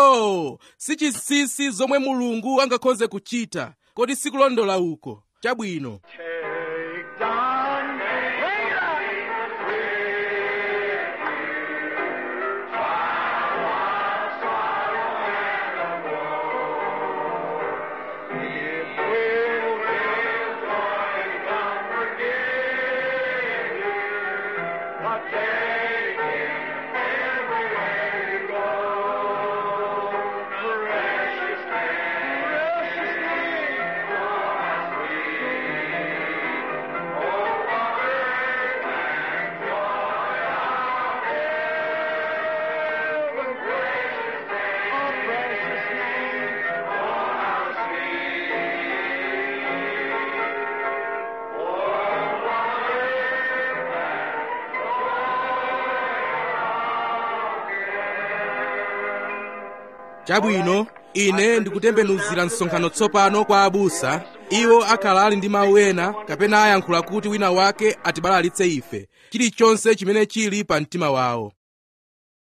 oh si chinsinsi zomwe mulungu angakhoze kuchita kodi sikulondola uko chabwino Take down, bring it up. It will give joy and comfort give you, but take it everywhere you go. chabwino ine ndikutembenuzira msonkhano tsopano kwa abusa iwo akhala ali ndi mawu ena kapena ayankhula kuti wina wake atibalalitse ife chilichonse chimene chili pa mtima wawo